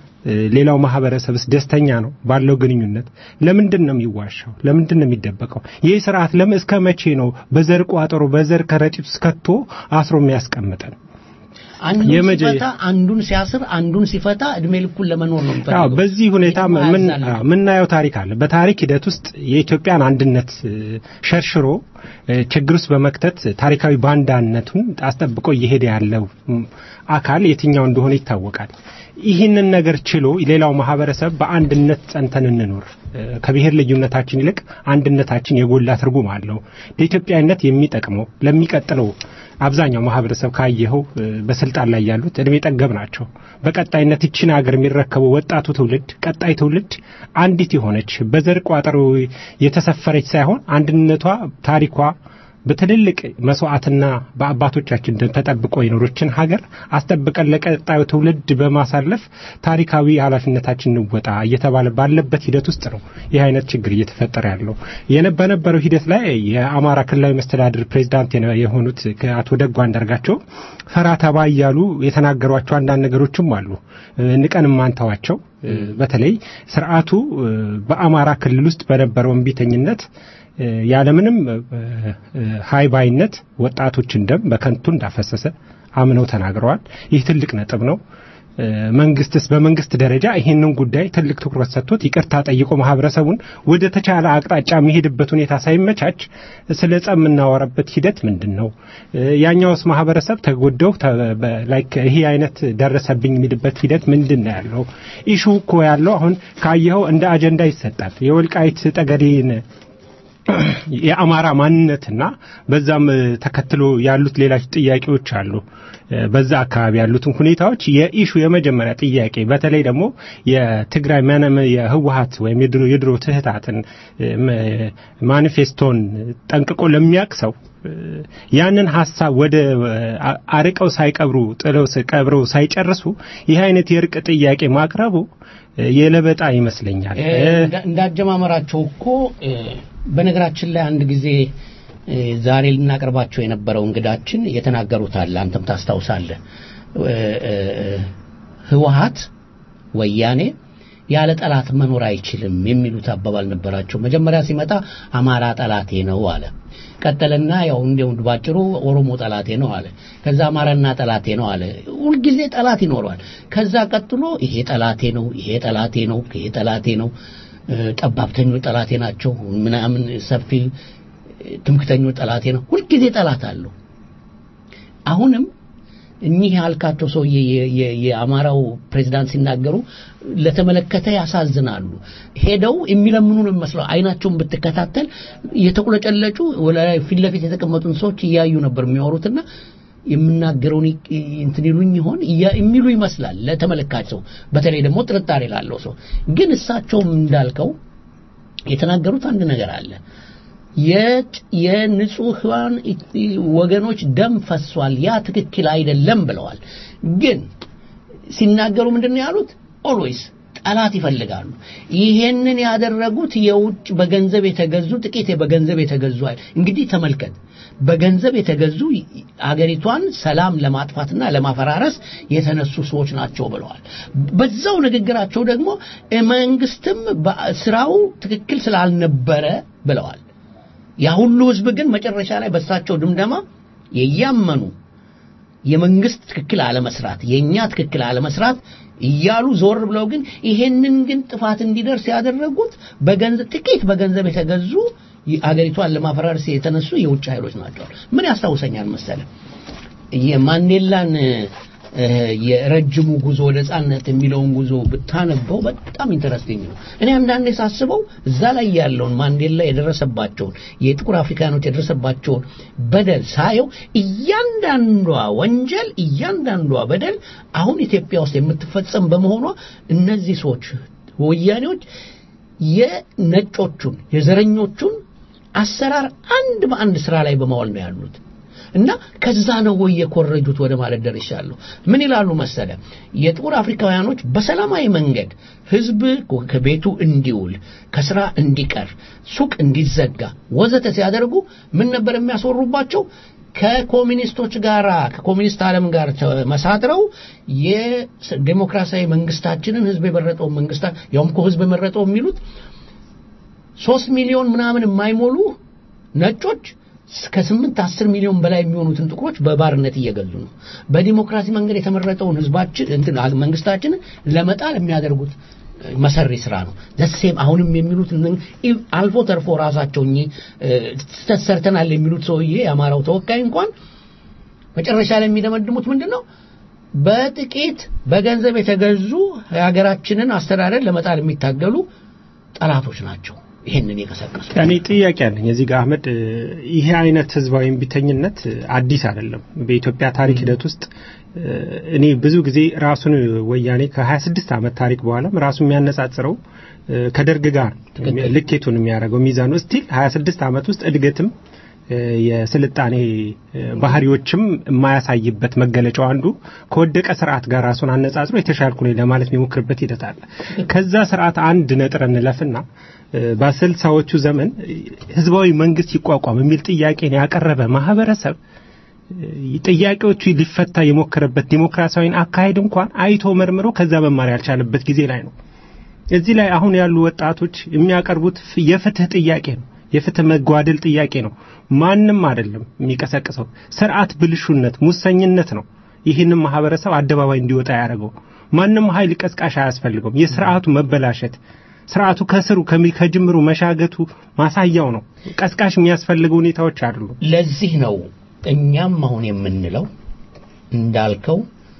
ሌላው ማህበረሰብስ ደስተኛ ነው ባለው ግንኙነት። ለምንድን ነው የሚዋሻው? ለምንድን ነው የሚደበቀው? ይህ ስርዓት ለምን እስከ መቼ ነው በዘር ቋጠሮ በዘር ከረጢት ውስጥ ከቶ አስሮ የሚያስቀምጠን? አንዱን የመጀ- ሲፈታ አንዱን ሲያስር አንዱን ሲፈታ እድሜ ልኩን ለመኖር ነው አዎ የሚፈልገው። በዚህ ሁኔታ የትም ምን አያዛልቅም። አዎ፣ የምናየው ታሪክ አለ። በታሪክ ሂደት ውስጥ የኢትዮጵያን አንድነት እ፣ ሸርሽሮ እ፣ ችግር ውስጥ በመክተት ታሪካዊ ባንዳነቱን አስጠብቆ እየሄደ ያለው ም፣ አካል የትኛው እንደሆነ ይታወቃል። ይህንን ነገር ችሎ ሌላው ማህበረሰብ በአንድነት ጸንተን እንኖር እ፣ ከብሔር ልዩነታችን ይልቅ አንድነታችን የጎላ ትርጉም አለው። ለኢትዮጵያዊነት የሚጠቅመው ለሚቀጥለው አብዛኛው ማህበረሰብ ካየኸው እ፣ በስልጣን ላይ ያሉት እድሜ ጠገብ ናቸው። በቀጣይነት ይችን ሀገር የሚረከበው ወጣቱ ትውልድ ቀጣይ ትውልድ አንዲት የሆነች በዘር ቋጠሮ የተሰፈረች ሳይሆን አንድነቷ ታሪኳ በትልልቅ መስዋዕትና በአባቶቻችን ደም ተጠብቆ የኖሮችን ሀገር አስጠብቀን ለቀጣዩ ትውልድ በማሳለፍ ታሪካዊ ኃላፊነታችን እንወጣ እየተባለ ባለበት ሂደት ውስጥ ነው ይህ አይነት ችግር እየተፈጠረ ያለው። የነ- በነበረው ሂደት ላይ የአማራ ክልላዊ መስተዳድር ፕሬዚዳንት የነ- የሆኑት አቶ ደጉ አንዳርጋቸው ፈራ ተባ እያሉ የተናገሯቸው አንዳንድ ነገሮችም አሉ እ፣ ንቀን ማንተዋቸው እ፣ በተለይ ስርዓቱ እ፣ በአማራ ክልል ውስጥ በነበረው እምቢተኝነት እ፣ ያለምንም እ፣ እ፣ ሃይባይነት ወጣቶችን ደም በከንቱ እንዳፈሰሰ አምነው ተናግረዋል። ይህ ትልቅ ነጥብ ነው። እ፣ መንግስትስ በመንግስት ደረጃ ይህንን ጉዳይ ትልቅ ትኩረት ሰጥቶት ይቅርታ ጠይቆ ማህበረሰቡን ወደ ተቻለ አቅጣጫ የሚሄድበት ሁኔታ ሳይመቻች ስለ ጸብ የምናወራበት ሂደት ምንድን ነው? እ፣ ያኛውስ ማህበረሰብ ተጎደው ተ- በ- ላይክ ይሄ አይነት ደረሰብኝ የሚልበት ሂደት ምንድን ነው ያለው? ኢሹ እኮ ያለው አሁን ካየኸው እንደ አጀንዳ ይሰጣል። የወልቃይት ጠገዴን የአማራ ማንነትና በዛም እ፣ ተከትሎ ያሉት ሌሎች ጥያቄዎች አሉ። እ፣ በዛ አካባቢ ያሉትን ሁኔታዎች የኢሹ የመጀመሪያ ጥያቄ በተለይ ደግሞ የትግራይ መነም የህወሀት ወይም የድሮ የድሮ ትህታትን እ፣ ም- ማኒፌስቶን ጠንቅቆ ለሚያውቅ ሰው እ፣ ያንን ሀሳብ ወደ አ- አርቀው ሳይቀብሩ ጥለው ስ- ቀብረው ሳይጨርሱ ይህ አይነት የእርቅ ጥያቄ ማቅረቡ እ፣ የለበጣ ይመስለኛል። እ፣ እንዳ- እንዳጀማመራቸው እኮ እ፣ በነገራችን ላይ አንድ ጊዜ እ፣ ዛሬ ልናቀርባቸው የነበረው እንግዳችን የተናገሩት አለ አንተም ታስታውሳለህ እ፣ እ፣ ህወሀት ወያኔ ያለ ጠላት መኖር አይችልም የሚሉት አባባል ነበራቸው መጀመሪያ ሲመጣ አማራ ጠላቴ ነው አለ ቀጠለና ያው እንዲያው ባጭሩ ኦሮሞ ጠላቴ ነው አለ ከዛ አማራና ጠላቴ ነው አለ ሁልጊዜ ጠላት ይኖረዋል ከዛ ቀጥሎ ይሄ ጠላቴ ነው ይሄ ጠላቴ ነው ይሄ ጠላቴ ነው እ፣ ጠባብተኞች ጠላቴ ናቸው ምናምን ሰፊ እ፣ ትምክተኞች ጠላቴ ነው ሁልጊዜ ጠላት አለው አሁንም እኚህ ያልካቸው ሰውዬ የ- የ- የአማራው ፕሬዝዳንት ሲናገሩ ለተመለከተ ያሳዝናሉ። ሄደው የሚለምኑ ነው የሚመስለው። አይናቸውን ብትከታተል የተቁለጨለጩ ወደ ላይ ፊት ለፊት የተቀመጡን ሰዎች እያዩ ነበር የሚያወሩትና የምናገረውን ይ- እንትን ይሉኝ ይሆን እያ- የሚሉ ይመስላል ለተመለካች ሰው፣ በተለይ ደግሞ ጥርጣሬ ላለው ሰው። ግን እሳቸውም እንዳልከው የተናገሩት አንድ ነገር አለ። የጭ- የንጹሐን ኢ- ወገኖች ደም ፈሷል፣ ያ ትክክል አይደለም ብለዋል። ግን ሲናገሩ ምንድን ነው ያሉት? ኦልዌይስ ጠላት ይፈልጋሉ። ይሄንን ያደረጉት የውጭ በገንዘብ የተገዙ ጥቂት በገንዘብ የተገዙ አይደል። እንግዲህ ተመልከት፣ በገንዘብ የተገዙ አገሪቷን ሰላም ለማጥፋትና ለማፈራረስ የተነሱ ሰዎች ናቸው ብለዋል። በዛው ንግግራቸው ደግሞ መንግስትም በስራው ትክክል ስላልነበረ ብለዋል። ያ ሁሉ ህዝብ ግን መጨረሻ ላይ በሳቸው ድምደማ የያመኑ የመንግስት ትክክል አለመስራት የኛ ትክክል አለመስራት እያሉ ዞር ብለው ግን ይሄንን ግን ጥፋት እንዲደርስ ያደረጉት በገንዘብ ጥቂት በገንዘብ የተገዙ አገሪቷን ለማፈራረስ የተነሱ የውጭ ኃይሎች ናቸው። ምን ያስታውሰኛል መሰለ የማንዴላን እ፣ የረጅሙ ጉዞ ወደ ነጻነት የሚለውን ጉዞ ብታነበው በጣም ኢንተረስቲንግ ነው። እኔ አንዳንዴ ሳስበው እዛ ላይ ያለውን ማንዴላ የደረሰባቸውን የጥቁር አፍሪካኖች የደረሰባቸውን በደል ሳየው እያንዳንዷ ወንጀል እያንዳንዷ በደል አሁን ኢትዮጵያ ውስጥ የምትፈጸም በመሆኗ እነዚህ ሰዎች ወያኔዎች የነጮቹን የዘረኞቹን አሰራር አንድ በአንድ ስራ ላይ በማዋል ነው ያሉት እና ከዛ ነው ወይ የኮረጁት ወደ ማለት ደርሻለሁ። ምን ይላሉ መሰለ የጥቁር አፍሪካውያኖች በሰላማዊ መንገድ ህዝብ ከቤቱ እንዲውል፣ ከስራ እንዲቀር፣ ሱቅ እንዲዘጋ ወዘተ ሲያደርጉ ምን ነበር የሚያስወሩባቸው? ከኮሚኒስቶች ጋር ከኮሚኒስት ዓለም ጋር መሳጥረው የዴሞክራሲያዊ መንግስታችንን ህዝብ የመረጠውን መንግስታት ያውም እኮ ህዝብ የመረጠው የሚሉት ሶስት ሚሊዮን ምናምን የማይሞሉ ነጮች ከስምንት አስር ሚሊዮን በላይ የሚሆኑትን ጥቁሮች በባርነት እየገዙ ነው። በዲሞክራሲ መንገድ የተመረጠውን ህዝባችን እንትን መንግስታችንን ለመጣል የሚያደርጉት መሰሪ ስራ ነው። ዘሴም አሁንም የሚሉት እነ- ኢ- አልፎ ተርፎ ራሳቸው እኚህ እ፣ ስህተት ሰርተናል የሚሉት ሰውዬ የአማራው ተወካይ እንኳን መጨረሻ ላይ የሚደመድሙት ምንድን ነው? በጥቂት በገንዘብ የተገዙ የሀገራችንን አስተዳደር ለመጣል የሚታገሉ ጠላቶች ናቸው ይህንን የቀሰቀሱ። እኔ ጥያቄ አለኝ እዚህ ጋር አህመድ እ፣ ይሄ አይነት ህዝባዊ እምቢተኝነት እ፣ አዲስ አይደለም በኢትዮጵያ ታሪክ ሂደት ውስጥ እ፣ እኔ ብዙ ጊዜ ራሱን ወያኔ ከ26 ዓመት ታሪክ በኋላም ራሱ የሚያነጻጽረው እ፣ ከደርግ ጋር ልኬቱን የሚያደርገው ሚዛኑ ስቲል 26 ዓመት ውስጥ እድገትም እ፣ የስልጣኔ እ፣ ባህሪዎችም የማያሳይበት መገለጫው አንዱ ከወደቀ ስርዓት ጋር ራሱን አነጻጽሮ የተሻልኩ ነኝ ለማለት የሚሞክርበት ሂደት አለ። ከዛ ስርዓት አንድ ነጥር እንለፍና እ፣ በስልሳዎቹ ዘመን እ፣ ህዝባዊ መንግስት ይቋቋም የሚል ጥያቄን ያቀረበ ማህበረሰብ እ፣ ጥያቄዎቹ ሊፈታ የሞከረበት ዲሞክራሲያዊን አካሄድ እንኳን አይቶ መርምሮ ከዛ መማር ያልቻለበት ጊዜ ላይ ነው። እዚህ ላይ አሁን ያሉ ወጣቶች የሚያቀርቡት ፍ- የፍትህ ጥያቄ ነው። የፍትህ መጓደል ጥያቄ ነው። ማንም አይደለም የሚቀሰቅሰው። ስርዓት ብልሹነት፣ ሙሰኝነት ነው ይህንን ማህበረሰብ አደባባይ እንዲወጣ ያደረገው። ማንም ኃይል ቀስቃሽ አያስፈልገውም። የስርዓቱ መበላሸት ስርዓቱ ከስሩ ከሚ- ከጅምሩ መሻገቱ ማሳያው ነው። ቀስቃሽ የሚያስፈልገው ሁኔታዎች አይደሉም። ለዚህ ነው እኛም አሁን የምንለው እንዳልከው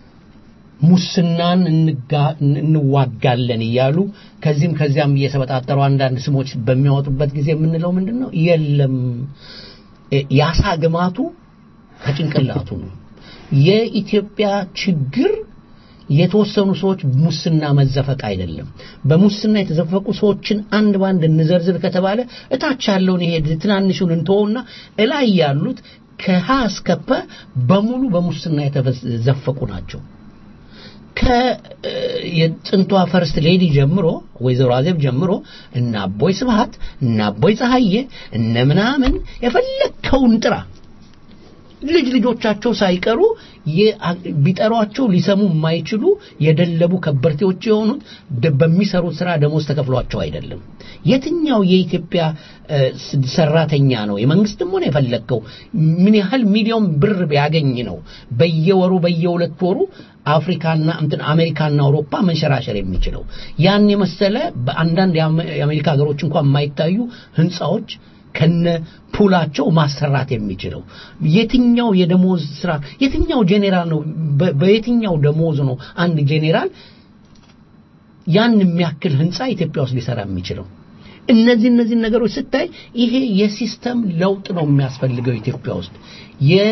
ሙስናን እንጋ- እንዋጋለን እያሉ ከዚህም ከዚያም እየተበጣጠሩ አንዳንድ ስሞች በሚያወጡበት ጊዜ የምንለው ምንድን ነው? የለም እ- የአሳ ግማቱ ከጭንቅላቱ ነው። የኢትዮጵያ ችግር የተወሰኑ ሰዎች ሙስና መዘፈቅ አይደለም። በሙስና የተዘፈቁ ሰዎችን አንድ ባንድ እንዘርዝር ከተባለ እታች ያለውን ይሄ ትናንሹን እንተወውና እላይ ያሉት ከሀ እስከ ፐ በሙሉ በሙስና የተዘፈቁ ናቸው። ከጥንቷ ፈርስት ሌዲ ጀምሮ ወይዘሮ አዜብ ጀምሮ እነ አቦይ ስብሃት እነ አቦይ ፀሐዬ እነ ምናምን የፈለግከውን ጥራ ልጅ ልጆቻቸው ሳይቀሩ የ- ቢጠሯቸው ሊሰሙ የማይችሉ የደለቡ ከበርቴዎች የሆኑት ደ- በሚሰሩት ስራ ደሞዝ ተከፍሏቸው አይደለም። የትኛው የኢትዮጵያ እ፣ ስ- ሰራተኛ ነው የመንግስትም ሆነ የፈለግከው ምን ያህል ሚሊዮን ብር ቢያገኝ ነው በየወሩ በየሁለት ወሩ አፍሪካና እንትን አሜሪካና አውሮፓ መንሸራሸር የሚችለው? ያን የመሰለ በአንዳንድ የአሜ- የአሜሪካ ሀገሮች እንኳን የማይታዩ ህንፃዎች ከነ ፑላቸው ማሰራት የሚችለው የትኛው የደሞዝ ስራ የትኛው ጄኔራል ነው በ- በየትኛው ደሞዝ ነው አንድ ጄኔራል ያን የሚያክል ህንፃ ኢትዮጵያ ውስጥ ሊሰራ የሚችለው እነዚህ እነዚህ ነገሮች ስታይ ይሄ የሲስተም ለውጥ ነው የሚያስፈልገው ኢትዮጵያ ውስጥ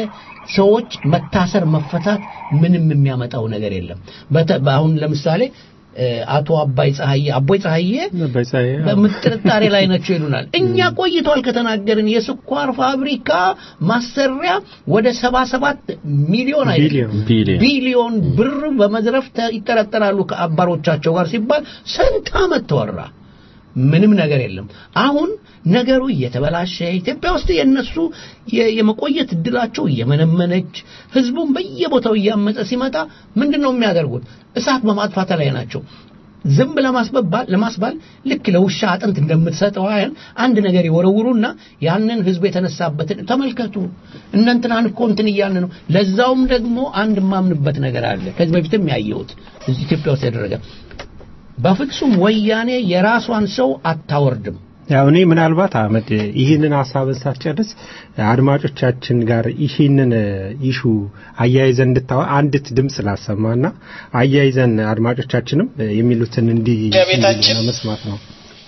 ሰዎች መታሰር መፈታት ምንም የሚያመጣው ነገር የለም በተ- አሁን ለምሳሌ እ፣ አቶ አባይ ፀሐዬ አቦይ ፀሐዬ በምጥርጣሬ ላይ ናቸው ይሉናል እኛ ቆይቷል ከተናገርን የስኳር ፋብሪካ ማሰሪያ ወደ 77 ሚሊዮን አይደለም ቢሊዮን ቢሊዮን ብር በመዝረፍ ተ- ይጠረጠራሉ ከአባሮቻቸው ጋር ሲባል ስንት ዓመት ተወራ ምንም ነገር የለም አሁን ነገሩ እየተበላሸ ኢትዮጵያ ውስጥ የነሱ የ- የመቆየት እድላቸው እየመነመነች ህዝቡን በየቦታው እያመፀ ሲመጣ ምንድን ነው የሚያደርጉት እሳት በማጥፋት ላይ ናቸው ዝም ለማስበባል ለማስባል ልክ ለውሻ አጥንት እንደምትሰጠው ያህል አንድ ነገር ይወረውሩና ያንን ህዝብ የተነሳበትን ተመልከቱ እነ እንትናን እኮ እንትን እያልን ነው ለዛውም ደግሞ አንድ የማምንበት ነገር አለ ከዚህ በፊትም ያየሁት እዚህ ኢትዮጵያ ውስጥ ያደረገ በፍጹም ወያኔ የራሷን ሰው አታወርድም ያው እኔ ምናልባት አህመድ ይህንን ሀሳብን ሳትጨርስ አድማጮቻችን ጋር ይህንን ኢሹ አያይዘን እንድታወ አንዲት ድምፅ ላሰማና አያይዘን አድማጮቻችንም የሚሉትን እንዲህ ቤታችን መስማት ነው።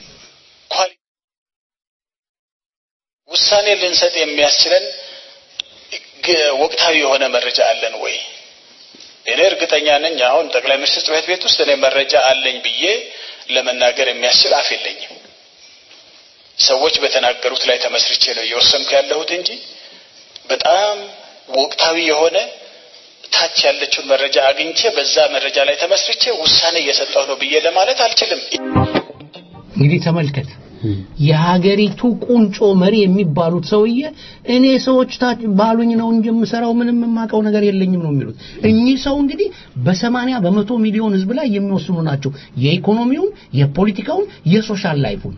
ውሳኔ ልንሰጥ የሚያስችለን ግ- ወቅታዊ የሆነ መረጃ አለን ወይ? እኔ እርግጠኛ ነኝ አሁን ጠቅላይ ሚኒስትር ጽሕፈት ቤት ውስጥ እኔ መረጃ አለኝ ብዬ ለመናገር የሚያስችል አፍ የለኝም። ሰዎች በተናገሩት ላይ ተመስርቼ ነው እየወሰንኩ ያለሁት እንጂ በጣም ወቅታዊ የሆነ ታች ያለችውን መረጃ አግኝቼ በዛ መረጃ ላይ ተመስርቼ ውሳኔ እየሰጠሁ ነው ብዬ ለማለት አልችልም። እንግዲህ ተመልከት የሀገሪቱ ቁንጮ መሪ የሚባሉት ሰውዬ እኔ ሰዎች ታች ባሉኝ ነው እንጂ የምሰራው ምንም የማውቀው ነገር የለኝም ነው የሚሉት እኚህ ሰው እንግዲህ በሰማንያ በመቶ ሚሊዮን ህዝብ ላይ የሚወስኑ ናቸው የኢኮኖሚውን የፖለቲካውን የሶሻል ላይፉን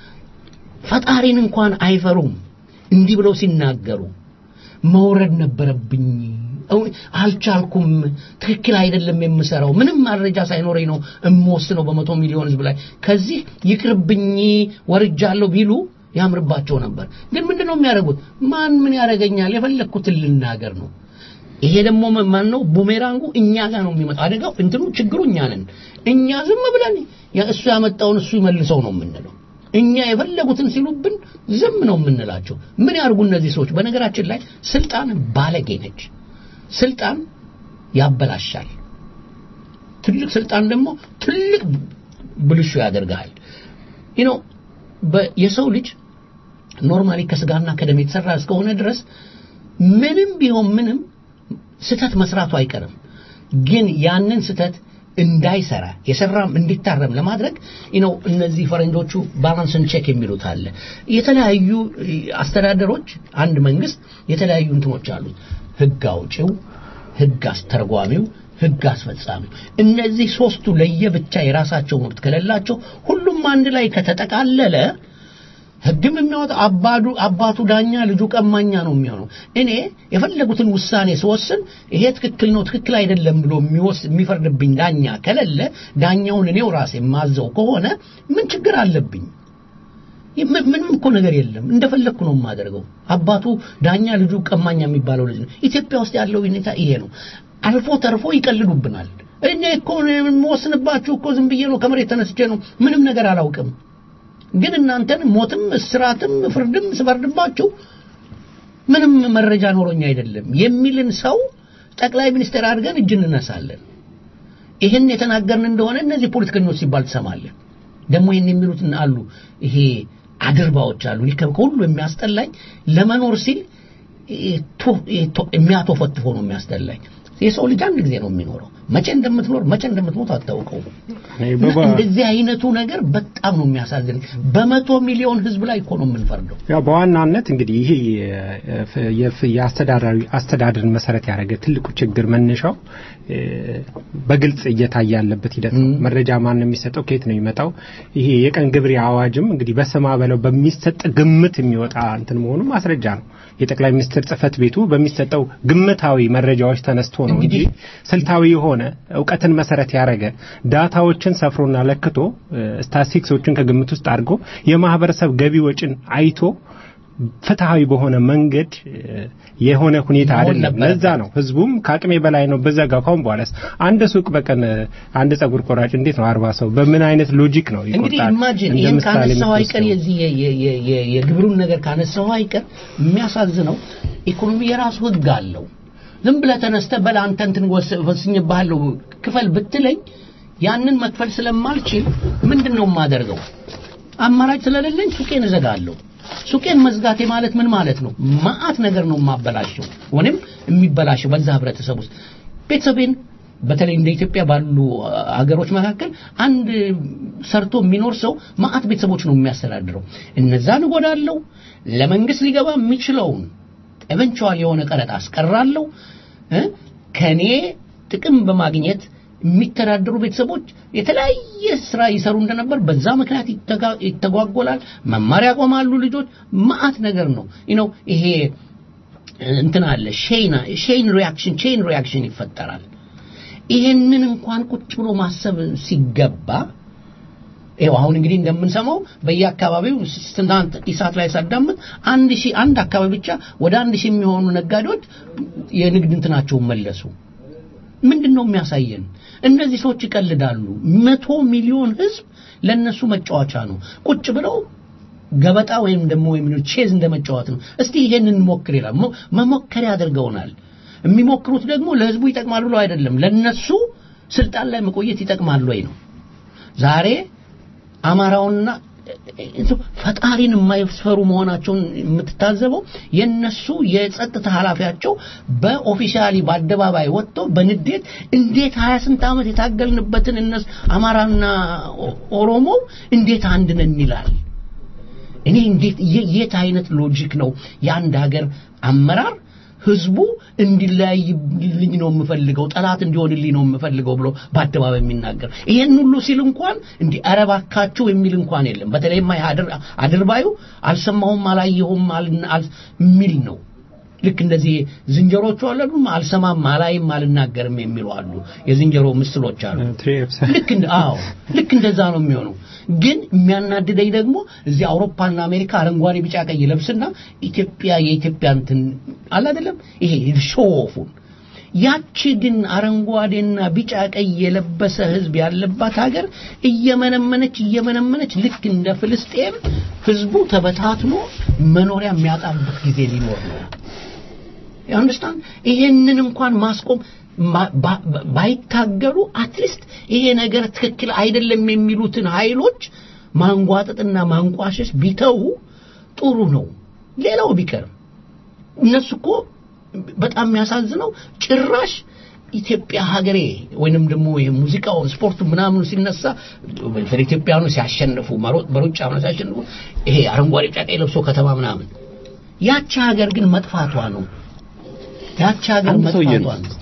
ፈጣሪን እንኳን አይፈሩም እንዲህ ብለው ሲናገሩ መውረድ ነበረብኝ እው- አልቻልኩም ትክክል አይደለም የምሰራው ምንም መረጃ ሳይኖረኝ ነው እምወስነው በመቶ ሚሊዮን ህዝብ ላይ ከዚህ ይቅርብኝ ወርጃለሁ ቢሉ ያምርባቸው ነበር ግን ምንድነው የሚያደርጉት ማን ምን ያደርገኛል የፈለግኩትን ልናገር ነው ይሄ ደግሞ ማን ነው ቡሜራንጉ እኛ ጋር ነው የሚመጣው አደጋው እንትኑ ችግሩ እኛ ነን እኛ ዝም ብለን ያ እሱ ያመጣውን እሱ ይመልሰው ነው የምንለው እኛ የፈለጉትን ሲሉብን ዝም ነው የምንላቸው ምን ያርጉ እነዚህ ሰዎች በነገራችን ላይ ስልጣን ባለጌ ነች ስልጣን ያበላሻል ትልቅ ስልጣን ደግሞ ትልቅ ብልሹ ያደርጋል you know በ- የሰው ልጅ ኖርማሊ ከስጋና ከደም የተሰራ እስከሆነ ድረስ ምንም ቢሆን ምንም ስተት መስራቱ አይቀርም ግን ያንን ስተት እንዳይሰራ የሰራም እንዲታረም ለማድረግ ነው እነዚህ ፈረንጆቹ ባላንስን ቼክ የሚሉት አለ የተለያዩ እ፣ አስተዳደሮች አንድ መንግስት የተለያዩ እንትኖች አሉት ህግ አውጪው ህግ አስተርጓሚው ህግ አስፈጻሚው እነዚህ ሶስቱ ለየብቻ የራሳቸው መብት ከሌላቸው ሁሉም አንድ ላይ ከተጠቃለለ ህግም የሚያወጣ አባዱ አባቱ ዳኛ ልጁ ቀማኛ ነው የሚሆነው እኔ የፈለጉትን ውሳኔ ስወስን ይሄ ትክክል ነው ትክክል አይደለም ብሎ የሚወስ የሚፈርድብኝ ዳኛ ከሌለ ዳኛውን እኔው ራሴ የማዘው ከሆነ ምን ችግር አለብኝ ም- ምንም እኮ ነገር የለም እንደፈለግኩ ነው የማደርገው አባቱ ዳኛ ልጁ ቀማኛ የሚባለው ልጅ ነው ኢትዮጵያ ውስጥ ያለው ሁኔታ ይሄ ነው አልፎ ተርፎ ይቀልዱብናል እኔ እኮ የምወስንባችሁ እኮ ዝም ብዬ ነው ከመሬት ተነስቼ ነው ምንም ነገር አላውቅም ግን እናንተን ሞትም እስራትም ፍርድም ስፈርድባችሁ ምንም መረጃ ኖሮኝ አይደለም የሚልን ሰው ጠቅላይ ሚኒስትር አድርገን እጅ እንነሳለን ይህን የተናገርን እንደሆነ እነዚህ ፖለቲከኞች ሲባል ትሰማለን ደግሞ ይህን የሚሉት አሉ ይሄ አድርባዎች አሉ እኔ ከሁሉ የሚያስጠላኝ ለመኖር ሲል ይሄ ቶ- ይሄ ቶ- የሚያቶፈትፎ ነው የሚያስጠላኝ የሰው ልጅ አንድ ጊዜ ነው የሚኖረው መቼ እንደምትኖር መቼ እንደምትሞት አታውቀው እኔ በባ- እንደዚህ አይነቱ ነገር በጣም ነው የሚያሳዝን በመቶ ሚሊዮን ህዝብ ላይ እኮ ነው የምንፈርደው ያው በዋናነት እንግዲህ ይሄ የፍ- የፍ- የአስተዳዳሪ አስተዳደርን መሰረት ያደረገ ትልቁ ችግር መነሻው እ፣ በግልጽ እየታየ ያለበት ሂደት ነው። መረጃ ማን ነው የሚሰጠው? ከየት ነው የሚመጣው? ይሄ የቀን ግብር አዋጅም እንግዲህ በስማ በለው በሚሰጥ ግምት የሚወጣ እንትን መሆኑ ማስረጃ ነው። የጠቅላይ ሚኒስትር ጽህፈት ቤቱ በሚሰጠው ግምታዊ መረጃዎች ተነስቶ ነው እንጂ ስልታዊ የሆነ እውቀትን መሰረት ያደረገ ዳታዎችን ሰፍሮና ለክቶ እ፣ ስታቲስቲክሶችን ከግምት ውስጥ አድርጎ የማህበረሰብ ገቢ ወጪን አይቶ ፍትሃዊ በሆነ መንገድ እ፣ የሆነ ሁኔታ መሆን አይደለም። ነበረበት። ለዛ ነው ህዝቡም ከአቅሜ በላይ ነው በዘጋው ካሁን በኋላስ አንድ ሱቅ በቀን እ፣ አንድ ጸጉር ቆራጭ እንዴት ነው አርባ ሰው በምን አይነት ሎጂክ ነው እንግዲህ ይቆርጣል? ኢማጂን እንደ ይህን ምሳሌ ካነሳው አይቀር የምትወስደው። የዚህ የ- የ- የ- የ- የግብሩን ነገር ካነሳው አይቀር የሚያሳዝነው ኢኮኖሚ የራሱ ህግ አለው ዝም ብለህ ተነስተህ በል አንተ እንትን ወስ- ወስኜብሃለሁ ክፈል ብትለኝ ያንን መክፈል ስለማልችል ምንድን ነው የማደርገው? አማራጭ ስለሌለኝ ሱቄን እዘጋለሁ። ሱቄን መዝጋቴ ማለት ምን ማለት ነው? መዓት ነገር ነው የማበላሸው ወይም የሚበላሸው በዛ ህብረተሰብ ውስጥ ቤተሰቤን በተለይ እንደ ኢትዮጵያ ባሉ አገሮች መካከል አንድ ሰርቶ የሚኖር ሰው መዓት ቤተሰቦች ነው የሚያስተዳድረው። እነዛን እጎዳለሁ። ለመንግስት ሊገባ የሚችለውን ኤቨንቹዋል የሆነ ቀረጥ አስቀራለሁ። እ? ከኔ ጥቅም በማግኘት የሚተዳደሩ ቤተሰቦች የተለያየ ስራ ይሰሩ እንደነበር በዛ ምክንያት ይተጋ- ይተጓጎላል። መማር ያቆማሉ ልጆች። መዓት ነገር ነው ነው ይሄ እንትን አለ ሼን ሼን ሪያክሽን ቼን ሪያክሽን ይፈጠራል። ይሄንን እንኳን ቁጭ ብሎ ማሰብ ሲገባ ይኸው አሁን እንግዲህ እንደምንሰማው በየአካባቢው ትናንት ኢሳት ላይ ሳዳምጥ አንድ ሺህ አንድ አካባቢ ብቻ ወደ አንድ ሺህ የሚሆኑ ነጋዴዎች የንግድ እንትናቸውን መለሱ። ምንድን ነው የሚያሳየን? እነዚህ ሰዎች ይቀልዳሉ። መቶ ሚሊዮን ህዝብ ለነሱ መጫወቻ ነው። ቁጭ ብለው ገበጣ ወይም ደግሞ ወይም ቼዝ እንደመጫወት ነው። እስቲ ይሄንን እንሞክር ይላል። ሞ- መሞከሪያ አድርገውናል። የሚሞክሩት ደግሞ ለህዝቡ ይጠቅማሉ ብለው አይደለም፣ ለነሱ ስልጣን ላይ መቆየት ይጠቅማሉ ወይ ነው። ዛሬ አማራውና ፈጣሪን የማይፈሩ መሆናቸውን የምትታዘበው የነሱ የጸጥታ ኃላፊያቸው በኦፊሻሊ በአደባባይ ወጥቶ በንዴት እንዴት ሀያ ስንት ዓመት የታገልንበትን እነሱ አማራና ኦ- ኦሮሞው እንዴት አንድ ነን ይላል። እኔ እንዴት የ- የት አይነት ሎጂክ ነው የአንድ ሀገር አመራር ህዝቡ እንዲለያይልኝ ነው የምፈልገው ጠላት እንዲሆንልኝ ነው የምፈልገው ብሎ በአደባባይ የሚናገር ይሄን ሁሉ ሲል እንኳን እንዲህ ኧረ እባካችሁ የሚል እንኳን የለም በተለይማ ይሄ አድር- አድርባዩ አልሰማሁም አላየሁም አል- አል- የሚል ነው ልክ እንደዚህ ዝንጀሮቹ አሉ አይደል? አልሰማም አላይም አልናገርም የሚሉ አሉ የዝንጀሮ ምስሎች አሉ ልክ እንደ አዎ ልክ እንደዛ ነው የሚሆነው ግን የሚያናድደኝ ደግሞ እዚህ አውሮፓና አሜሪካ አረንጓዴ ቢጫ ቀይ ለብስና ኢትዮጵያ የኢትዮጵያ እንትን አለ አይደለም ይሄ ሾውፉን ያቺ ግን አረንጓዴና ቢጫ ቀይ የለበሰ ህዝብ ያለባት ሀገር እየመነመነች እየመነመነች ልክ እንደ ፍልስጤም ህዝቡ ተበታትኖ መኖሪያ የሚያጣበት ጊዜ ሊኖር ነው አንደርስታንድ ይሄንን እንኳን ማስቆም ማ- ባ- ባ- ባይታገሉ አትሊስት ይሄ ነገር ትክክል አይደለም የሚሉትን ኃይሎች ማንጓጠጥና ማንቋሸሽ ቢተው ጥሩ ነው ሌላው ቢቀርም እነሱ እኮ በጣም የሚያሳዝነው ጭራሽ ኢትዮጵያ ሀገሬ ወይንም ደግሞ ይሄ ሙዚቃውን ስፖርቱ ምናምኑ ሲነሳ በተለይ ኢትዮጵያኑ ሲያሸንፉ መሮ- በሩጫ ምናምን ሲያሸንፉ ይሄ አረንጓዴ ቢጫ ቀይ ለብሶ ከተማ ምናምን ያቺ ሀገር ግን መጥፋቷ ነው ያቺ ሀገር አንድ ሰውዬ መጥፋቷ ነው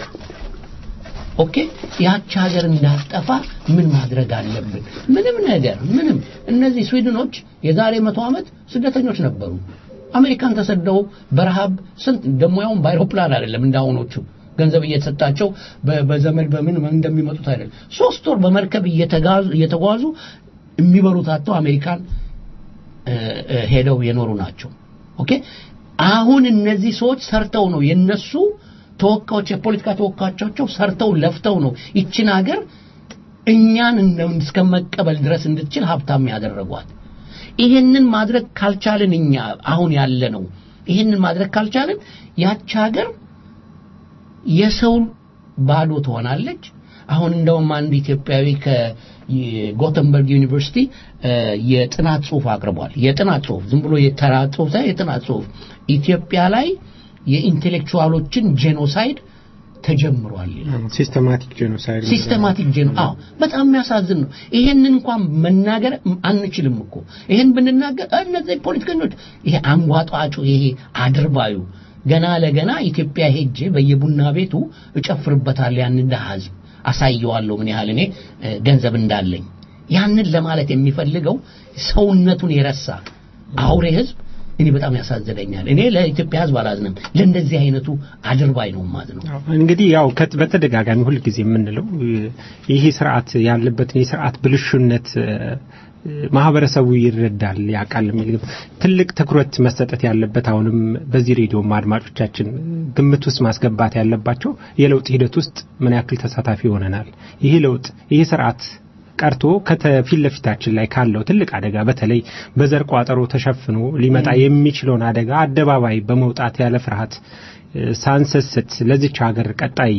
ኦኬ ያቺ ሀገር እንዳትጠፋ ምን ማድረግ አለብን ምንም ነገር ምንም እነዚህ ስዊድኖች የዛሬ መቶ ዓመት ስደተኞች ነበሩ አሜሪካን ተሰደው በረሃብ ስንት ደግሞ ያውም በአይሮፕላን አይደለም እንዳሁኖቹ ገንዘብ እየተሰጣቸው በ- በዘመድ በምን እንደሚመጡት አይደለም ሶስት ወር በመርከብ እየተጋዙ እየተጓዙ የሚበሉት አጥተው አሜሪካን እ፣ እ፣ ሄደው የኖሩ ናቸው ኦኬ አሁን እነዚህ ሰዎች ሰርተው ነው የነሱ ተወካዮች የፖለቲካ ተወካዮቻቸው ሰርተው ለፍተው ነው ይችን ሀገር እኛን እንደ- እስከ መቀበል ድረስ እንድትችል ሀብታም ያደረጓት ይሄንን ማድረግ ካልቻልን እኛ አሁን ያለ ነው ይሄንን ማድረግ ካልቻልን ያች ሀገር የሰው ባዶ ትሆናለች አሁን እንደውም አንድ ኢትዮጵያዊ ከጎተንበርግ ዩኒቨርሲቲ እ፣ የጥናት ጽሁፍ አቅርቧል የጥናት ጽሁፍ ዝም ብሎ የተራ ጽሁፍ ሳይሆን የጥናት ጽሁፍ ኢትዮጵያ ላይ የኢንቴሌክቹዋሎችን ጄኖሳይድ ተጀምሯል ይላል ሲስተማቲክ ጄኖሳይድ ሲስተማቲክ ጄኖ አዎ በጣም የሚያሳዝን ነው ይሄንን እንኳን መናገር አንችልም እኮ ይሄን ብንናገር እነዚህ ፖለቲከኞች ይሄ አንጓጧጩ ይሄ አድርባዩ ገና ለገና ኢትዮጵያ ሄጄ በየቡና ቤቱ እጨፍርበታል ያንን ድሃ ህዝብ አሳየዋለሁ ምን ያህል እኔ እ፣ ገንዘብ እንዳለኝ ያንን ለማለት የሚፈልገው ሰውነቱን የረሳ አውሬ ህዝብ እኔ በጣም ያሳዝነኛል እኔ ለኢትዮጵያ ህዝብ አላዝንም ለእንደዚህ አይነቱ አድርባይ ነው ማዝነው እንግዲህ ያው ከት- በተደጋጋሚ ሁልጊዜ የምንለው እ፣ ይሄ ስርዓት ያለበትን የስርዓት ብልሹነት እ፣ ማህበረሰቡ ይረዳል ያውቃል የሚል ግብ- ትልቅ ትኩረት መሰጠት ያለበት አሁንም በዚህ ሬዲዮም አድማጮቻችን ግምት ውስጥ ማስገባት ያለባቸው የለውጥ ሂደት ውስጥ ምን ያክል ተሳታፊ ሆነናል ይሄ ለውጥ ይሄ ስርዓት ቀርቶ ከፊት ለፊታችን ላይ ካለው ትልቅ አደጋ በተለይ በዘር ቋጠሮ ተሸፍኖ ሊመጣ የሚችለውን አደጋ አደባባይ በመውጣት ያለ ፍርሃት ሳንሰስት ለዚች ሀገር ቀጣይ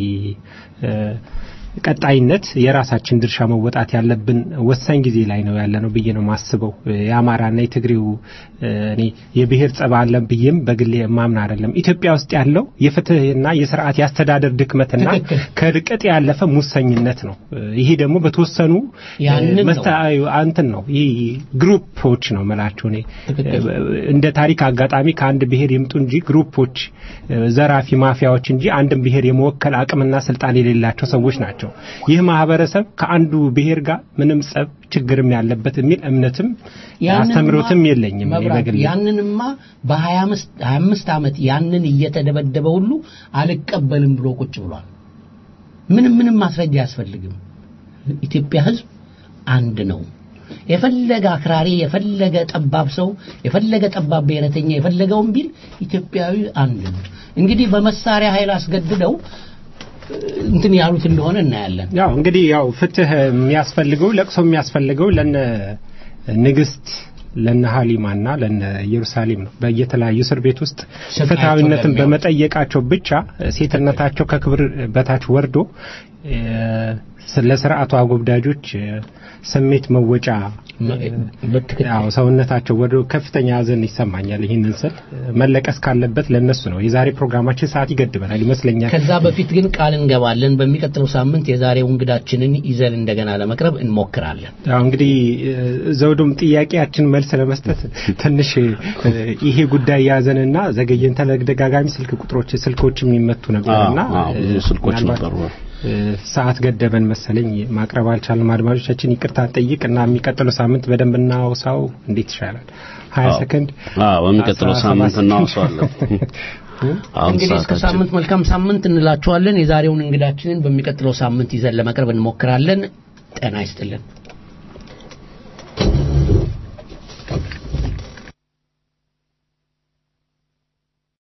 ቀጣይነት የራሳችን ድርሻ መወጣት ያለብን ወሳኝ ጊዜ ላይ ነው ያለ ነው ብዬ ነው ማስበው። የአማራና የትግሬው እኔ የብሔር ጸባ አለን ብዬም በግሌ ማምን አይደለም። ኢትዮጵያ ውስጥ ያለው የፍትህና የስርዓት የአስተዳደር ድክመትና ከርቀት ያለፈ ሙሰኝነት ነው። ይሄ ደግሞ በተወሰኑ አንትን ነው ይህ ግሩፖች ነው መላቸው እኔ እንደ ታሪክ አጋጣሚ ከአንድ ብሔር ይምጡ እንጂ ግሩፖች ዘራፊ ማፊያዎች እንጂ አንድን ብሔር የመወከል አቅምና ስልጣን የሌላቸው ሰዎች ናቸው። ይህ ማህበረሰብ ከአንዱ ብሔር ጋር ምንም ጸብ ችግርም ያለበት የሚል እምነትም አስተምሮትም የለኝም። በግል ያንንማ በሀያ አምስት ዓመት ያንን እየተደበደበ ሁሉ አልቀበልም ብሎ ቁጭ ብሏል። ምንም ምንም ማስረጃ አያስፈልግም። ኢትዮጵያ ህዝብ አንድ ነው። የፈለገ አክራሪ፣ የፈለገ ጠባብ ሰው፣ የፈለገ ጠባብ ብሔረተኛ የፈለገውን ቢል ኢትዮጵያዊ አንድ ነው። እንግዲህ በመሳሪያ ኃይል አስገድደው እንትን ያሉት እንደሆነ እናያለን። ያው እንግዲህ ያው ፍትህ የሚያስፈልገው ለቅሶ የሚያስፈልገው ለነ ንግስት ለነ ሀሊማና ለነ ኢየሩሳሌም ነው። በየተለያዩ እስር ቤት ውስጥ ፍትሐዊነትን በመጠየቃቸው ብቻ ሴትነታቸው ከክብር በታች ወርዶ ለስርዓቱ አጎብዳጆች ስሜት መወጫ ያው ሰውነታቸው ወደ ከፍተኛ ሀዘን ይሰማኛል። ይህንን ስል መለቀስ ካለበት ለነሱ ነው። የዛሬ ፕሮግራማችን ሰዓት ይገድበናል ይመስለኛል። ከዛ በፊት ግን ቃል እንገባለን። በሚቀጥለው ሳምንት የዛሬው እንግዳችንን ይዘን እንደገና ለመቅረብ እንሞክራለን። ያው እንግዲህ ዘውዱም ጥያቄያችን መልስ ለመስጠት ትንሽ ይሄ ጉዳይ ያዘንና ዘገየን። ተደጋጋሚ ስልክ ቁጥሮች ስልኮች የሚመቱ ነበርና ስልኮች ነበሩ። ሰዓት ገደበን መሰለኝ ማቅረብ አልቻልንም። አድማጮቻችን ይቅርታ ጠይቅ እና የሚቀጥለው ሳምንት በደንብ እናውሳው። እንዴት ይሻላል? ሀያ ሰከንድ በሚቀጥለው ሳምንት እናውሳዋለን። እንግዲህ እስከ ሳምንት መልካም ሳምንት እንላችኋለን። የዛሬውን እንግዳችንን በሚቀጥለው ሳምንት ይዘን ለመቅረብ እንሞክራለን። ጤና ይስጥልን።